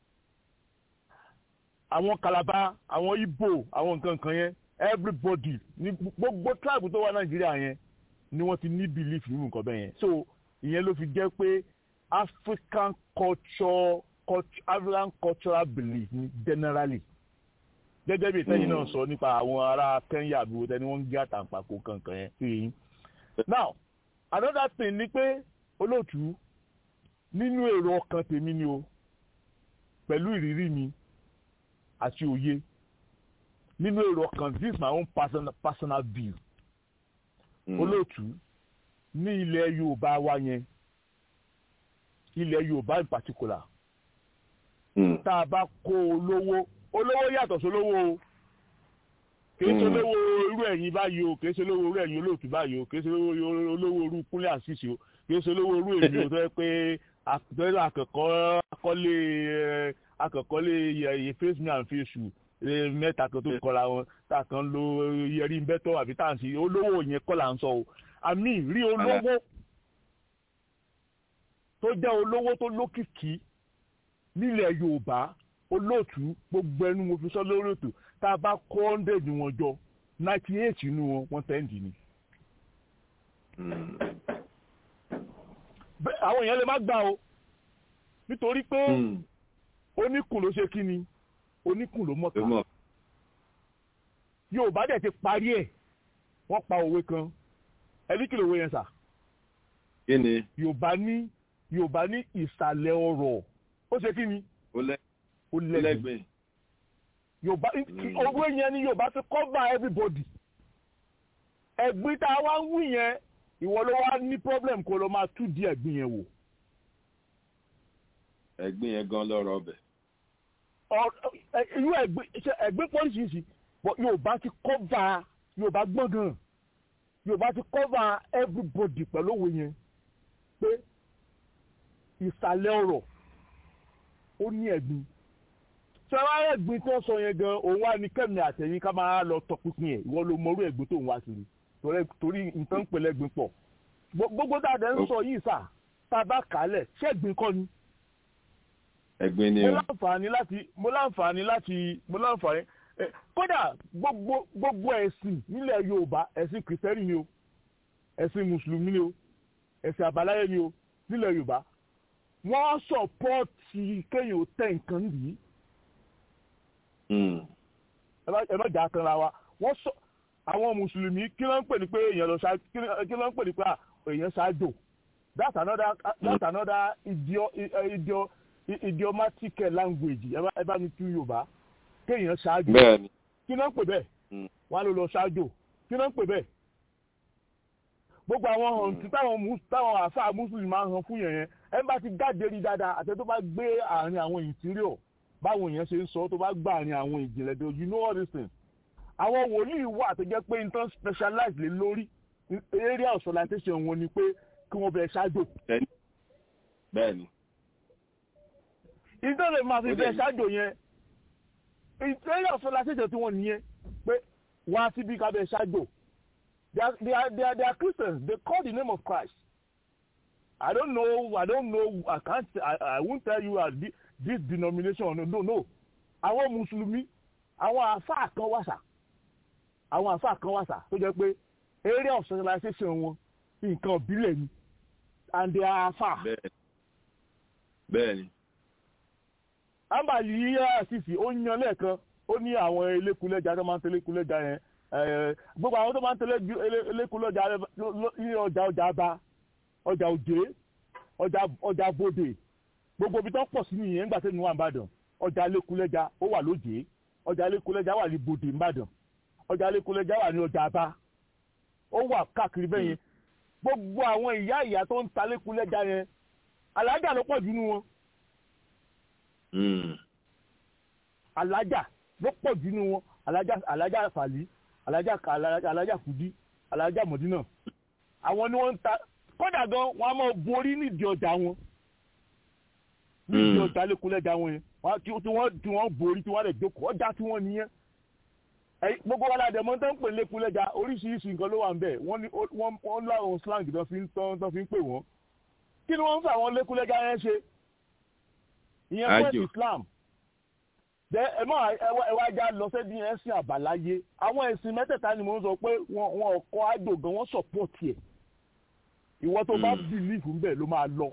àwọn Calabar àwọn Igbo àwọn nǹkan kan yẹn everybody ní gbogbo tribe tó wà Nàìjíríà yẹn ni wọ́n ti ní belief nínú nǹkan bẹ́ẹ̀ yẹn so ìyẹn ló fi jẹ́ pé African culture, culture African cultural belief ni generally gẹ́gẹ́ bí ìtẹ́yìn náà sọ nípa àwọn ará Kenya àbí wọ́n tẹ́ni wọ́n ń gé àtàǹpàkò kankan yẹn sí yìí now another thing ni pé olóòtú nínú èrò ọkàn tèmi ni o pẹ̀lú ìrírí mi àti òye nínú èrò ọkàn this is my own personal, personal view mm. olóòtú ní ilẹ̀ Yorùbá wa yẹn ilẹ̀ Yorùbá in particular mm. tá a bá kó olówó olówó yàtọ̀ sólówó o kìí ṣe olówó irú ẹ̀yin báyìí o kìí ṣe olówó irú ẹ̀yin olóòtú báyìí o kìí ṣe olówó irú kúnlẹ̀ àṣìṣe o kìí ṣe olówó irú èmi o tó yẹ pé àtẹ̀lẹ́ akẹ́kọ̀ọ́ akọ́lé akẹ́kọ̀ọ́lé yẹ face me and face you mẹ́ta kan tó kọ́ra wọn tá a kan lo yẹrí bẹ́tọ̀ àbí tá à ń ṣe olówó yẹn kọ́ là ń sọ o àmì rí olówó tó jẹ́ olówó tó lókìkí nílẹ̀ Yorùbá olóòtú gbogbo ẹnu mo fi sọ lórí ètò tá a bá kó hundred wọn jọ ninety eight nínú wọn wọn tẹ́ǹdì ni. àwọn èèyàn lè má gbà o nítorí pé oníkùn ló ṣe kí ni oníkùn ló mọ̀ta Yorùbá dẹ̀ ti parí ẹ̀ wọ́n pa òwe kan ẹni kí lòwe yẹn sà. kí ni. Yorùbá ní Yorùbá ní ìsàlẹ̀ ọ̀rọ̀ ó ṣe kí ni. ó lẹ́ ó lẹ́gbẹ̀ẹ́ yorùbá owó yẹn ni yorùbá fi cover everybody ẹ̀gbin tá a wá ń wí yẹn ìwọ ló wá ní problem kó lọ máa tú di ẹ̀gbin yẹn wò. ẹ̀gbin yẹn gan lọ́rọ̀ ọbẹ̀. irú ẹ̀gbin ẹ̀gbin pọ́lísìsì yorùbá ti cover yorùbá gbọ́n gan yorùbá ti cover everybody pẹ̀lú òwe yẹn pé ìsàlẹ̀ ọ̀rọ̀ ó ní ẹ̀gbin sọ́wọ́ ẹ̀gbin tó sọ yẹn gan òun wá ní kẹ́mi àtẹ̀yìn ká máa lọ tọpinpin ẹ̀ ìwọ ló mọrú ẹ̀gbin tó ń wá kiri torí nǹkan ń pèlè ẹ̀gbin pọ̀ gbogbo dáadáa ń sọ yìí sà tá a bá kálẹ̀ ṣé ẹ̀gbin kọ́ ni. ẹ̀gbin ni o. mo láǹfààní láti mo láǹfààní láti mo láǹfààní kódà gbogbo gbogbo ẹ̀sìn nílẹ̀ Yorùbá ẹ̀sìn kìrìsìtẹ́nì ni o ẹ̀sìn mùsùlùmí ni o ẹ̀sìn àbáláyé ni o nílẹ̀ Yorùbá wọ́n sọ̀pọ́ọ̀tì kéèyàn tẹ̀ nǹkan nìyí ẹ má jà kanra wa wọ́n sọ àwọn mùsùlùmí kí ló ń pè ní pé èèyàn lọ ṣáájú kí ló ń pè ní pé èèyàn ṣáájò that's another that's another idio idio idiomatic language ẹ bá mi tú yorùbá kéèyàn ṣáájò kí ló ń pè bẹ́ẹ̀ wọ́n á lọ lọ ṣáájò kí ló ń pè bẹ́ẹ̀ gbogbo àwọn hàn tí táwọn táwọn àáfàá mùsùlùmí máa ń hàn fún yẹn yẹn ẹ bá ti jáde rí dáadáa àti tó bá gbé àárín àwọn interior báwọn èèyàn ṣe ń sọ tó bá gbà àárín àwọn ìjìnlẹ̀ tó you know all these things àwọn wòlíì wà tó jẹ́ pé nǹkan specialize lé lórí area of solicitation wọn ni pé kí wọ́n bẹ̀rẹ̀ ṣáájò. bẹ́ẹ̀ni. ìtọ́lẹ̀ máa fi bẹ̀rẹ̀ ṣáájò yẹn area of solicitation tí wọ́n nìyẹn pé wọ́n á síbi ká bẹ̀rẹ̀ ṣáájò they are they are they are, they are Christians they call the name of Christ I don't know I don't know I can't I, I won't tell you uh, this, this denomination no no no àwọn mùsùlùmí àwọn àáfàá kan wàṣà àwọn àáfàá kan wàṣà tó jẹ́ pé area of socialization wọn nǹkan ìbílẹ̀ ni and they are àáfàá. bẹ́ẹ̀ni. ambali yíyá àṣìṣì ó yan lẹ́ẹ̀kan ó ní àwọn elékulẹ́jà tó máa ń tẹ́lẹ̀ kulẹ́jà yẹn gbogbo àwọn tó máa ń tẹ́lẹ̀ elékulẹ́jà ní ọjà ọjà bá ọjà òjé ọjà ọjà bòdè gbogbo ibi tó pọ̀ sí nìyẹn nígbà tẹ́ni wà nìbàdàn ọjà lẹ́kulẹ́jà ó wà lójé ọjà lẹ́kulẹ́jà wà ní bòdè nìbàdàn ọjà lẹ́kulẹ́jà wà ní ọjà bá ó wà káàkiri bẹ́ẹ̀ yẹn gbogbo àwọn ìyá ìyá tó ń ta lẹ́kulẹ́jà yẹn alájà ló pọ̀ jù nínú wọn. alájà ló pọ̀ jù nínú wọn alájà alájà fàlí alájà alájà kùdí alájà mọ̀dínà àwọn ni wọ́n ń ta kódà gan wọn a máa borí nídìí ọjà wọn nídìí ọjà lẹkùnlẹjà wọn yẹn tí wọ́n tí wọ́n borí tí wọ́n lè jókòó ọjà tí wọ́n nìyẹn gbogbo wa la dẹ̀ mọ́ tó ń pè lẹkùnlẹjà oríṣiríṣi nǹkan ló wà ń bẹ̀ wọ́n ní wọ́n láwọn slang tó fi ń tán tó fi ń pè wọ́n kí ni wọ́n ń fà wọ́n lẹkùnlẹjà yẹn ṣe ìyẹn fún Àjò. ẹ̀sìn Islam Dẹ ẹ mọ ẹ wá já lọ sẹ́ni ẹ̀sìn àbáláyé àwọn ẹ̀sìn mẹ́tẹ̀ẹ̀ta ni mò ń sọ pé wọn wọn kọ́ àjò gan wọ́n sọ̀pọ̀tì ẹ̀ ìwọ tó bá bìlífù ń bẹ̀ ló máa lọ.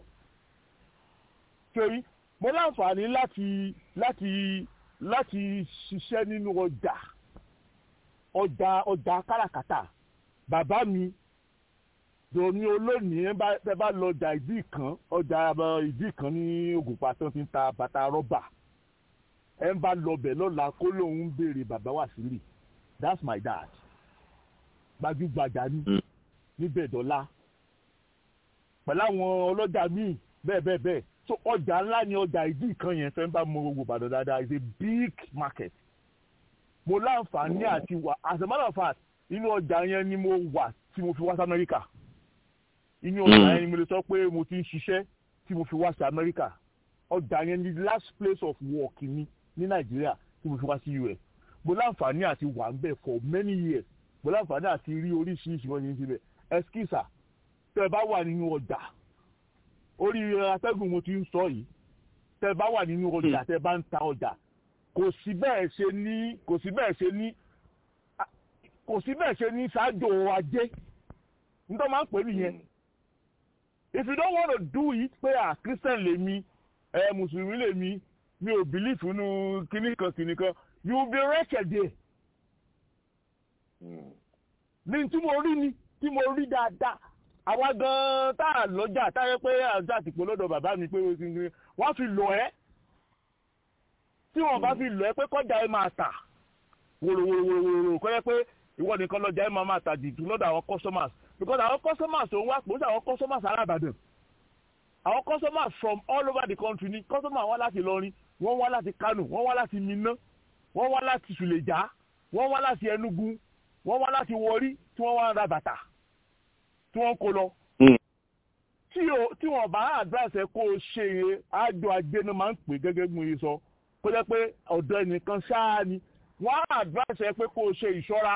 torí mo láǹfààní láti láti láti ṣiṣẹ́ nínú ọjà ọjà ọjà káràkátà bàbá mi dòní olónìí ẹ bá ẹ bá lọ ọjà ìdí kan ọjà ìdí kan ní Ògùnpa tó ti ń ta bàtà rọ́bà ẹ ń bá lọbẹ̀ lọ́la kó lóun ń béèrè bàbá Wàsílì that's my dad gbajúgbajà ní níbẹ̀ dọ́là pẹ̀lú àwọn ọlọ́jà míì bẹ́ẹ̀ bẹ́ẹ̀ bẹ́ẹ̀ so ọjà ńlá ni ọjà ìdí kan yẹn fẹ́ ń bá mọ gbogbo Ìbàdàn dáadáa is a big market mo láǹfààní àti wà as a matter of fact inú ọjà yẹn ni mo wà tí mo fi wá sí Amẹ́ríkà inú ọjà yẹn ni mo lè sọ pé mo ti ń ṣiṣẹ́ tí mo fi wá sí Amẹ́ríkà ọjà yẹn ni the last place of work mi ní Nàìjíríà tí mo fi wá sí US mo láǹfààní àti wà ń bẹ̀ for many years mo láǹfààní àti rí oríṣiríṣi wọn ní síbẹ̀ ẹskísà tẹ́ ẹ bá wà nínú ọjà orí atẹ́gùn mo ti ń sọ yìí tẹ́ ẹ bá wà nínú ọjà tẹ́ ẹ bá ń ta ọjà kò sí bẹ́ẹ̀ ṣe ní kò sí bẹ́ẹ̀ ṣe ní kò sí bẹ́ẹ̀ ṣe ní ṣáájú ajé nítorí máa ń pè nìyẹn if you don't want to do it pé à christian lèmi ẹ mùsùlùmí lèmi mi ò believe nínú kíní kan kíní kan you will be wretched there ní tí mo rí ni tí mo rí dáadáa àwa gan tá a lọ́jà táyé pé àjà àtìpó lọ́dọ̀ bàbá mi pé wọ́n fi lọ ẹ́ tí wọ́n bá fi lọ ẹ́ pé kọjá ẹ máa tà wòròwòròwòrò kọ́ yẹ pé ìwọ nìkan lọ́jà ẹ máa máa tà jìtú lọ́dọ̀ àwọn customers because àwọn customers tó ń wá pò sí àwọn customers arábàdàn àwọn customers from all over the country ni customers wá láti Ìlọrin wọ́n wá láti Kano wọ́n wá láti Minna wọ́n wá láti Suleja wọ́n wá láti Enugu wọ́n wá láti Warri tí wọ́n wá ń ra bàtà tí wọ́n kó lọ. tí wọ́n bá advice ẹ kó o ṣe é àjọ ajé náà máa ń pè gẹ́gẹ́ bí mo yẹ sọ kó jẹ́ pé ọ̀dọ̀ ẹnìkan ṣáá ni wọ́n á advice ẹ pé kó o ṣe ìṣọ́ra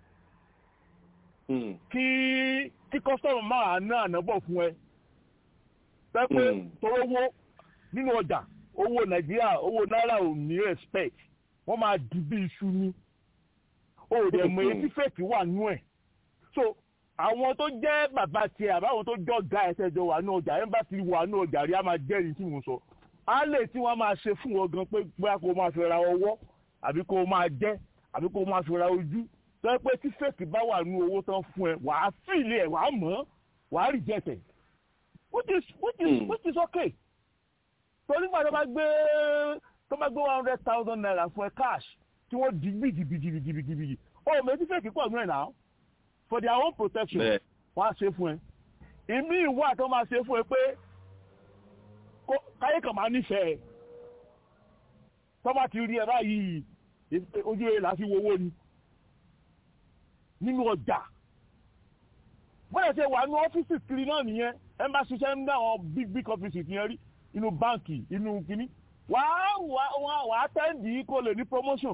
kí kí customer máa ná ànábọ̀ fún ẹ. pẹ́ pé tọrọ owó nínú ọjà owó Nàìjíríà owó náírà ò ní respect wọ́n máa di bí iṣu ni o ò dẹ̀ mọ etí fèkì wà nú ẹ̀ so àwọn tó jẹ́ bàbá tiẹ̀ àbáwọn tó jọ ga ẹsẹ̀ jọ wà ní ọjà ẹ̀ ń bá ti wà ní ọjà rí a máa jẹ́rìí tí mo sọ á lè tí wọ́n máa ṣe fún wọn gan pé bóyá kó o máa fi ra ọwọ́ àbí kó o máa jẹ́ àbí kó o máa fi ra ojú tó yẹ pé tí fèkì bá wà ní owó tán fún ẹ wàá fìlẹ̀ ẹ̀ wàá mọ̀ wàá rí jẹ̀tẹ̀ which is which is which is okay torí gbàdọ́ bá gbé tó bá gbé one hundred thousand naira fún ẹ cash tí wọ́n di gidigidigidigidi ọ méjì fèkì pọ̀ nù ẹ̀ náà for their own protection wọ́n á ṣe fún ẹ ìmí ìwà tó máa ṣe fún ẹ pé káyé kan máa nífẹ̀ẹ́ tó bá ti rí ẹ báyìí ojú ẹ là á fi wowó ni nínú ọjà bóyá ṣe wà ní ọ́fíìsì kiri náà nìyẹn ẹ bá ṣiṣẹ́ ní àwọn big big offices yẹn rí inú báǹkì inú kínní wàá wàá wàá tẹ́ǹdì kó lè ní promotion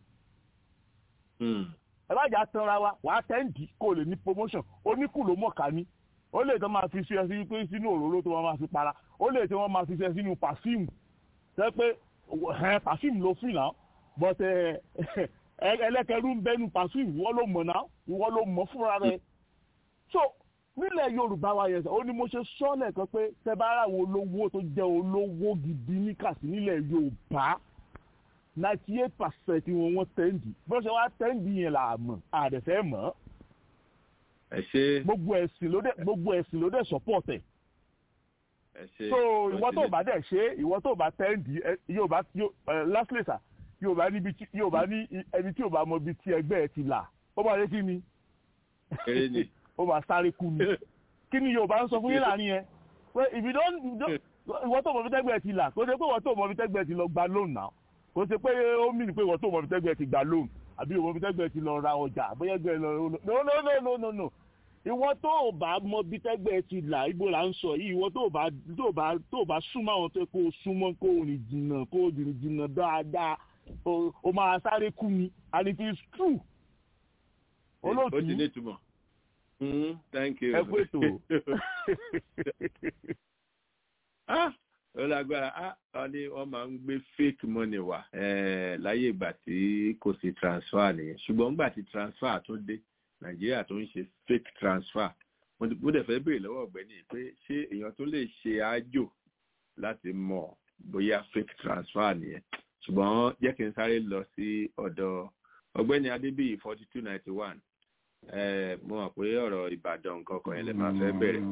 ẹ bá jà tanra wa wàá tẹ́ǹdì kó lè ní promotion oníkù ló mọ̀ká ní ó lè tó máa fi ṣe ẹsìn pé sínú òróró tó máa fi para ó lè tó máa fi ṣe sínú pàfíìmù ṣe pé pàfíìmù ló fún náà but ẹlẹ́kẹ̀rú ń bẹ́nu pàfíìmù ìwọ ló mọ̀ náà ìwọ ló mọ̀ fúnra rẹ̀ so nílẹ̀ yorùbá wa yẹn ó ní mo ṣe sọ́ọ̀lẹ̀ kan pé tẹ bá ra àwọn olówó tó jẹ́ olówó gidi ní kàsí nílẹ̀ yorùbá ninety eight percent wọn wọ́n tẹ́ǹdì bó ṣe wá tẹ́ǹdì yẹn là mọ̀ àdẹ̀fẹ́ mọ̀ ẹ ṣe. gbogbo ẹ̀sìn ló dẹ̀ gbogbo ẹ̀sìn ló dẹ̀ support ẹ̀. ẹ ṣe. so ìwọ tó bá dẹ̀ ṣe ìwọ tó bá tẹ́ǹdì yorùbá lastly sir yorùbá níbi tí yorùbá ní ẹni tí yorùbá mọ ibi tí ẹgbẹ́ ẹ ti là ó bá yẹ kí ni. kéré ni ó máa sáré kú ni kí ni yorùbá ń sọ fún yín láàrin yẹn pé if you don't ìwọ tó mọ bí tẹ́gbẹ́ ti là kó ṣe pé ìwọ tó mọ bí tẹ́gbẹ́ ti lọ gba loan náà kó ṣe pé ó mì ní pé ìwọ tó mọ bí tẹ́gbẹ́ ti gba loan àbí ìwọ bí tẹ́gbẹ́ ti lọ ra ọjà bóyá ẹgbẹ́ lọ no no no no no no ìwọ tó o bá mọ bí tẹ́gbẹ́ ti là ibo là ń sọ yìí ìwọ tó o bá tó o bá tó o bá súnmọ́ àwọn tó kó o súnmọ́ kó o rìn jìnnà kó o rìn jìnnà dáadáa o máa sáré kú ni and it is true. olóòtú ó ti ní ìtumọ̀. Mm, thank you. ẹ kú ètò. ó lágbára á wọn ní wọn máa ń gbé fake money wá eh, láyé ìgbà tí kò sí transfer nìyẹn ṣùgbọ́n nígbà tí transfer tó dé nàìjíríà tó ń ṣe fake transfer mo mo dẹ̀ fẹ́ béèrè lọ́wọ́ ọ̀gbẹ́ni pé ṣé èèyàn tó lè ṣe àjò láti mọ̀ bóyá fake transfer nìyẹn ṣùgbọ́n jẹ́ kí n sáré lọ sí ọ̀dọ̀ ọ̀gbẹ́ni adébíyì forty two ninety one mo mọ̀ pé ọ̀rọ̀ ìbàdàn nǹkan kan yẹn lè máa fẹ́ bẹ̀rẹ̀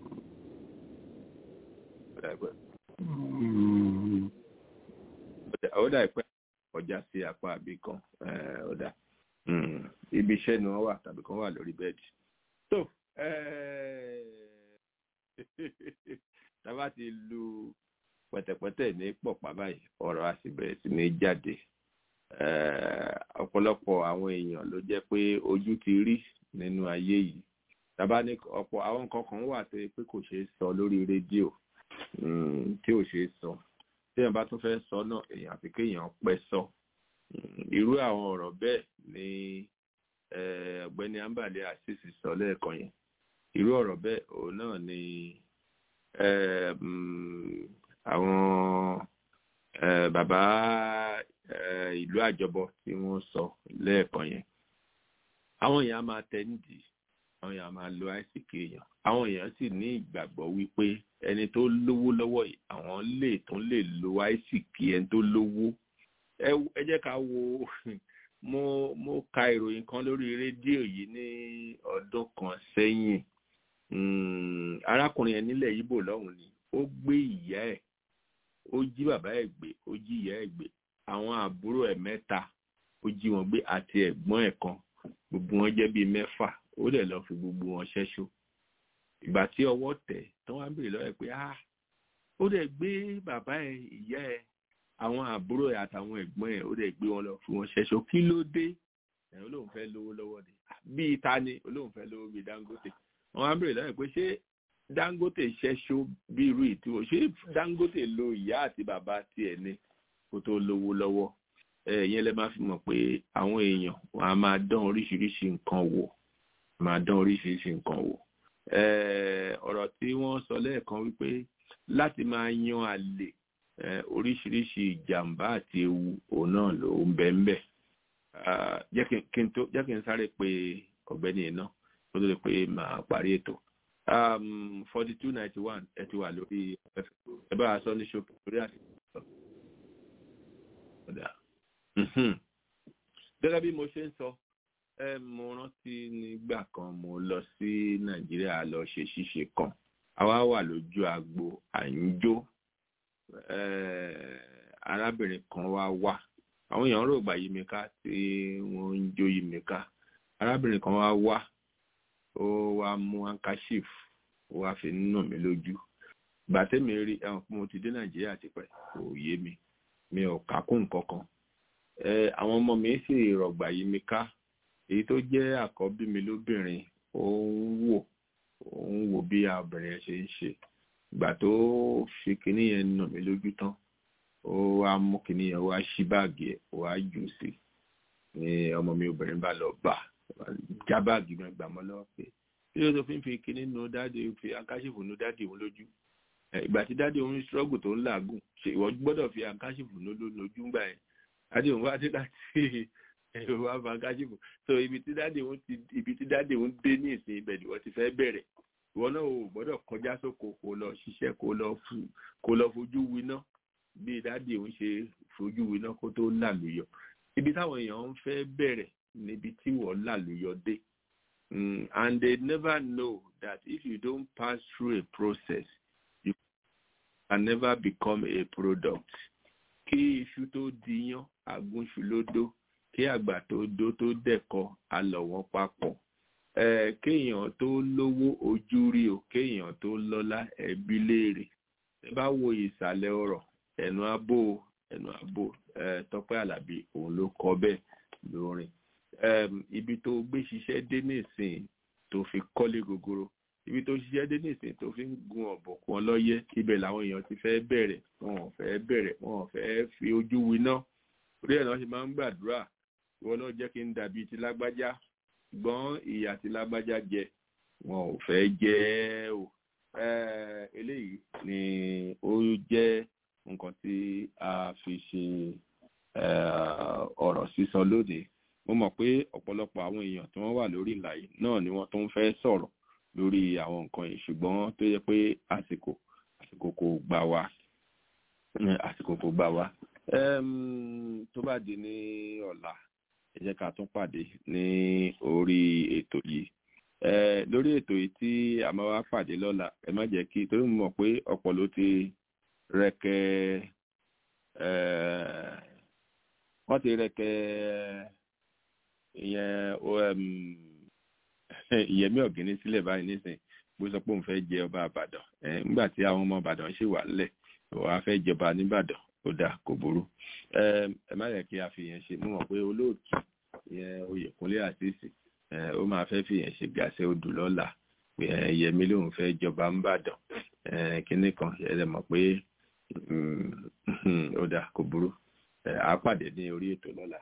ó dà pé ọjà sí apá àbí kan ó dà ibi iṣẹ́ ni wọ́n wà tàbí kan wà lórí bẹ́ẹ̀dì tó tábà ti lu pẹ̀tẹ̀pẹ̀tẹ̀ ní pọ̀pá báyìí ọ̀rọ̀ a sì bẹ̀rẹ̀ sí ní jáde ọ̀pọ̀lọpọ̀ àwọn èèyàn ló jẹ́ pé ojú ti rí nínú ayé yìí tábà ní ọ̀pọ̀ àwọn nǹkan kan wà tó yẹ pé kò ṣeé sọ lórí rédíò tí ò ṣeé sọ tí èèyàn bá tún fẹ́ sọ náà èèyàn àfi kéèyàn pẹ́ sọ irú àwọn ọ̀rọ̀ bẹ́ẹ̀ ni ọ̀gbẹ́ni ambale asisi sọ lẹ́ẹ̀kan yẹn irú ọ̀rọ̀ bẹ́ẹ̀ òun náà ni àwọn bàbá ìlú àjọbọ tí wọ́n sọ lẹ́ẹ̀kan yẹn àwọn èèyàn máa tẹ nídìí àwọn èèyàn máa lo àìsíkì èèyàn àwọn èèyàn sì ní ìgbàgbọ́ wípé ẹni tó lówó lọ́wọ́ yìí àwọn lè tún lè lo àìsíkì ẹni tó lówó ẹ jẹ́ ká wo mo mo ka ìròyìn kan lórí rédíò yìí ní ọdún kan sẹ́yìn arákùnrin yẹn nílẹ̀ Ìgbò lọ́hùn ni ó gbé ìyá ẹ̀ ó jí bàbá ẹ̀ gbé ó jí ìyá ẹ̀ gbé àwọn àbúrò ẹ̀ mẹ́ta ó jí wọn gbé àti ẹ̀gbọ́n ẹ̀ kan gbogbo wọn jẹ́ bíi mẹ́fà ó dẹ̀ lọ fi gbogbo wọn ṣẹ́ṣó ìgbà tí ọwọ́ tẹ̀ tán wá ń bèrè lọ́wọ́ ẹ̀ pé ah ó dẹ̀ gbé bàbá ẹ̀ ìyá ẹ̀ àwọn àbúrò ẹ̀ àtàwọn ẹ̀gbọ́n ẹ̀ ó dẹ̀ gbé wọn lọ fi wọn ṣẹ́ṣó kí ló dé ẹ̀ olóhùn fẹ́ lówó lọ́wọ́ ni bíi ta ni olóhùn fẹ́ lówó bíi Dangote wọn wá ń bèrè lọ́wọ́ ẹ̀ pé ṣé Dangote ṣẹ́ṣó bí irú ìtúwọ̀ ṣé Dangote lo ìyá àti bàbá tiẹ̀ ni kó tó lówó lọ́wọ́ ẹ̀yẹn lẹ máa fi mọ̀ pé àwọn èèyàn wọn a máa dán oríṣiríṣi nǹkan wò máa dán oríṣiríṣi nǹkan wò ọ̀rọ̀ tí wọ́n sọ lẹ́ẹ̀kan wípé láti máa yan àlè oríṣiríṣi ìjàmbá àti ewu òun náà ló ń bẹ ń bẹ jẹ́ kí n sáré pé ọ̀gbẹ́ni iná kó tó lè pé màá parí ètò forty two ninety one ẹ ti wà lórí ẹ bá a sọ ní ṣókè lórí àṣìṣe gẹ́gẹ́ bí mo ṣe ń sọ mo rántí nígbà kan mo lọ sí nàìjíríà lọ ṣe ṣíṣe kan àwa wà lójú agbo à ń jó arábìnrin kan wá wá àwọn èèyàn rò gbà yí mi ká tí wọ́n ń jó yí mi ká arábìnrin kan wá wá ó wá mú handkerchief ó wá fi nù mí lójú gbàtẹ́mi rí ẹ̀wọ̀n pé mo ti dé nàìjíríà tipẹ́ kò yé mi mi ò kà kún nǹkan kan àwọn ọmọ mi sì rọ̀gbà yí mi ká èyí tó jẹ́ àkọ́bí mi lóbìnrin ó ń wò ó ń wò bí obìnrin yẹn ṣe ń ṣe ìgbà tó fi kinní yẹn nà mí lójú tán ó wá mú kinní yẹn wá ṣí báàgì ẹ̀ wá jù sí ní ọmọ mi obìnrin bá lọ bà já báàgì mi gbà mọ́ lọ́wọ́ pé kí ló tó fi ń fi kinní nu dáàdi fi akáṣífù nu dáàdi òun lójú ìgbà tí dáàdi òun struggle tó ń làágùn ṣe ìwọ gbọ́dọ̀ fi akáṣífù nu lójú ńgbà yẹn dáàdi òun wá dé láti ẹ̀rọ wá fa akáṣífù so ibi tí dáàdi òun ti ibi tí dáàdi òun dé ní ìsìn ibẹ̀ ni wọ́n ti fẹ́ bẹ̀rẹ̀ ìwọ náà ò gbọ́dọ̀ kọjá sóko kó lọ ṣiṣẹ́ kó lọ kó lọ fojú winá bí dáàdi òun ṣe fojú winá kó tó làlùyọ ibi táwọn èèyàn ń fẹ́ bẹ̀rẹ̀ níbi tí wọ́n làlùyọ dé and they never know that if you don't pass through a process you can never become a product kí iṣu tó diyán agúnṣu ló dó kí àgbà tó dó tó dẹ̀kọ alọ̀ wọn papọ̀ kéèyàn tó lówó ojú rí o kéèyàn tó lọ́lá ẹbí léèrè ẹ bá wo ìsàlẹ̀ ọ̀rọ̀ ẹnu abó ẹnu abó Tọ́pẹ́ Àlàbí òun ló kọ bẹ́ẹ̀ lórin ibi tó gbé ṣiṣẹ́ dé nísìn tó fi kọ́lé gogoro ibi tó ṣiṣẹ́ dé nísìn tó fi ń gun ọ̀bọ̀kún ọlọ́yẹ́ ibẹ̀ làwọn èèyàn ti fẹ́ bẹ̀rẹ̀ wọn ò fẹ́ bẹ̀rẹ̀ wọn ò fẹ́ fi ojú winá orí ẹ̀ náà ṣe máa ń gbàdúrà ìwọ náà jẹ́ kí n dàbí ti lágbájá ṣùgbọ́n ìyà tí lágbájá jẹ wọn ò fẹ́ jẹ ẹ́ o eléyìí ni ó jẹ́ nǹkan tí a fi ṣe ọ̀rọ̀ sísọ lónìí mo mọ̀ pé ọ̀pọ̀lọpọ̀ àwọn èèyàn tí wọ́n wà lórí ìlà yìí náà ni wọ́n tó ń fẹ́ sọ̀rọ̀ lórí àwọn nǹkan yìí ṣùgbọ́n tó yẹ pé àsìkò àsìkò kò gbà wá àsìkò kò gbà wá tó bá di ní ọ̀la ẹ jẹ́ ká tún pàdé ní orí ètò yìí lórí ètò yìí tí a máa wá pàdé lọ́la ẹ má jẹ́ kí torí mo mọ̀ pé ọ̀pọ̀ ló ti rẹ̀kẹ́ wọ́n ti rẹ̀kẹ́ ìyẹn ìyẹmí ọ̀gẹ́ni sílẹ̀ báyìí nísìnyí bó sọ pé òun fẹ́ jẹ ọba àbàdàn nígbà tí àwọn ọmọ àbàdàn ṣì wà nílẹ̀ wàá fẹ́ jọba nìbàdàn ó dáa kò burú ẹ má yẹ kí a fi yẹn ṣe mo mọ̀ pé olóòtú ìyẹn oyèkúnlé àṣìṣì ó máa fẹ́ fi yẹn ṣe gàṣẹ odù lọ́la yẹmí lòun fẹ́ jọba nìbàdàn kínní kan ẹ mọ̀ pé ó dáa kò burú a pàdé ní orí ètò lọ́la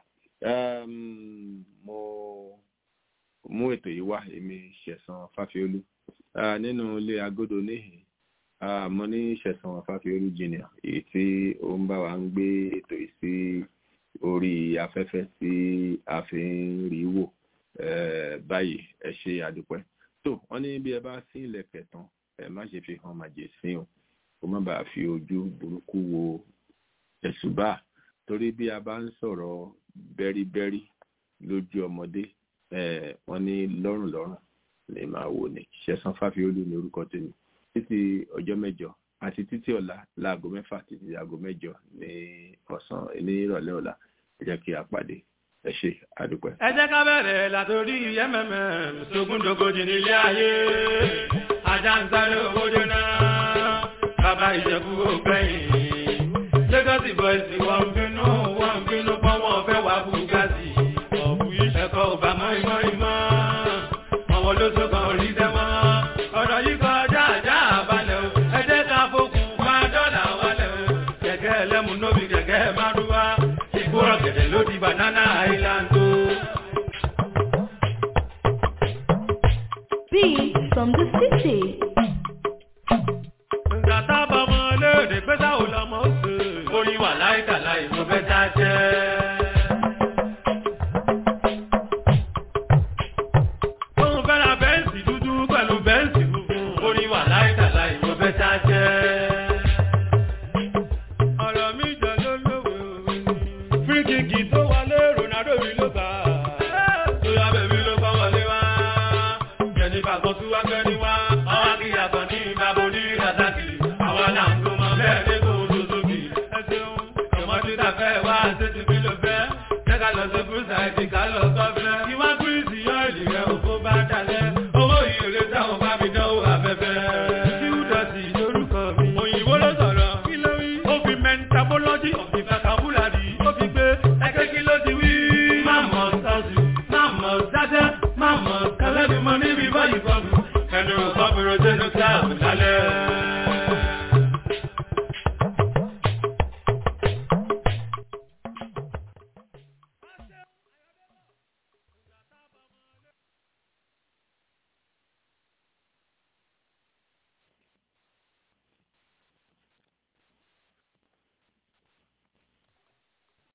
mo mú ètò yìí wá èmi ṣẹ̀san fáfiolú nínú ilé agodo níhìn mo ní ṣẹ̀san fáfiolú junior èyí tí ó ń bá wa ń gbé ètò yìí sí orí afẹ́fẹ́ tí a fi ń rí wò báyìí ẹ ṣe àdúpẹ́ tó wọ́n ní bí ẹ bá sí ilẹ̀kẹ̀ tán ẹ má ṣe fi hàn màjèsín o kó má bàa fi ojú burúkú wo ẹ̀sùbà torí bí a bá ń sọ̀rọ̀ bẹ́ríbẹ́rí lójú ọmọdé wọ́n ní lọ́rùn lọ́rùn lè máa wò ní ṣẹ̀san fáfiolú ní orúkọ tèmi títí ọjọ́ mẹ́jọ àti títí ọ̀la láago mẹ́fà títí aago mẹ́jọ ní ọ̀sán ní ìrọ̀lẹ́ ọ̀la ẹ jẹ́ kí a pàdé ẹ ṣe àdúpẹ́. ẹ jẹ́ ká bẹ̀rẹ̀ látòrí mmm sógúndógójì nílé ayé ajá ń sáré owó jóná bàbá ìjẹ̀bú ògbẹ́yìn lagos boys wọ́n ń bínú wọ́n ń bínú pọ́n wọ́n fẹ́ wá bugatti ọ̀bù ẹ̀kọ́ ọba mọ́ìmọ́ ìmọ́ àwọn olóṣogbo orí dẹ́mọ́ ọ̀rọ̀ yìí kọjá àjá àbálẹ̀ o ẹ jẹ́ ká fokùn bá dọ́là wálẹ̀ o kẹ̀kẹ́ ẹlẹ́mu nóbi kẹ̀kẹ́ márúwá ìgbóràn gẹ̀dẹ̀ ló di banana island o. Beat from the city. Nǹkan tábà mọ́ léèrè pé sáwò lọ́mọ ó sè. Orin wà láìka láì mo fẹ́ já jẹ́. Òun fẹ́ ra bẹ́ǹsì dúdú pẹ̀lú bẹ́ǹsì funfun. Orin wà láìka láì mo fẹ́ já jẹ́. Ọ̀rọ̀ mi jọ ló lówó ni. Fíríkìkì tó wọlé Ronaldo rí ló gbà. Tóyá bèbí ló kọ́ wọlé wá. Jẹ̀nifà kan tún wá gbẹ́ ní wá. Ọwọ́ akíyà kan ní ìbábo ní Razaki. Àwa là ń gbọ́mọ bẹ́ẹ̀ ní kò tó sókè. Ẹ ṣeun, ọmọdé ta fẹ́ wá ṣé ti fi lò fẹ́. Jẹ́ ká lọ sí Bùsà ẹ̀dì ká lọ